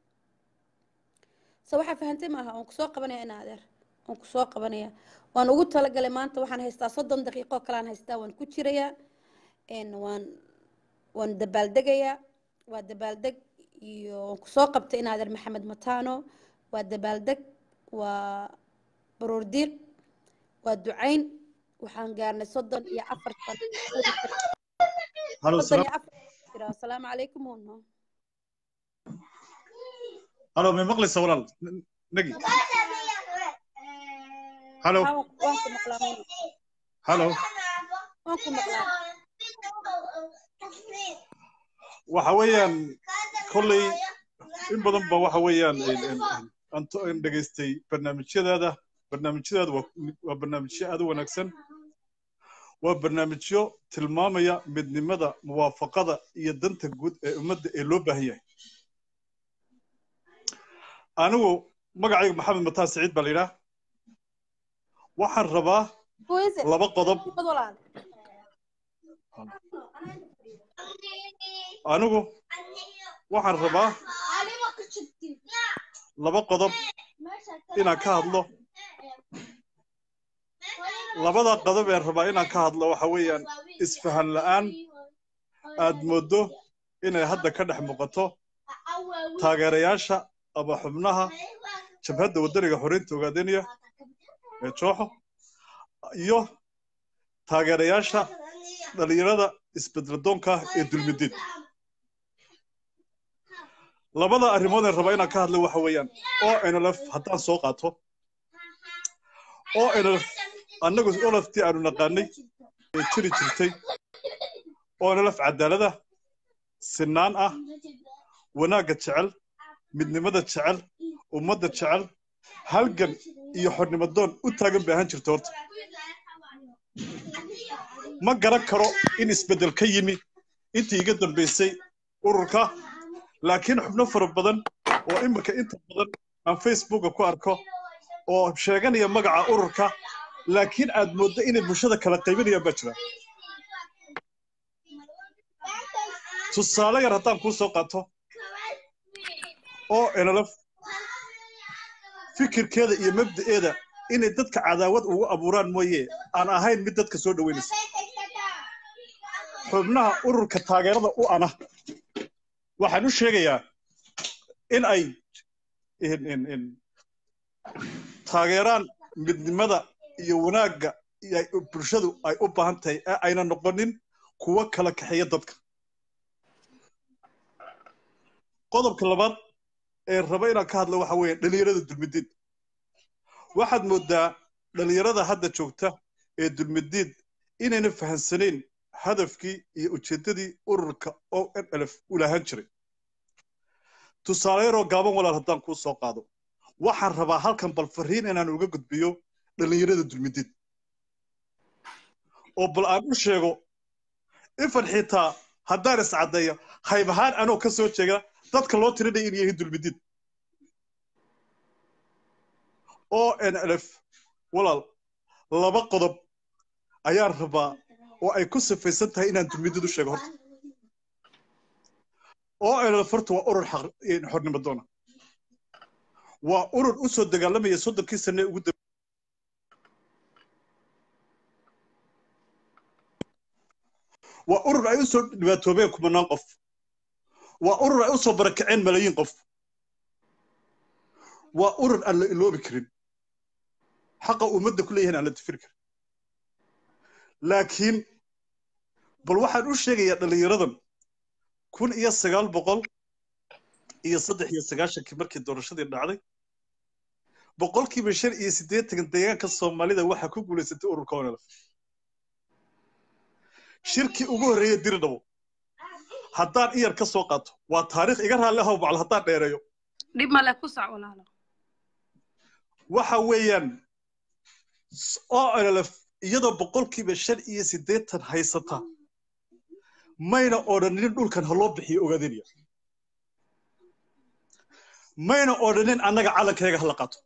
so waxaa fahantay maaha waan kusoo qabanaya ina adeer waan kusoo qabanaya waan ugu talagalay maanta waxaan haystaa soddon daqiiqo kalaan haystaa waan ku jirayaa waan waan dabaaldegayaa waa dabaaldeg iyo waan kusoo qabtay in adeer maxamed matano waa dabaaldeg waa baroordiiq waa ducayn waxaan gaarnay soddon iyo afartan Halo, soddon iyo salaam. afar jira asalaamu calaykum uno halo may maqlaysa walaal N- nagi halo waan waan ku maqlaa uno halo waan ku maqlaa waxa weeyaan kolley in badan ba waxa weeyaan een- een- een- aan to- aan dhegaystay barnaamijyadaada barnaamijyadaada waa waa barnaamijyo aad u wanaagsan waa barnaamijyo tilmaamaya midnimada muwaafaqada iyo danta guud ee ummadda ee loo baahan yahay anigu magacayga maxamed mataan siciid baa la yidhaah waxaan rabaa Who is it? laba qodob Bad walaal. anigu waxaan rabaa laba qodob inaan ka hadlo labada qodob ee rabaa inaan ka hadlo waxa weeyaan isfahan la'aan aad mooddo inay hadda ka dhex muuqato taageerayaasha ama xubnaha jabhadda waddaniga xoreynta ogaadeniya ee jooxo iyo taageerayaasha dhalinyarada isbedeladoonka ah ee dulmidiid labada arrimood ee raba inaan ka hadlo waxa weeyaan oo nlf haddaan soo qaato oo nlf annagu olaftii aanu naqaanay ee jiri jirtay oo nlf cadaalada sinaan ah wanaagga jecel midnimada jecel ummadda jecel halgan iyo xornimadoon u taagan bay ahaan jirta horta ma garan karo in isbeddel ka yimi intii iga dambaysay ururka laakiin xubno fara badan oo imika inta badan aan facebooka ku arko oo sheeganaya magaca ururka laakiin aad mooddo inay bulshada kala qaybinayaan baa jira tusaale yar haddaan kuu soo qaato oo nlf fikirkeeda iyo mabda'eeda inay dadka cadaawad ugu abuuraan mooye aan ahayn mid dadka soo dhoweynaysa xubnaha ururka taageerada u ana waxaan u sheegayaa in ay in- in- in taageeraan midnimada iyo wanaagga iyo ay- bulshadu ay u baahan tahay ee ayna noqonin kuwo kala kaxeeya dadka qodobka labaad ee raba inaan ka hadlo waxa weeye dhalinyarada dulmidiid waxaad moodaa dhalinyarada hadda joogta ee dulmidiid inayna fahansanayn hadafkii iyo ujeeddadii ururka o nlf u lahaan jiray tusaale yaroo gaaban walaal haddaan kuu soo qaado waxaan rabaa halkan bal fariin inaan uga gudbiyo dhalinyarada dulmidiid oo bal aan u sheego ifan xitaa haddaan iscaddeeyo hayb ahaan anoo ka soo jeega dadka loo tirinaya inay yihiin dulmidiid o nlf walaal laba qodob ayaan rabaa oo ay ku sifaysan tahay inaan dulmidiid u sheego horta o nlf horta waa urur xaq xornimo doona waa urur u soo dagaalamaya soddonkii sane ugu dab waa urur ay usoo dhibaatoobeen kumanaan qof waa urur ay usoo barakaceen malaayiin qof waa urur aan la iloobi karin xaqa ummadda ku leeyahin aan la difiri karin laakiin bal waxaan u sheegayaa dhallinyaradan kun iyo sagaal boqol iyo saddex iyo sagaashankii markii doorashadii dhacday boqolkiiba shan iyo siddeetan deegaanka soomaalida waxaa ku guulaysatay ururka onelf shirkii ugu horreeyey diridhabo haddaan iyar ka soo qaato waa taariikh iga raalli ahow bacal haddaan dheereeyo dhib male ku soc walaalo waxa weeyaan onlf iyadoo boqolkiiba shan iyo siddeetan haysata mayna odhanin dhulkan ha loo bixiyo ogaadinaya mayna odhanin annaga calankeega hala qaato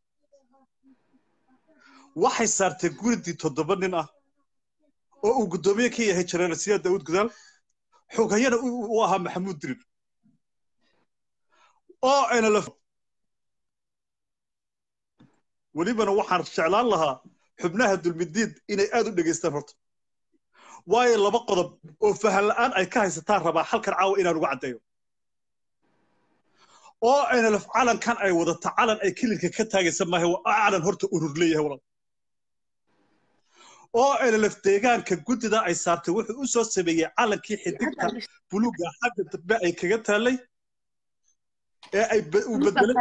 waxay saartay guridii toddoba nin ah oo uu guddoomiye ka yahay jeneraal siyaad daawud gudaal xoghayana u ahaa maxamuud dirir oo nlf welibana waxaan jeclaan lahaa xubnaha dulmidiid inay aad u dhegaystaan horta waayo laba qodob oo fahan la'aan ay ka haysataan rabaa halkan caawa inaan uga caddeeyo oo nlf calankan ay wadata calan ay kilinka ka taagaysa maaha waa calan horta urur leeyahay walaal oo nlf deegaanka guddida ay saartay wuxuu u soo sameeyey calankii xidigta buluuga xagga dambe ay kaga taallay ee ay u bedelay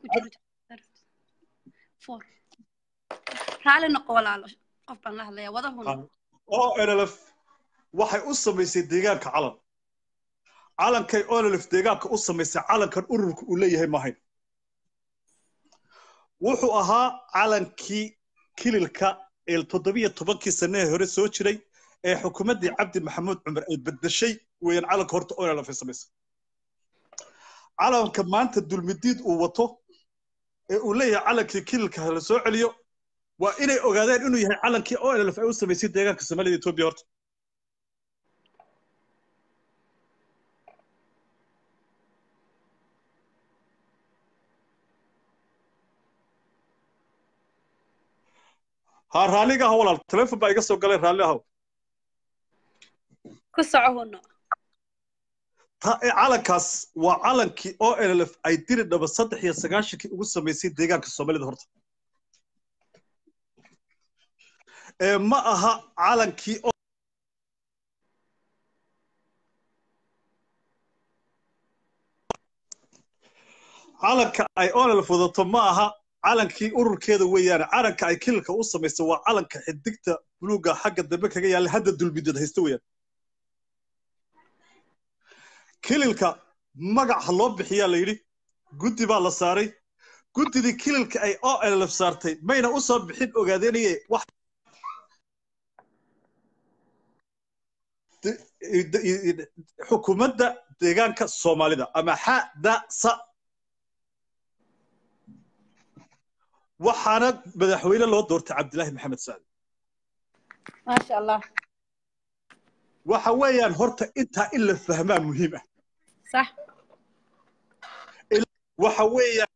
raali noqo walaalo qof baan la hadlayaa wadahuna oo nlf waxay u samaysay deegaanka calan calankay onlf deegaanka u samaysay calankan ururka uu leeyahay maahayn wuxuu ahaa calankii kililka ee toddobiyo tobankii sannahe hore soo jiray ee xukuumaddii cabdi maxamuud cumar ay beddeshay weeyaan calanka horta onlf ay samaysay calanka maanta dulmidiid uu wato ee uu leeyahay calankii kililka hala soo celiyo waa inay ogaadeen inuu yahay calankii onlf ay u samaysay deegaanka soomaalida etoobiya horta ha raalliga ah walaal telefon baa iga soo galay raalli ahow ku soco huno calankaas waa calankii o nlf ay diri dhaba saddex iyo sagaashankii ugu samaysay deegaanka soomaalida horta ee ma aha calankii calanka ay onlf wadato ma aha calankii ururkeeda weeyaane calanka ay kililka u samaysay waa calanka xidigta buluuga xagga dambe kaga yaalla hadda dulmideed haysta weeyaan kililka magac ha loo bixiyaa la yidhi guddi baa la saaray guddidii kililka ay onlf saartay mayna u soo bixin ogaadeenaye wax xukuumadda deegaanka soomaalida ama xadasa waxaana madaxweyne loo doortay cabdilaahi maxamed sacdi maasha allah waxa weeyaan horta intaa in la fahmaa muhiim ah sax waxa weeyaan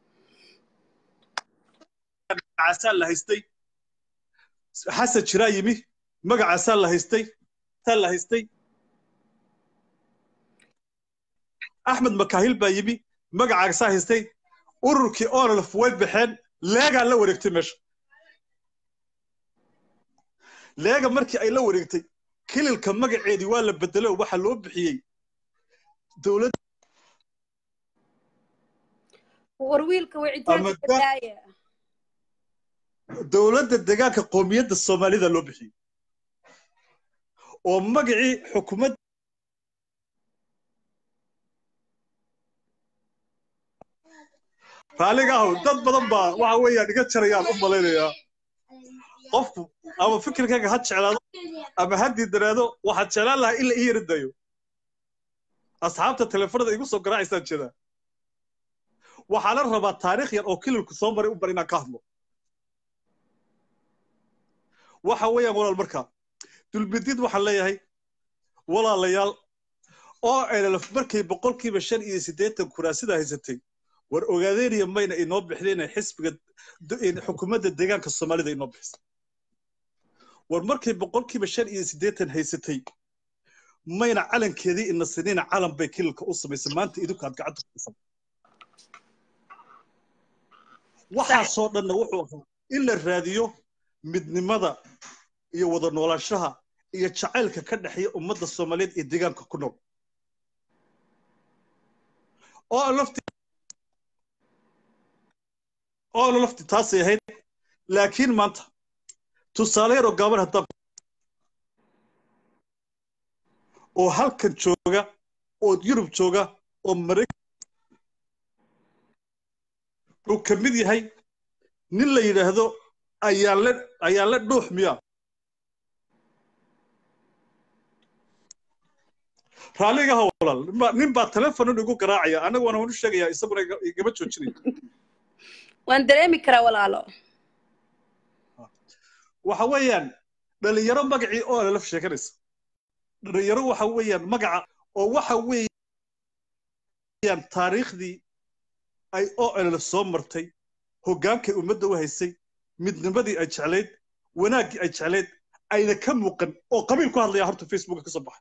magacaasaa la haystay xasan jiraa yimi magacaasaa la haystay taa la haystay axmed makaahil baa yimi magacaasaa haystay ururkii onlf way baxeen leegaa la wareegtay meesha leega markii ay la wareegtay kililka magaceedii waa la bedelay oo waxaa loo bixiyey dowlad war wiilka wicitaanka daaya dowladda deegaanka qoomiyadda soomaalida loo bixiyey oo magacii xukuumad raaliga ahow dad badan baa waxa weeyaan iga jarayaan u malaynayaa qofku ama fikirkayga ha jeclaado ama ha diidanaado waxaad jeclaan lahaa in la ii yari dayo asxaabta telefonada igu soo garaacaysaan jeedaa waxaana rabaa taariikh yar oo kililku soo maray u bar inaan ka hadlo waxa weeyaan walaal markaa dulmidiid waxaan leeyahay walaalayaal oo nlf markay boqolkiiba shan iyo siddeetan kuraasida haysatay war ogaadeeniya mayna inoo bixdeen xisbiga xukuumadda deegaanka soomaalida inoo bixisay war markay boqolkiiba shan iyo siddeetan haysatay mayna calankeedii ina sinina calan bay kilalka u samaysay maanta idinku aad gacanta ku dhisan waxaasoo dhanna wuxuu ahaa in la raadiyo midnimada iyo wada noolaanshaha iyo jacaylka ka dhexeeya ummadda soomaaliyeed iyo deegaanka ku nool oo aan lafti oo aan lafti taasay ahayd laakiin maanta tusaale yaroo gaaban haddaan oo halkan jooga oo yurub jooga oo maraykan uu ka mid yahay nin la yidhaahdo ayaale ayaale dhuux miya raalliga ha walaal nin baa- nin baa telefonon igu garaacaya anaguna waan u sheegayaa isaguna iga- igama joojinayo waan dareemi karaa walaalo waxa weeyaan dhalinyaro magacii oo lala sheeganaysa dhalinyaro waxa weeyaan magaca oo waxa weeyaan taariikhdii ay OLL soo martay hoggaankay ummadda u haysay midnimadii ay jeclayd wanaaggii ay jeclayd ayna ka muuqan oo qabiil ku hadlaya horta facebooka ka soo baxay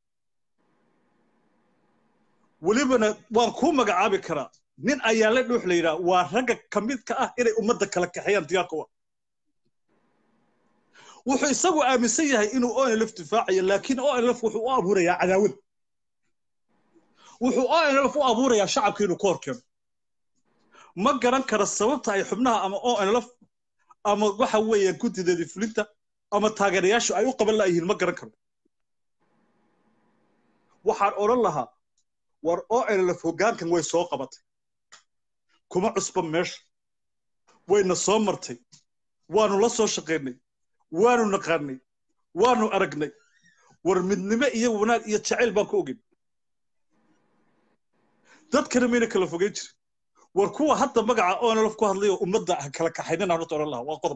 welibana waan kuu magacaabi karaa nin ayaa la dhuux la yidhaha waa ragga ka midka ah inay ummadda kala kaxeeyaan diyaarka u ah wuxuu isagu aaminsan yahay inuu onlf difaacayo laakiin onlf wuxuu u abuurayaa cadaawad wuxuu onlf u abuurayaa shacabka inuu ka horkeeno ma garan karo sababta ay xubnaha ama onlf ama waxa weeyaan guddideedii fulinta ama taageerayaashu ay u qaban la'yihiin ma garan karo waxaan odhan lahaa war onlf hoggaankan way soo qabatay kuma cusba meesha wayna soo martay waanu la soo shaqaynay waanu naqaanay waanu aragnay war midnimo iyo wanaag iyo jacayl baan ku ogeyn dadkana mayna kala fogeyn jirin war kuwa hadda magaca onlf ku hadlayo ummadda ha kala kaxaynina horta odhan lahaa waa qodob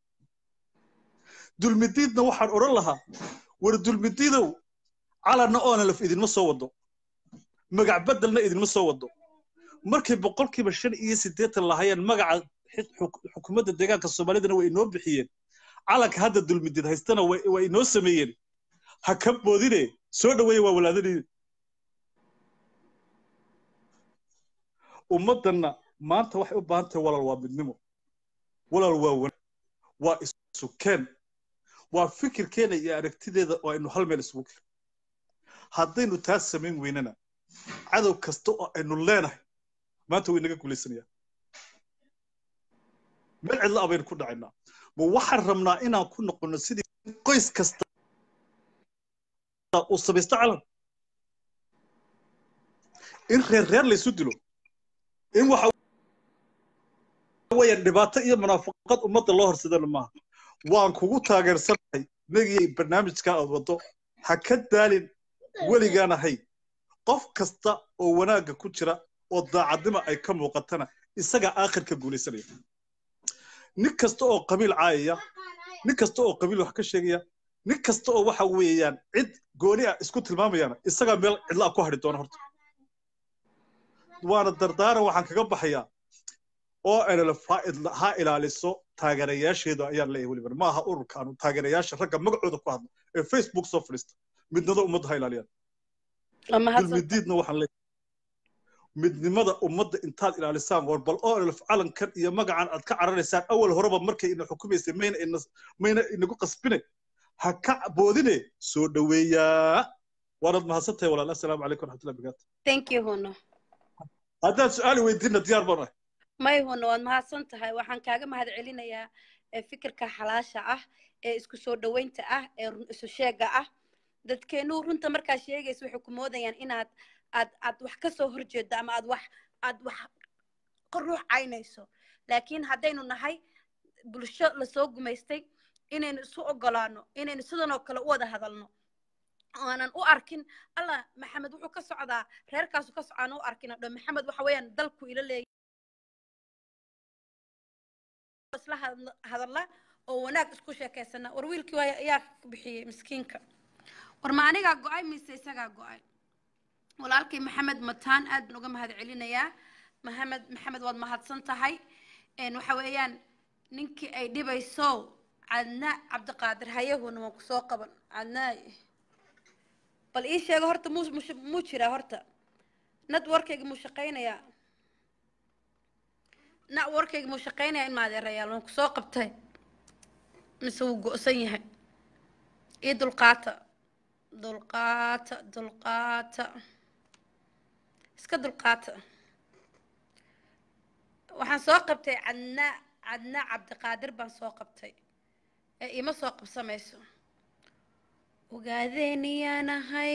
dulmidiidna waxaan odhan lahaa war dulmidiidow calanna onlf idinma soo wado magac beddelna idinma soo wado markay boqolkiiba shan iyo siddeetan lahayeen magaca xuk- xukuumadda deegaanka soomaalidana way inoo bixiyeen calanka hadda dulmidid haystana way way inoo sameeyeen ha ka boodine soo dhaweeya waa walaadadii ummaddanna maanta waxay u baahan tahay walaal waa midnimo walaal waa wan waa isukeen waa fikirkeena iyo aragtideeda oo aynu hal meel isugu keen haddaynu taas samayn weynana cadow kasta oo aynu leenahay maanta way naga guulaysanayaan meel cidla abaynu ku dhacaynaa ma waxaan rabnaa inaan ku noqono sidii qoys kasta uu samaysto calan in reer reer laysu dilo in waxa weeyaan dhibaato iyo munaafaqad ummadda loo horsadana maaha waan kugu taageersanahay negiyay barnaamijka aad waddo ha ka daalin weligaan ahay qof kasta oo wanaagga ku jira oo daacadnima ay ka muuqatana isagaa aakhirka guulaysanaya nin kasta oo qabiil caayaya nin kasta oo qabiil wax ka sheegaya nin kasta oo waxa weeyaan cid gooni ah isku tilmaamayana isagaa meel cidlaa ku hadhi doona horta waana dardaaran waxaan kaga baxayaa oo LLF ha idla- ha ilaaliso taageerayaasheeda ayaan leeyahay weliba ma aha ururkaanu taageerayaasha ragga magacooda ku hadla ee facebook soo fadhiista midnada ummadda ha ilaaliyaan waa mahadsan dulmidiidna waxaan leeyahay midnimada ummadda intaad ilaalisaan war bal oo LLF calankan iyo magacan aad ka cararaysaan awal horeba markay ina xukumaysay mayna ina mayna inagu qasbine ha ka boodine soo dhaweeyaa waanaad mahadsan tahay walaal assalaamu calaykum waraxmatullahi wabarakaatu thank you huno haddaad su-aali weydiinna diyaar baan ahay may huno waad mahadsan tahay waxaan kaaga mahad celinayaa ee fikirka xalaasha ah ee isku soo dhoweynta ah ee run isu sheega ah dadkeenuu runta markaa sheegaysa waxay ku moodayaan inaad aad aad wax ka soo horjeedo ama aad wax aad wax ka ruux caynayso laakiin haddaynu nahay bulsho lasoo gumaystay inaynu isu ogolaano inaynu sidan oo kale u wada hadalno aanan u arkin allah maxamed wuxuu ka socdaa reerkaasu ka socaan u arkin dho maxamed waxa weeyaan dalku ila leeyahay isla hadla- hadalla oo wanaag isku sheekaysana war wiilkii waay ayaa ka bixiyey miskiinka war ma anigaa go-ay mise isagaa go-ay walaalkay maxamed mataan aad baan uga mahad celinayaa maxamed maxamed waad mahadsan tahay een waxa weeyaan ninkii ay dhibayso cadna cabdiqaadir hayahuna waan kusoo qaban cadnaay bal ii sheego horta muu muu- muu jiraa horta networkayga muu shaqaynayaa networkayga muu shaqaynayaa in maadeerayaal waan kusoo qabtay mise wuu go-san yahay ii dulqaata dulqaata dulqaata iska dulqaata waxaan soo qabtay cadnaa cadnaa cabdiqaadir baan soo qabtay ee ima soo qabsamayso ogaadeeniyaanahay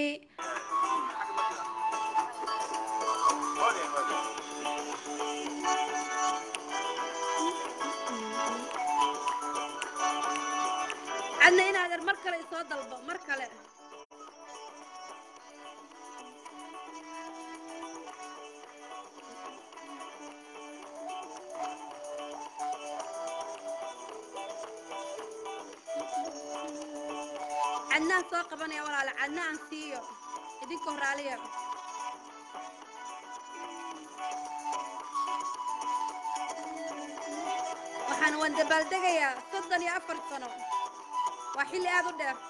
cadna inaadeer mar kale isoo dalbo mar kale cadnaan soo qabanaya walaale cadna aan siiyo idinka horaaliya waxaan waan dabaaldegayaa soddon iyo afar sano waa xilli aad u dheer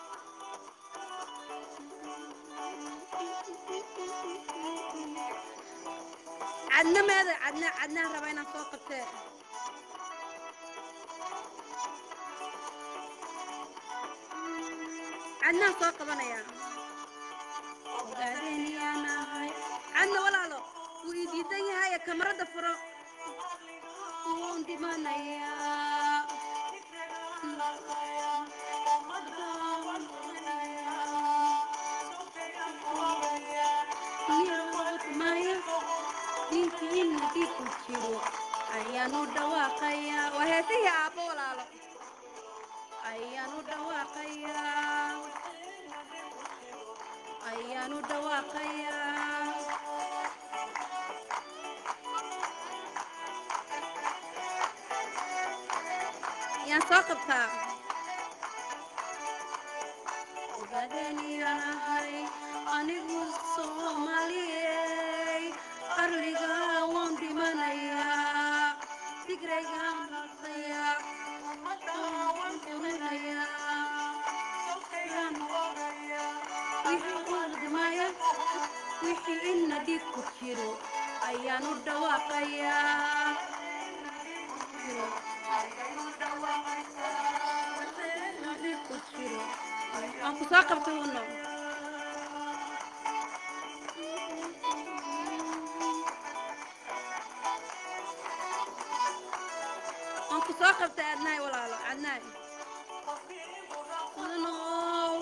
cadna meeda cadna cadnaan raba inaan soo qabtee cadnaan soo qabanaya ogaadeeniyaanahay cadna walaalo wuu ii diidan yahay kamarada furo wuun dhimanayaa maya dinkiina dhiku jiro ayaanu dhawaaqayaa waa heesihii aabbo walaalo ayaanu dhawaaqayaa ayaanu dhawaaqayaa yaan soo qabtaa ogaadeeniyanahay anigu soomaaliyey qarliga waan dhimanayaa digraygaan raqayaa waan furinayaa wixii wixii ina dhig ku jiro ayaanu dhawaaqayaa dhig ku jiro waan ku soo qabtay uno waan ku soo qabtay adnaay walaalo adnaay mudanow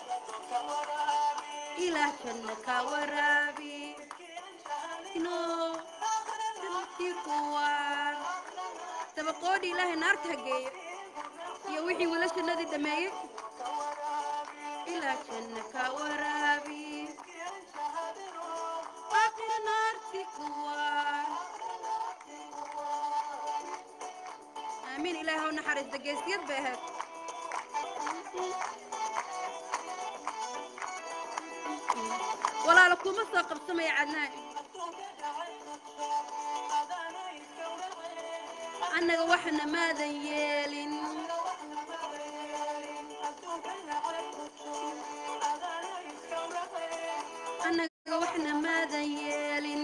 ilaah janna ka waraabi no dadkii kuwaan dabaqoodhi ilaahay naarta hageeyo iyo wixii wiilashannadii dhameeyey ilaah janna ka waraabi aakhira naarti kuwaan aamiin ilaahay ha u naxariista geesiyad bay ahayd walaalo kuma soo qabsamaya cadnaan annaga waxna maadan yeelin annaga waxna maadan yeelin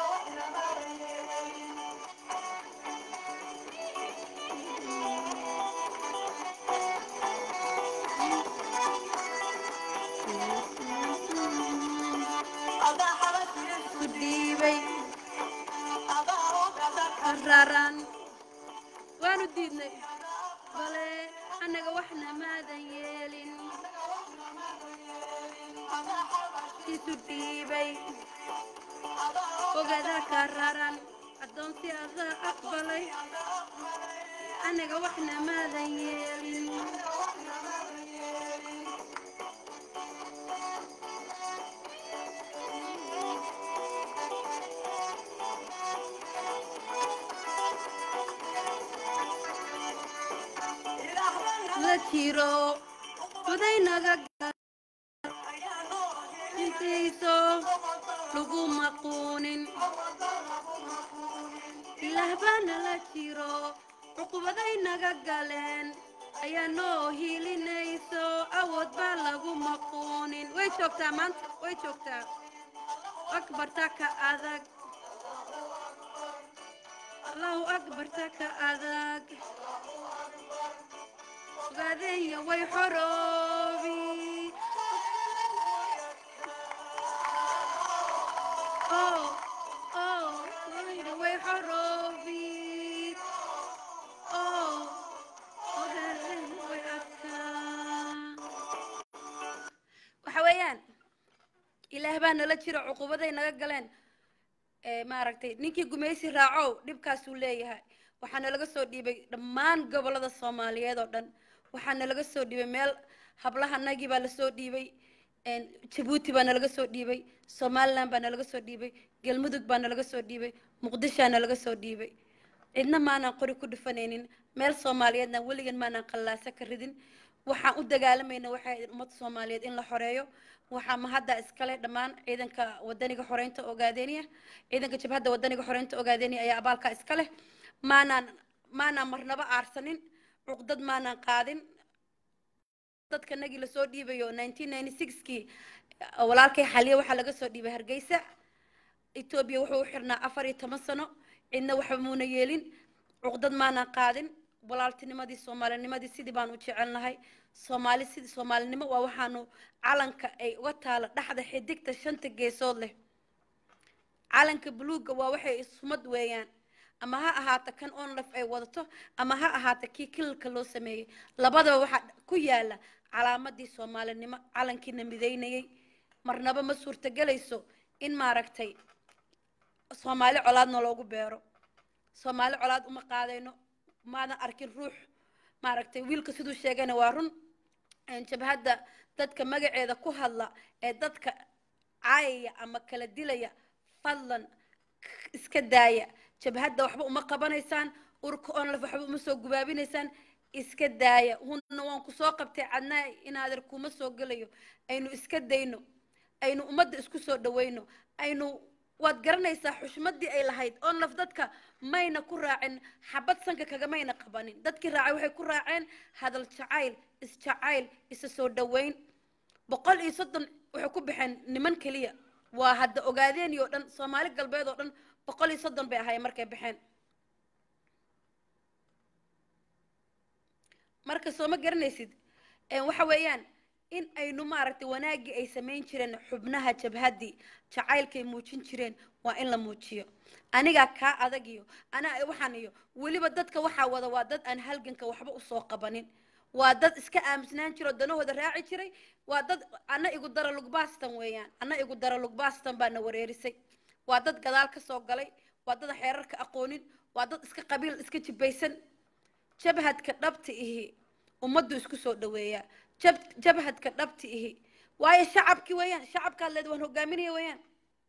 ku dhiibay raran waanu diidnay bale annaga waxna maadan yeelin isu dhiibay ogadaa ka raran addoonsi adaa aqbalay annaga waxna maadan yeelin la jiro odaynaga intayso lagu maquunin ilaah baana la jiro cuqubadaynaga galeen ayaa noo hiilinayso awood baa lagu maquunin way joogtaa maanta way joogtaa akbarta ka adag allahu akbarta ka adag ogaadenya way xoroobi oh oh way xoroobi oh ogaadenya way adkaa waxa weeyaan ilaah baa nala jira cuqubaday naga galeen ee maaragtay ninkii gumaysi raacow dhibkaasuu leeyahay waxaana laga soo dhiibay dhammaan gobollada soomaaliyeed oo dhan waxaana laga soo dhiibay meel hablahanagii baa lasoo dhiibay een, jabuuti baana laga soo dhiibay somaliland baana laga soo dhiibay galmudug baana laga soo dhiibay muqdishaana laga soo dhiibay cidna maanaan qori ku dhufanaynin meel soomaaliyeedna weligan maanaan qallaasa ka ridin waxaan u dagaalamayna waxay ahayd ummadda soomaaliyeed in la xoreeyo waxaa mahadda iskale dhammaan ciidanka wadaniga xoreynta ogaadeeniya ciidanka jabhadda wadaniga xoreynta ogaadeeniya ayaa abaalkaa iska leh maanaan maanaan marnaba aarsanin cuqdad maanaan qaadin dadka nagii lasoo dhiibayo 1996kii walaalkay xaliye waxaa laga soo dhiibay hargeysa etoobiya wuxuu u xirnaa afar iyo toban sano cidna waxba muuna yeelin cuqdad maanaan qaadin walaaltinimadii soomaalinimadii sidii baan u jecelnahay soomaali sidii soomaalinimo waa waxaanu calanka ay uga taalo dhexda xidigta shanta geesood leh calanka buluugga waa waxay sumad weeyaan ama ha ahaata kan onlaf ay wadato ama ha ahaata kii kilalka loo sameeyey labadaba waxaa ku yaala calaamadii soomaalinimo calankiina midaynayay marnaba ma suurtagelayso in maaragtay soomaali colaadna loogu beero soomaali colaad uma qaadayno maadan arkin ruux maaragtay wiilka siduu sheegayna waa run een, jabhadda dadka magaceeda ku hadla ee dadka caayaya ama kala dilaya fadlan iska daaya jabhadda waxba uma qabanaysaan urka onlaf waxba uma soo gubaabinaysaan iska daaya hunna waan ku soo qabtay cadnaa inaader kuma soo gelayo aynu iska dayno aynu ummadda isku soo dhawayno aynu waad garanaysaa xushmadii ay lahayd onlaf dadka mayna ku raacin xabad sanka kagamayna qabanin dadkii raacay waxay ku raaceen hadal jacayl isjacayl isa soo dhawayn boqol iyo soddon waxay ku baxeen niman keliya waa hadda ogaadeeni oo dhan soomaali galbeed oo dhan boqol iyo soddon bay ahaayeen markay baxeen marka soo ma garanaysid een, waxa weeyaan in aynu maaragtay wanaaggii ay samayn jireen xubnaha jabhaddii jacaylkay muujin jireen waa in la muujiyo anigaa kaa adag iyo anaa waxaan iyo weliba dadka waxaa wada waa dad aan halganka waxba usoo qabanin waa dad iska aamusnaan jiro danahooda raaci jiray waa dad ana igu dara lugbaastan weeyaan ana igu dara lugbaastan baana wareerisay waa dad gadaal ka soo galay waa dad xeerarka aqoonin waa dad iska qabiil iska jibaysan jabhadka dhabta ihi ummaddu isku soo dhaweeyaa jab jabhadka dhabta ihi waayo shacabkii weeyaan shacabkaad leed waan hogaaminaya weeyaan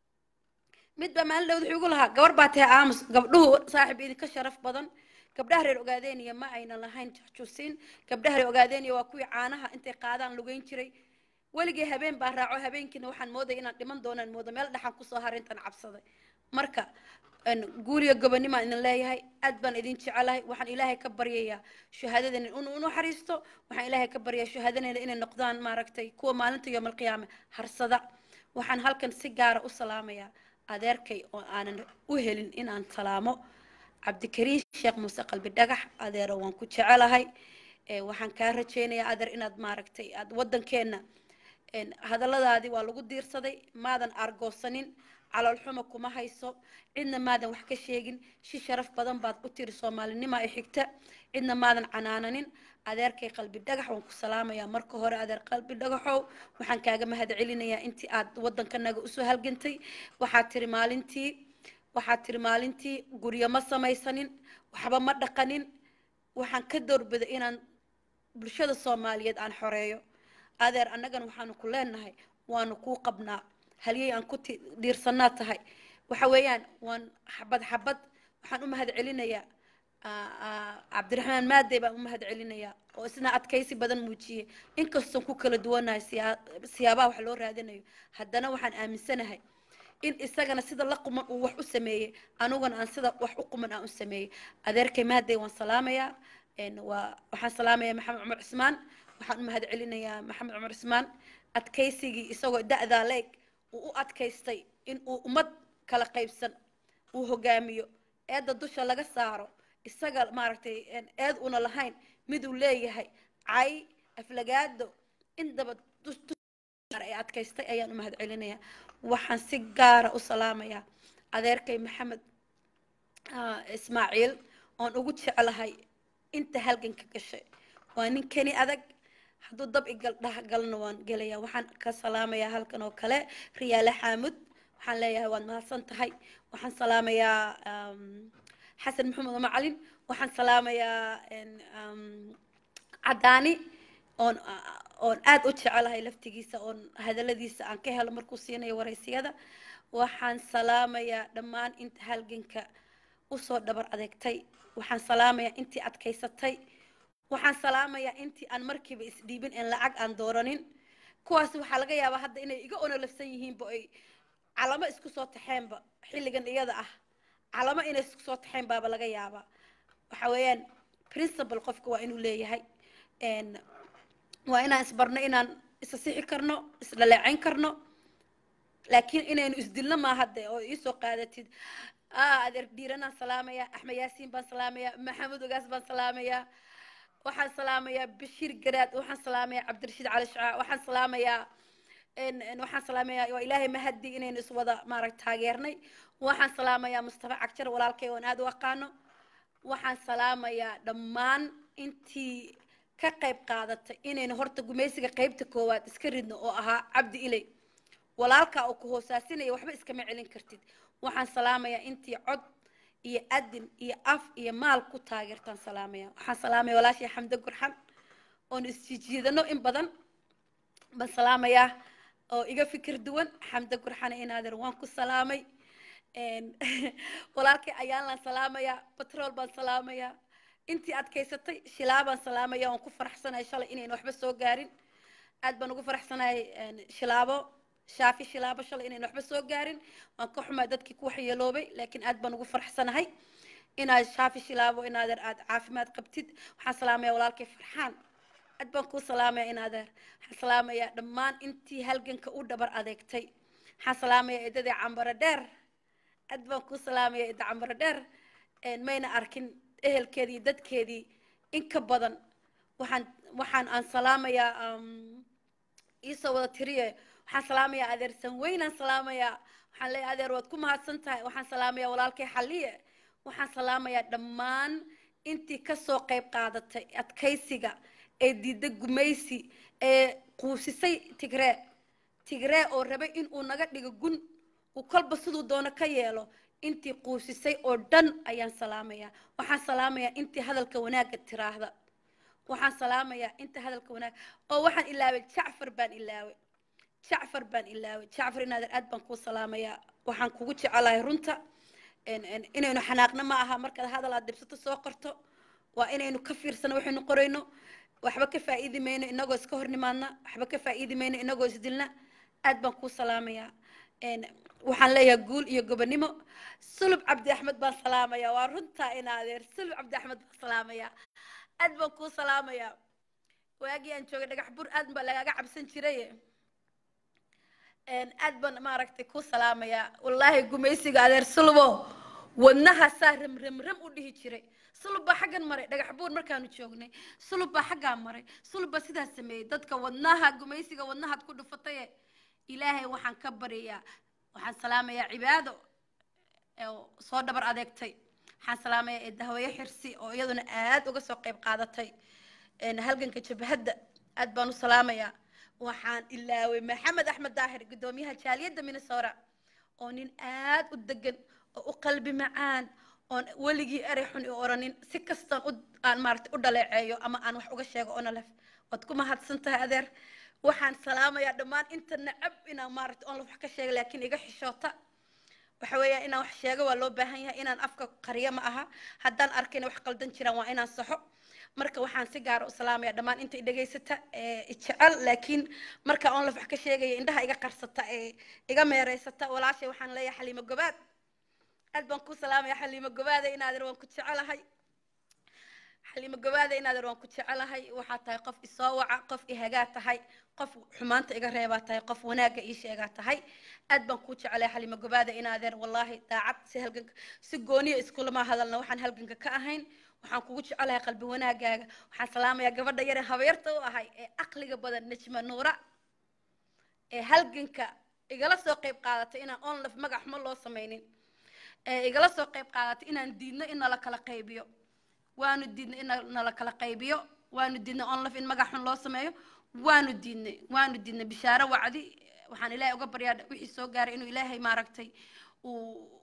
mid baa maalin dhawd wuxuu igu lahaa gabar baa tahay aamus gabdhuhu saaxiib idinka sharaf badan gabdhaha reer ogaadeeniya ma aynan lahayn jusin gabdhaha reer ogaadeeniya waa kuwii caanaha intay qaadaan lugeyn jiray weligay habeen baa raaco habeenkiina waxaan moodaya inaan dhiman doonaan moodo meel dhaxan kusoo haray intaan cabsaday marka een, guuriyo gobonimaan idin leeyahay aad baan idin jecelahay waxaan ilaahay ka baryayaa shahaadadeena inuu u naxariisto waxaan ilaahay ka baryayaa shahaadadeena inay noqdaan maaragtay kuwa maalinta yoomal qiyaame harsada waxaan halkan si gaara u salaamayaa adeerkay oo aanan u helin inaan salaamo cabdikariin sheekh muuse qalbi dhagax adeero waan ku jecelahay ee, waxaan kaa rajaynayaa adeer inaad maaragtay aad waddankeenna een, hadalladaadii waa lagu diirsaday maadan argoosanin caloolxuma kuma hayso cidna maadan wax ka sheegin si sharaf badan baad u tiri soomaalinima ay xigta cidna maadan canaananin adeerkay qalbi dhagax waan ku salaamayaa marka hore adeer qalbi dhagaxow waxaan kaaga mahad celinayaa intii aad waddankanaga usoo halgantay waxaad tiri maalintii waxaad tiri maalintii guryo ma samaysanin waxba ma dhaqanin waxaan ka doorbiday inaan bulshada soomaaliyeed aan xoreeyo adeer annagana waxaanu ku leenahay waanu kuu qabnaa halyey aan ku ti- dhiirsanaa tahay waxa weeyaan waan xabad xabad waxaan u mahad celinayaa aa- aa, cabdiraxmaan maadey baan u mahad celinayaa oo isna adkaysi badan muujiyey inkastoon ku kala duwanahay siyaa- siyaabaha wax loo raadinayo haddana waxaan aaminsanahay in isagana sida la quman uu wax u sameeyey aniguna aan sida wax u quman aan u sameeyey adeerkay maadey waan salaamayaa een, waa waxaan salaamayaa maxamed cumar cismaan waxaan u mahad celinayaa maxamed cumar cismaan adkaysigii isagoo da'daa leeg uu u adkaystay in uu ummad kala qaybsan uu hogaamiyo eedda dusha laga saaro isaga maaragtay een, eed una lahayn miduu leeyahay cay aflagaado indaba dus- dus- ay adkaystay ayaan u mahad celinayaa waxaan si gaara u salaamayaa adeerkay maxamed ah, ismaaciil oon ugu jeclahay inta halganka gashay waa nin keni adag hadduu dab igal dhahgalna waan gelayaa waxaan ka salaamayaa halkan oo kale riyaale xaamud waxaan leeyahay waad mahadsan tahay waxaan salaamayaa um, xasan maxamed macalin waxaan salaamayaa een, um, cadaani oon oon aad u jecelahay laftigiisa oon hadaladiisa aan ka helo markuu siinayo waraysiyada waxaan salaamayaa dhammaan inta halganka usoo dhabar adeegtay waxaan salaamayaa intii adkaysatay waxaan salaamayaa intii aan markiiba isdhiibin en lacag aan dooranin kuwaas waxaa laga yaabaa hadda inay iga onolafsan yihiinba ay calamo isku soo taxeenba xilligan iyada ah calamo inay isku soo taxeen baaba laga yaabaa waxa weeyaan principal qofka waa inuu leeyahay een, waa inaan isbarno inaan isa sixi karno isdhaleecayn karno laakiin inaynu isdilno maaha de oo iisoo qaadatid ah adeer dhiiranaan salaamayaa axmed yaasiin baan salaamayaa maxamed ogaas baan salaamayaa waxaan salaamayaa bashiir garaad waxaan salaamayaa cabdirashiid cali shacaa waxaan salaamayaa en- en waxaan salaamayaa waa ilaahay mahadi inaynu iswada maarag taageernay waxaan salaamayaa mustafa cagjar walaalkay oon aad u aqaano waxaan salaamayaa dhammaan intii ka qayb qaadatay inaynu horta gumaysiga qaybta koowaad iska ridno oo ahaa cabdi ilay walaalkaa oo ku hoosaasinaya waxba iskama celin kartid waxaan salaamayaa intii cod iyo adin iyo af iyo maal ku taageertaan salaamaya waxaan salaamaya walaashii xamde gurxan oon isjijiidano in badan baan salaamayaa oo iga fikir duwan xamde gurxana inaadeer waan ku salaamay een, walaalkay ayaalaan salaamayaa batrool baan salaamayaa intii adkaysatay shilaa baan salaamaya waan ku faraxsanahay shalay inayn waxba soo gaarin aad baan ugu faraxsanahay een, shilaabo shaafi shilaabo shalay inayn waxba soo gaarin waan ka xumaa dadkii ku waxyeeloobay laakiin aad baan ugu faraxsanahay inaad shaafi shilaabo inaadeer aad caafimaad qabtid waxaan salaamaya walaalkay farxaan aad baan kuu salaamaya inaadeer waxaan salaamayaa dhammaan intii halganka u dhabar adeegtay waxaan salaamayaa eedadii cambaro dheer aad baan kuu salaamaya eeda cambaro dheer een, mayna arkin ehelkeedii iyo dadkeedii in ka badan waxaan waxaan aan salaamayaa um, iisoo wada tiriye waxaan salaamayaa adeer sanweynaan salaamayaa waxaan leeyahay adeer waad ku mahadsan tahay waxaan salaamayaa walaalkay xalliye waxaan salaamayaa dhammaan intii kasoo qayb qaadatay adkaysiga ee diidda gumaysi ee quusisay tigree tigree oo rabay inuu naga dhigo gun uu kolba siduu doono ka yeelo intii quusisay oo dhan ayaan salaamayaa waxaan salaamayaa intii hadalka wanaagga tiraahda waxaan salaamayaa inta hadalka wanaag oo waxaan ilaaway jacfar baan ilaaway jacfar baan ilaaway jacfar inaadan aad baan kuu salaamayaa waxaan kugu jecelahay runta en- en- inaynu xanaaqno ma aha markaad hadal aad dhibsato soo qorto waa inaynu ka fiirsano waxaynu qorayno waxba ka faa'iidi mayno inagoo iska hor nimaadna waxba ka faa'iidi mayno inagoo isdilna aad baan kuu salaamayaa En, waxaan leeyahay guul iyo gobonimo sulub cabdi axmed baan salaamayaa waa runtaa in adeer sulub cabdi axmed baan salaamayaa aad baan kuu salaamayaa waagii aan joogay dhagax bur aad baa lagaaga cabsan jiray En, aad baan maaragtay kuu salaamayaa wallaahi gumaysiga adeer sulubo wadnahaasaa ram ram ram u dhihi jiray sulub baa xaggan maray dhagax buur markaanu joognay sulub baa xaggaa maray sulub baa sidaas sameeyey dadka wadnaha gumaysiga wadnahaad ku dhufataye ilaahay waxaan ka baryayaa waxaan salaamayaa cibaado oo soo dhabar adeegtay waxaan salaamayaa eedahwaye xirsi oo iyaduna aad uga soo qayb qaadatay een, halganka jabhadda aad baan u salaamayaa waxaan ilaaway maxamed axmed daahir guddoomiyaha jaaliyadda minnesota oo nin aad u degan oo u qalbi macaan oon weligii erey xun i oranin si kastaan u aan maaragtay u dhaleeceeyo ama aan wax uga sheego onolef waad ku mahadsan tahay adeer waxaan salaamayaa dhammaan inta nacab inaan maaragtay onolef wax ka sheega laakiin iga xishoota waxa weeyaa inaan wax sheego waa loo baahan yahay inaan afka qariyo ma aha haddaan arkayna wax qaldan jiraan waa inaan saxo marka waxaan si gaara u salaamaya dhammaan inta i dhegaysata ee i jecel laakiin marka onolef wax ka sheegaya indhaha iga qarsata ee iga meereysata walaashay waxaan leeyahay xaliimo gobaad aad baan ku salaamaya xaliimo gobaada inaadir waan ku jecelahay xaliimo gabaada inaadan waan ku jecelahay waxaa tahay qof isoo waca qof ihagaa tahay qof xumaanta iga reebaa tahay qof wanaagga ii sheegaa tahay aad baan kuu jecelahay xaliimo gabaada inaadeer wallaahi daacad si halganka si gooniya iskulama hadalna waxaan halganka ka ahayn waxaan kugu jecelahay qalbi wanaagaaga waxaan salaamayaa gabadha yare habeerta u ahay ee aqliga badan najma nuura ee halganka igala soo qayb qaadatay inaan onlaf magac xumo loo samaynin ee igala soo qayb qaadatay inaan diidno in nala kala qaybiyo waanu diidnay in nala kala qaybiyo waanu diidnay onlaf in magac xun loo sameeyo waanu diidnay waanu diidnay bishaaro wacdi waxaan ilaahay uga baryaa wixii soo gaaray inuu ilaahay maaragtay uu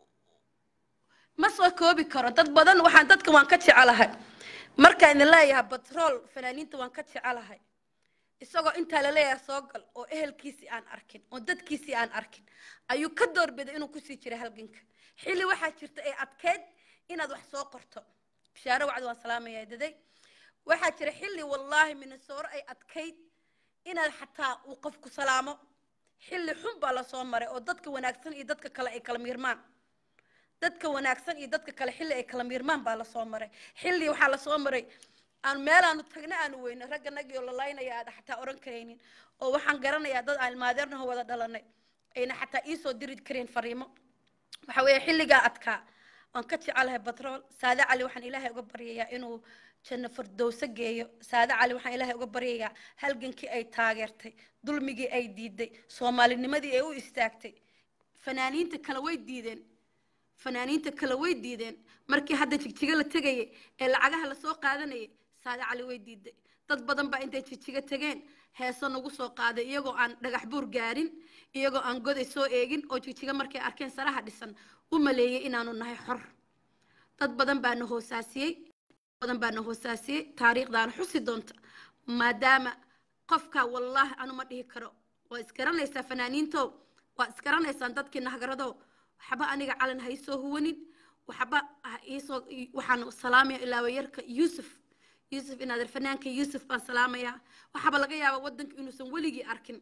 ma soo koobi karo dad badan waxaan dadka waan ka jecelahay markaan idin leeyahay batrool fanaaniinta waan ka jecelahay isagoo intaa la leeyahay soo gal oo ehelkiisii aan arkin oo dadkiisii aan arkin ayuu ka doorbiday inuu kusii jiray halganka xilli waxaa jirta ee adkeyd inaad wax soo qorto bishaaro wacdi waan salaamayaa daday waxaa jira xilli wallaahi minasooro ay adkayd inaad xataa uu qofku salaamo xilli xun baa lasoo maray oo dadka wanaagsan iyo dadka kale ay kala miirmaan dadka wanaagsan iyo dadka kale xilli ay kala miirmaan baa lasoo maray xilli waxaa lasoo maray aan meelaanu tagna aanu weyno ragga nagii oo lalaynaya aad xataa oran karaynin oo waxaan garanayaa dad aan ilmaadeernaho wada dhalanay ayna xataa iisoo diri kareen fariimo waxa weeye xilligaa adkaa waan ka jecelahay batrool saade cali waxaan ilaahay uga baryayaa inuu janno fardowso geeyo saade cali waxaan ilaahay uga baryayaa halgankii ay taageertay dulmigii ay diiday soomaalinimadii ay u istaagtay fanaaniinta kale way diideen fanaaniinta kale way diideen markii hadda jigjiga la tegayay ee lacagaha lasoo qaadanayay saade cali way diiday dad badan baa intay jigjiga tegeen heeso nagu soo qaaday iyagoo aan dhagax buur gaarin iyagoo aan goday soo eegin oo jigjiga markay arkeen saraha dhisan u maleeyay inaanu nahay xor dad badan baana hoosaasiyey badan baana hoosaasiyey taariikhdaana xusi doonta maadaama qofka wallaahi anu ma dhihi karo waa isgaranaysaa fanaaniintow waa isgaranaysaan dadkii nahgaradow waxba aniga calan ha isoo huwanin waxba ha iisoo waxaan salaamaya ilaawayarka yuusuf yuusuf inaader fanaanka yuusuf baan salaamayaa waxaaba laga yaabaa waddanka inuusan weligii arkin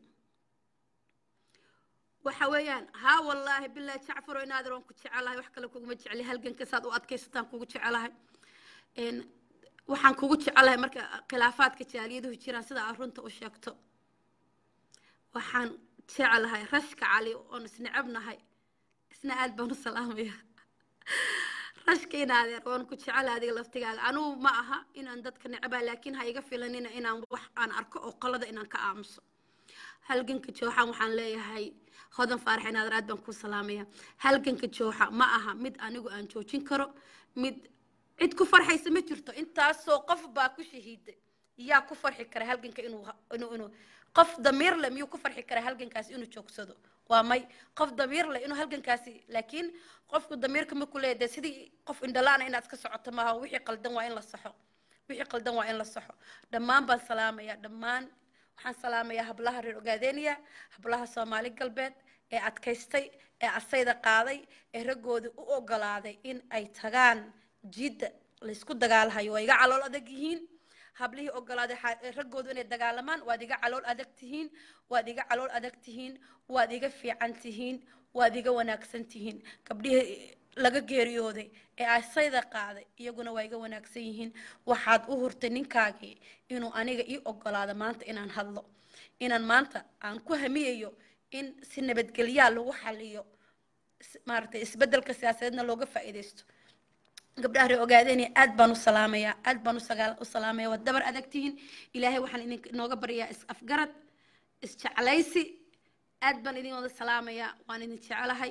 waxa weeyaan haa wallaahi bilaahi jacfaro inaader waan ku jecelahay wax kale kuguma jecli halganka saad u adkaysataan kugu jecelahay waxaan kugu jecelahay marka khilaafaadka jaaliyaduhu jiraan sida aad runta u sheegto waxaan jecelahay rashka cali oon isnecebnahay isna aad baan u salaamaya rashka inaadeer waan ku jecelahay adiga laftigaaga anugu ma aha inaan dadka necebaa laakiin ha iga filanina inaan wax aan arko oo qalada inaan ka aamuso halganka jooxan waxaan leeyahay hodan faarax inaadeer aad baan ku salaamaya halganka jooxa ma aha mid anigu aan joojin karo mid cid ku farxaysa ma jirto intaasoo qof baa ku shahiiday yaa ku farxi kara halganka inuu inuu inuu qof damiir leh miyuu ku farxi karaa halgankaasi inuu joogsado waa may qof damiir leh inuu halgankaasi laakiin qofku damiirka ma ku leeyahay sidii qof indhalaana inaad iska socoto maaha wixii qaldan waa in la saxo wixii qaldan waa in la saxo dhammaan baan salaamayaa dhammaan waxaan salaamayaa hablaha reer ogaadeeniya hablaha soomaali galbeed ee adkaystay ee asayda qaaday ee raggooda u ogolaaday in ay tagaan jidda laysku dagaalahayo waa iga calool adag yihiin hablihii ogolaaday raggoodu inay dagaalamaan waad iga calool adag tihiin waad iga calool adag tihiin waad iga fiican tihiin waad iga wanaagsan tihiin gabdhihii laga geeriyooday ee asayda qaaday iyaguna waa iga wanaagsan yihiin waxaad u hurtay ninkaagii inuu aniga ii ogolaado maanta inaan hadlo inaan maanta aan ku hamiyayo in si nabadgelyaa lagu xaliyo maaragtay isbeddelka siyaasadeedna looga faa'iidaysto gabdhaha ree ogaadeenaya aad baan u salaamayaa aad baan u salaamaya waad dabar adag tihiin ilaahay waxaan idin inooga baryaa is afgarad isjeclaysi aad baan idin wada salaamayaa waan idin jecelahay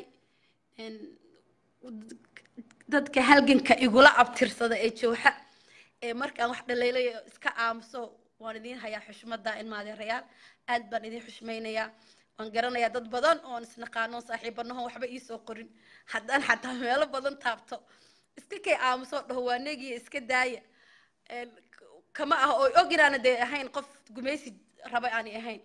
dadka halganka igula abtirsada ee jooxa ee markaan wax dhaleelayo iska aamuso waan idin hayaa xushmada ilmaadeerayaal aad baan idin xushmaynayaa waan garanayaa dad badan oon isnaqaano saaxiibanaho waxba iisoo qorin haddaan xataa meelo badan taabto iska kay aamuso dhaho waa negiya iska daaya kama ah oo og inaana dee ahayn qof gumaysi raba aanay ahayn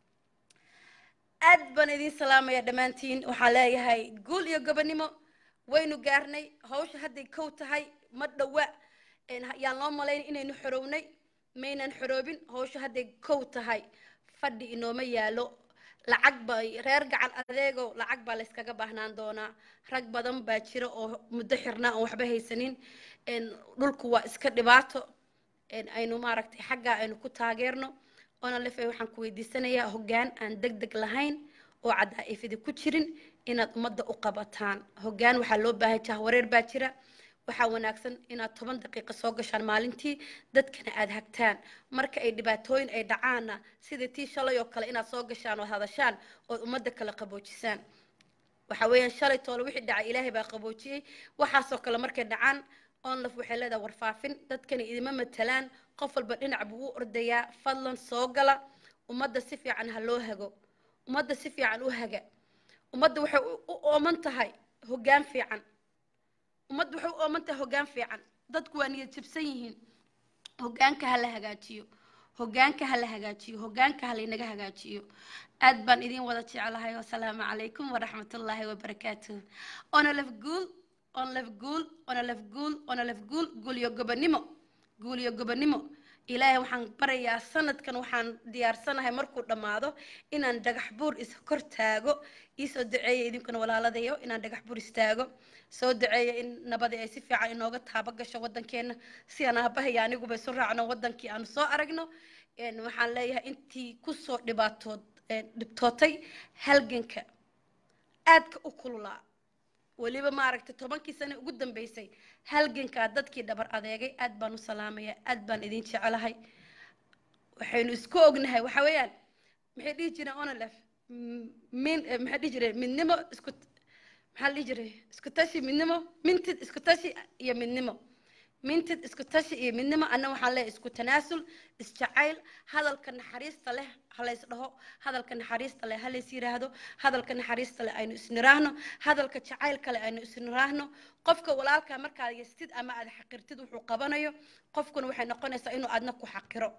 aad baan idin salaamaya dhammaantiin waxaan leeyahay guul iyo gobonimo waynu gaarnay hawsha hadday kow tahay ma dhowa yaan loo malayn inaynu xorownay maynan xoroobin hawsha hadday kow tahay fadhi inooma yaalo lacag bay reer gacan adeego lacag baa layskaga baahnaan doonaa rag badan baa jira oo muddo xirnaa oon waxba haysanin dhulku waa iska dhibaato een, aynu maaragtay xaggaa aynu ku taageerno oona lefe waxaan ku weydiisanayaa hoggaan aan deg deg lahayn oo cadaa'ifidi ku jirin inaad ummadda u qabataan hoggaan waxaa loo baahan jaha wareer baa jira waxaa wanaagsan inaad toban daqiiqo soo gashaan maalintii dadkana aad hagtaan marka ay dhibaatooyin ay dhacaanna sida tii shalay oo kale inaad soo gashaan oo hadashaan ood ummadda kala qaboojisaan waxa weeyaan shalay toole wixii dhacay ilaahay baa qaboojiyey waxaasoo kale markay dhacaan onlaf waxay leedahay warfaafin dadkani idima matalaan qof walba dhinac buu u ordayaa fadlan soo gala ummadda si fiican ha loo hago ummadda si fiican u haga ummadda waxay u u ooman tahay hoggaan fiican ummadda waxay u ooman tahay hoggaan fiican dadku waa niyad jabsan yihiin hoggaanka ha la hagaajiyo hoggaanka ha la hagaajiyo hoggaanka ha laynaga hagaajiyo aad baan idin wada jeclahay wasalaamu calaykum waraxmatullaahi wabarakaatuh ona laf guul on laf guul ona laf guul ona laf guul guul iyo gobonimo guul iyo gobonimo ilaahay waxaan barayaa sanadkan waxaan diyaarsanahay markuu dhammaado inaan dhagax buur is kor taago iisoo duceeya idinkuna walaaladayo inaan dhagax buur istaago soo duceeya in nabadi ay si fiican inooga taaba gasho wadankeena si aan aabahaya aniguba isu raacno wadankii aanu soo aragno een, waxaan leeyahay intii kusoo dhibaatood een, dhibtootay halganka aadka u kululaa weliba maaragtay tobankii sane ugu dambeysay halgankaa dadkii dhabar adeegay aad baan u salaamaya aad baan idin jecelahay waxaynu isku ognahay waxa weeyaan maxay dhihi jireen onolef min eh, maxay dhihi jireen midnimo isku maxaa la dhihi jiray isku tashi midnimo mintid isku tashi iyo midnimo mintid isku tashi iyo midnimo anna waxaan leeyahay isku tanaasul isjacayl hadalka naxariista leh halays dhaho hadalka naxariista leh halays yiraahdo hadalka naxariista leh aynu isniraahno hadalka jacaylka leh aynu isniraahno qofka walaalka markaad yastid ama aad xaqirtid wuxuu qabanayo qofkuna waxay noqonaysaa inuu aadna ku xaqiro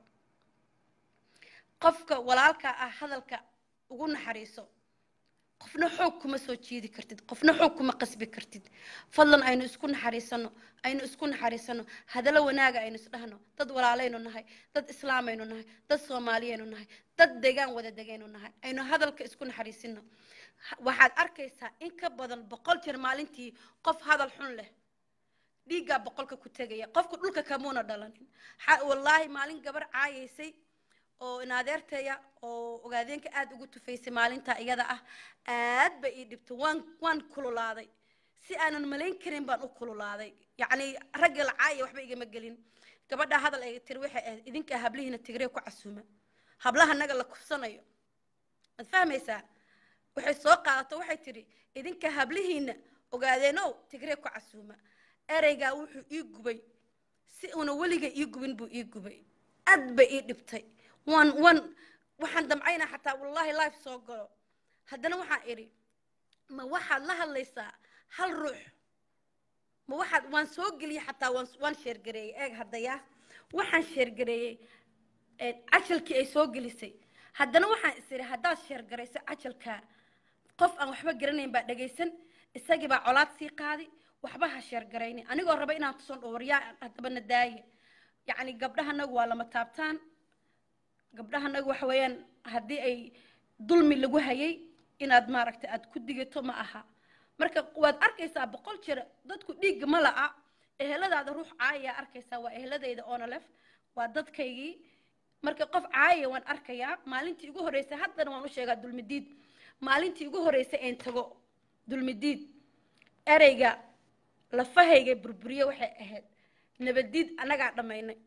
qofka walaalka ah hadalka ugu naxariiso qofna xoog kuma soo jiidi kartid qofna xoog kuma qasbi kartid fadlan aynu isku naxariisano aynu isku naxariisano hadallo wanaaga aynu isdhahno dad walaalaynu nahay dad islaamaynu nahay dad soomaaliyaynu nahay dad degaan wada degaynu nahay aynu hadalka isku naxariisino Ha- waxaad arkaysaa in ka badan boqol jeer maalintii qof hadal xun leh dhiiggaa boqolka ku tegaya qofka dhulka kamuuna dhalanin xa- wallaahi maalin gabar caayaysay oo inaadeertaya oo ogaadeenka aada ugu tufaysay maalinta iyada ah aad ba ii dhibtay waan waan kululaaday si aanan malayn karin baan u kululaaday yacni ragga la caaya waxba igama gelin gabadha hadal ay tiri waxay ahayd idinkaa hablihiina tigree ku casuuma hablaha naga la kufsanayo waad fahmaysaa waxay soo qaadato waxay tidhi idinka hablihiina ogaadeenow tigree ku casuuma ereygaa wuxuu ii gubay si una weliga ii gubin buu ii gubay aad bay ii dhibtay waan waan waxaan damcaynaa xataa wallaahi life soo galo haddana waxaan idhi ma waxaad la hadlaysaa hal ruux ma waxaad waan soo geliyey xataa waan waan sheergareeyey eeg haddaya waxaan sheergareeyey een, cajalkii ay soo gelisay haddana waxaan is idhi haddaad sheergarayso cajalkaa qof aan waxba garanayn baa dhagaysan isagii baa colaad sii qaadi waxba ha sheergarayni anigoo raba inaan tuson dhawaryaa haddaba na daaye yacni gabdhahanagu waa lama taabtaan gabdhahanagu waxa weeyaan haddii ay dulmi lagu hayay inaad maaragtay aad ku digato ma aha marka waad arkaysaa boqol jeer dadku dhiigga ma la'a eheladaada ruux caayaa arkaysaa waa eheladayda onolef waa dadkaygii marka qof caaya waan arkayaa maalintii ugu horreysay haddana waan u sheegaa dulmidiid maalintii ugu horreysay een tago dulmidiid ereyga lafahayga burburiye waxay ahayd nabadiid annagaa dhammaynay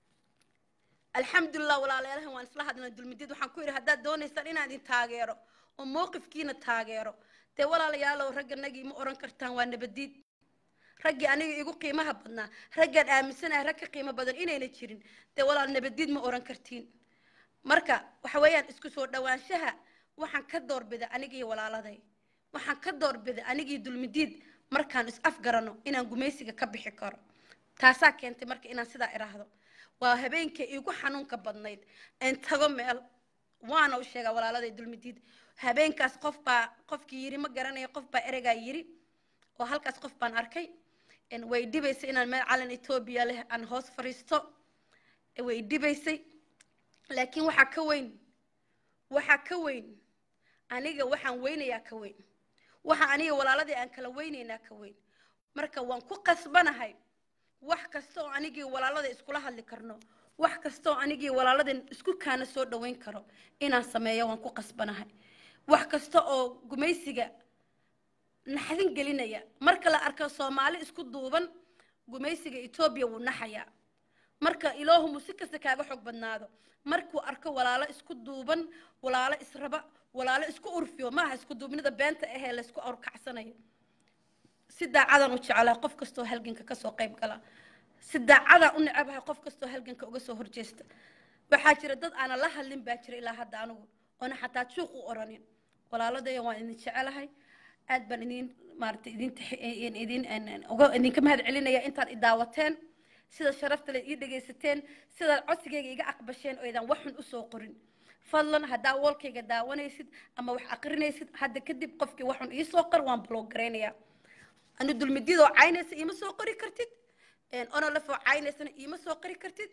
alxamdulilah walaalayaalahan waan isla hadlay dulmidiid waxaan ku yidhi haddaad doonaysaan inaan idin taageero oo mowqifkiina taageero dee walaalayaalow ragganagii ma oran kartaan waa nabadiid raggii aniga igu qiimaha badnaa raggaan aaminsanahay rag ka qiimo badan inayna jirin dee walaal nabadiid ma oran kartiin marka waxa weeyaan isku soo dhawaanshaha waxaan ka doorbida anigii walaaladay waxaan ka doorbida anigii dulmidiid markaan is afgarano inaan gumaysiga ka bixi karo taasaa keentay marka inaan sidaa iraahdo waa habeenka iigu xanuunka badnayd een tago meel waana u sheegaa walaaladay dulmidiid habeenkaas qof baa qofkii yiri ma garanayo qof baa ereygaa yiri oo halkaas qof baan arkay een way dhibaysay inaan meel calan etoobiya leh aan hoos fadhiisto way dhibaysay laakiin waxaa ka weyn waxaa ka weyn aniga waxaan weynayaa ka weyn waxa aniga walaaladii aan kala weynaynaa ka weyn marka waan ku qasbanahay wax kasta oo anigii walaalada iskula hadli karno wax kastoo anigii walaaladeen isku kaana soo dhaweyn karo inaan sameeyo waan ku qasbanahay wax kasta oo gumaysiga naxdin gelinaya marka la arko soomaali isku duuban gumaysiga etoobiya wuu naxayaa marka ilaahumu si kasta kaaga xoog badnaado markuu arko walaalo isku duuban walaalo israba walaalo isku urfiyo maaha isku duubnida beenta ahee laysku awrkacsanayo si daacadaan u jecelahay qof kastoo halganka kasoo qayb gala si daacadaan u necabahay qof kastoo halganka uga soo horjeesta waxaa jira dad aanan la hadlin baa jira ilaa hadda anigu oona xataa juuq u oranin walaaladaya waan idin jecelahay aad baan idin maaragtay idin idin uga idinka mahad celinaya intaad i daawateen sida sharafta le ii dhegaysateen sidaad codsigayga iga aqbasheen oo idan waxun usoo qorin fadlan haddaa walkayga daawanaysid ama wax aqrinaysid hadda kadib qofkii waxun iisoo qor waan bloog garaynayaa anu dulmidiyadoo caynaysa iima soo qori kartid onolafoo caynaysana iima soo qori kartid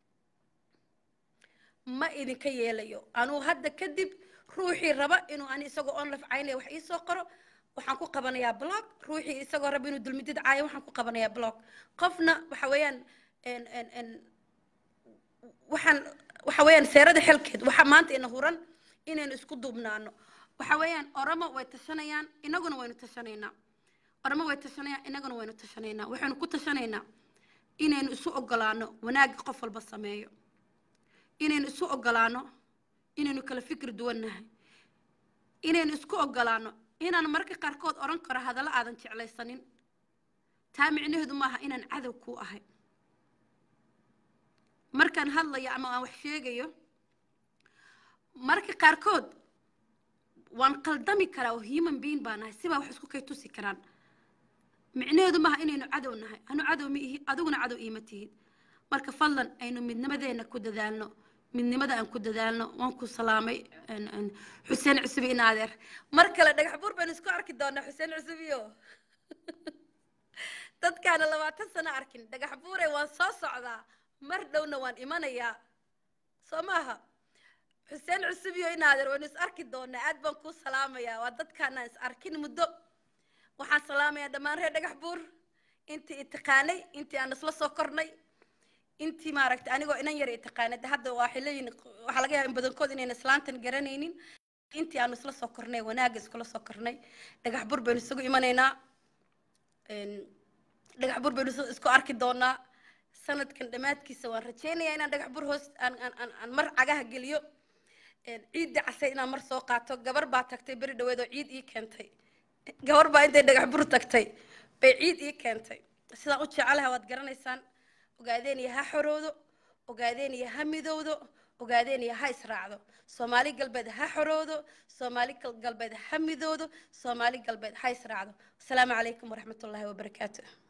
ma idinka yeelayo anuu hadda kadib ruuxii raba inuu ani isagoo onlaf caynaya wax iisoo qoro waxaan ku qabanayaa blog ruuxii isagoo raba inuu dulmidid caayo waxaan ku qabanayaa blog qofna waxa weeyaan waxaan waxa weeyaan seerada xelkeed waxa maanta ina huran inaynu isku duubnaano waxa weeyaan oramo way tashanayaan inaguna waynu tashanaynaa oramo way tashanayaan inaguna waynu tashanaynaa waxaynu ku tashanaynaa inaynu isu ogolaano wanaagga qof walba sameeyo inaynu isu ogolaano inaynu kala fikir duwannahay inaynu isku ogolaano inaan marka qaarkood odhan karo hadallo aadan jeclaysanin taa micnaheedu maaha inaan cadow kuu ahay markaan hadlayo ama aan wax sheegayo marka qaarkood waan qaldami karaa oo human being baa nahay sibaa wax isku kay tusi karaan micnaheedu maaha inaynu cadow nahay anu cadow ma ihi adiguna cadow iima tihid marka fadlan aynu midnimadeena ku dadaalno midnimada aan ku dadaalno waan ku salaamay xuseen cusubi in adeer mar kale dhagax buur baynu isku arki doonaa xuseen cusubiyo dadkaana labaatan sano arkin dhagax buure waan soo socdaa mar dhowna waan imanayaa soo maaha xuseen cusubiyo in adeer waynu is arki doonaa aad baan kuu salaamayaa waa dadkaanaan is arkin muddo waxaan salaamayaa dhammaan reer dhagax buur intii itaqaanay intii aan isla soo kornay intii maaragtay anigoo inan yar itaqaanay hadda waxay leeyihin waxaa laga yaaba in badankood inayna islaantan garanaynin intii aanu isla soo kornay wanaagga iskula soo kornay dhagax bur baynu isugu imanaynaa dhagax bur baynu isku arki doonaa sanadkan dhammaadkiisa waan rajaynayaa inaan dhagax bur hoos aan aan aan mar cagaha geliyo ciidda casay inaan mar soo qaato gabar baa tagtay beri dhaweed oo ciid ii keentay gabar baa intay dhagax bur tagtay bay ciid ii keentay sidaan u jecelahay waad garanaysaan ogaadeeniya ha xoroodo ogaadeeniya ha midowdo ogaadeeniya ha israacdo soomaali galbeed ha xoroodo soomaali galbeed ha midowdo soomaali galbeed ha israacdo asalaamu calaykum waraxmatullaahi wabarakaatu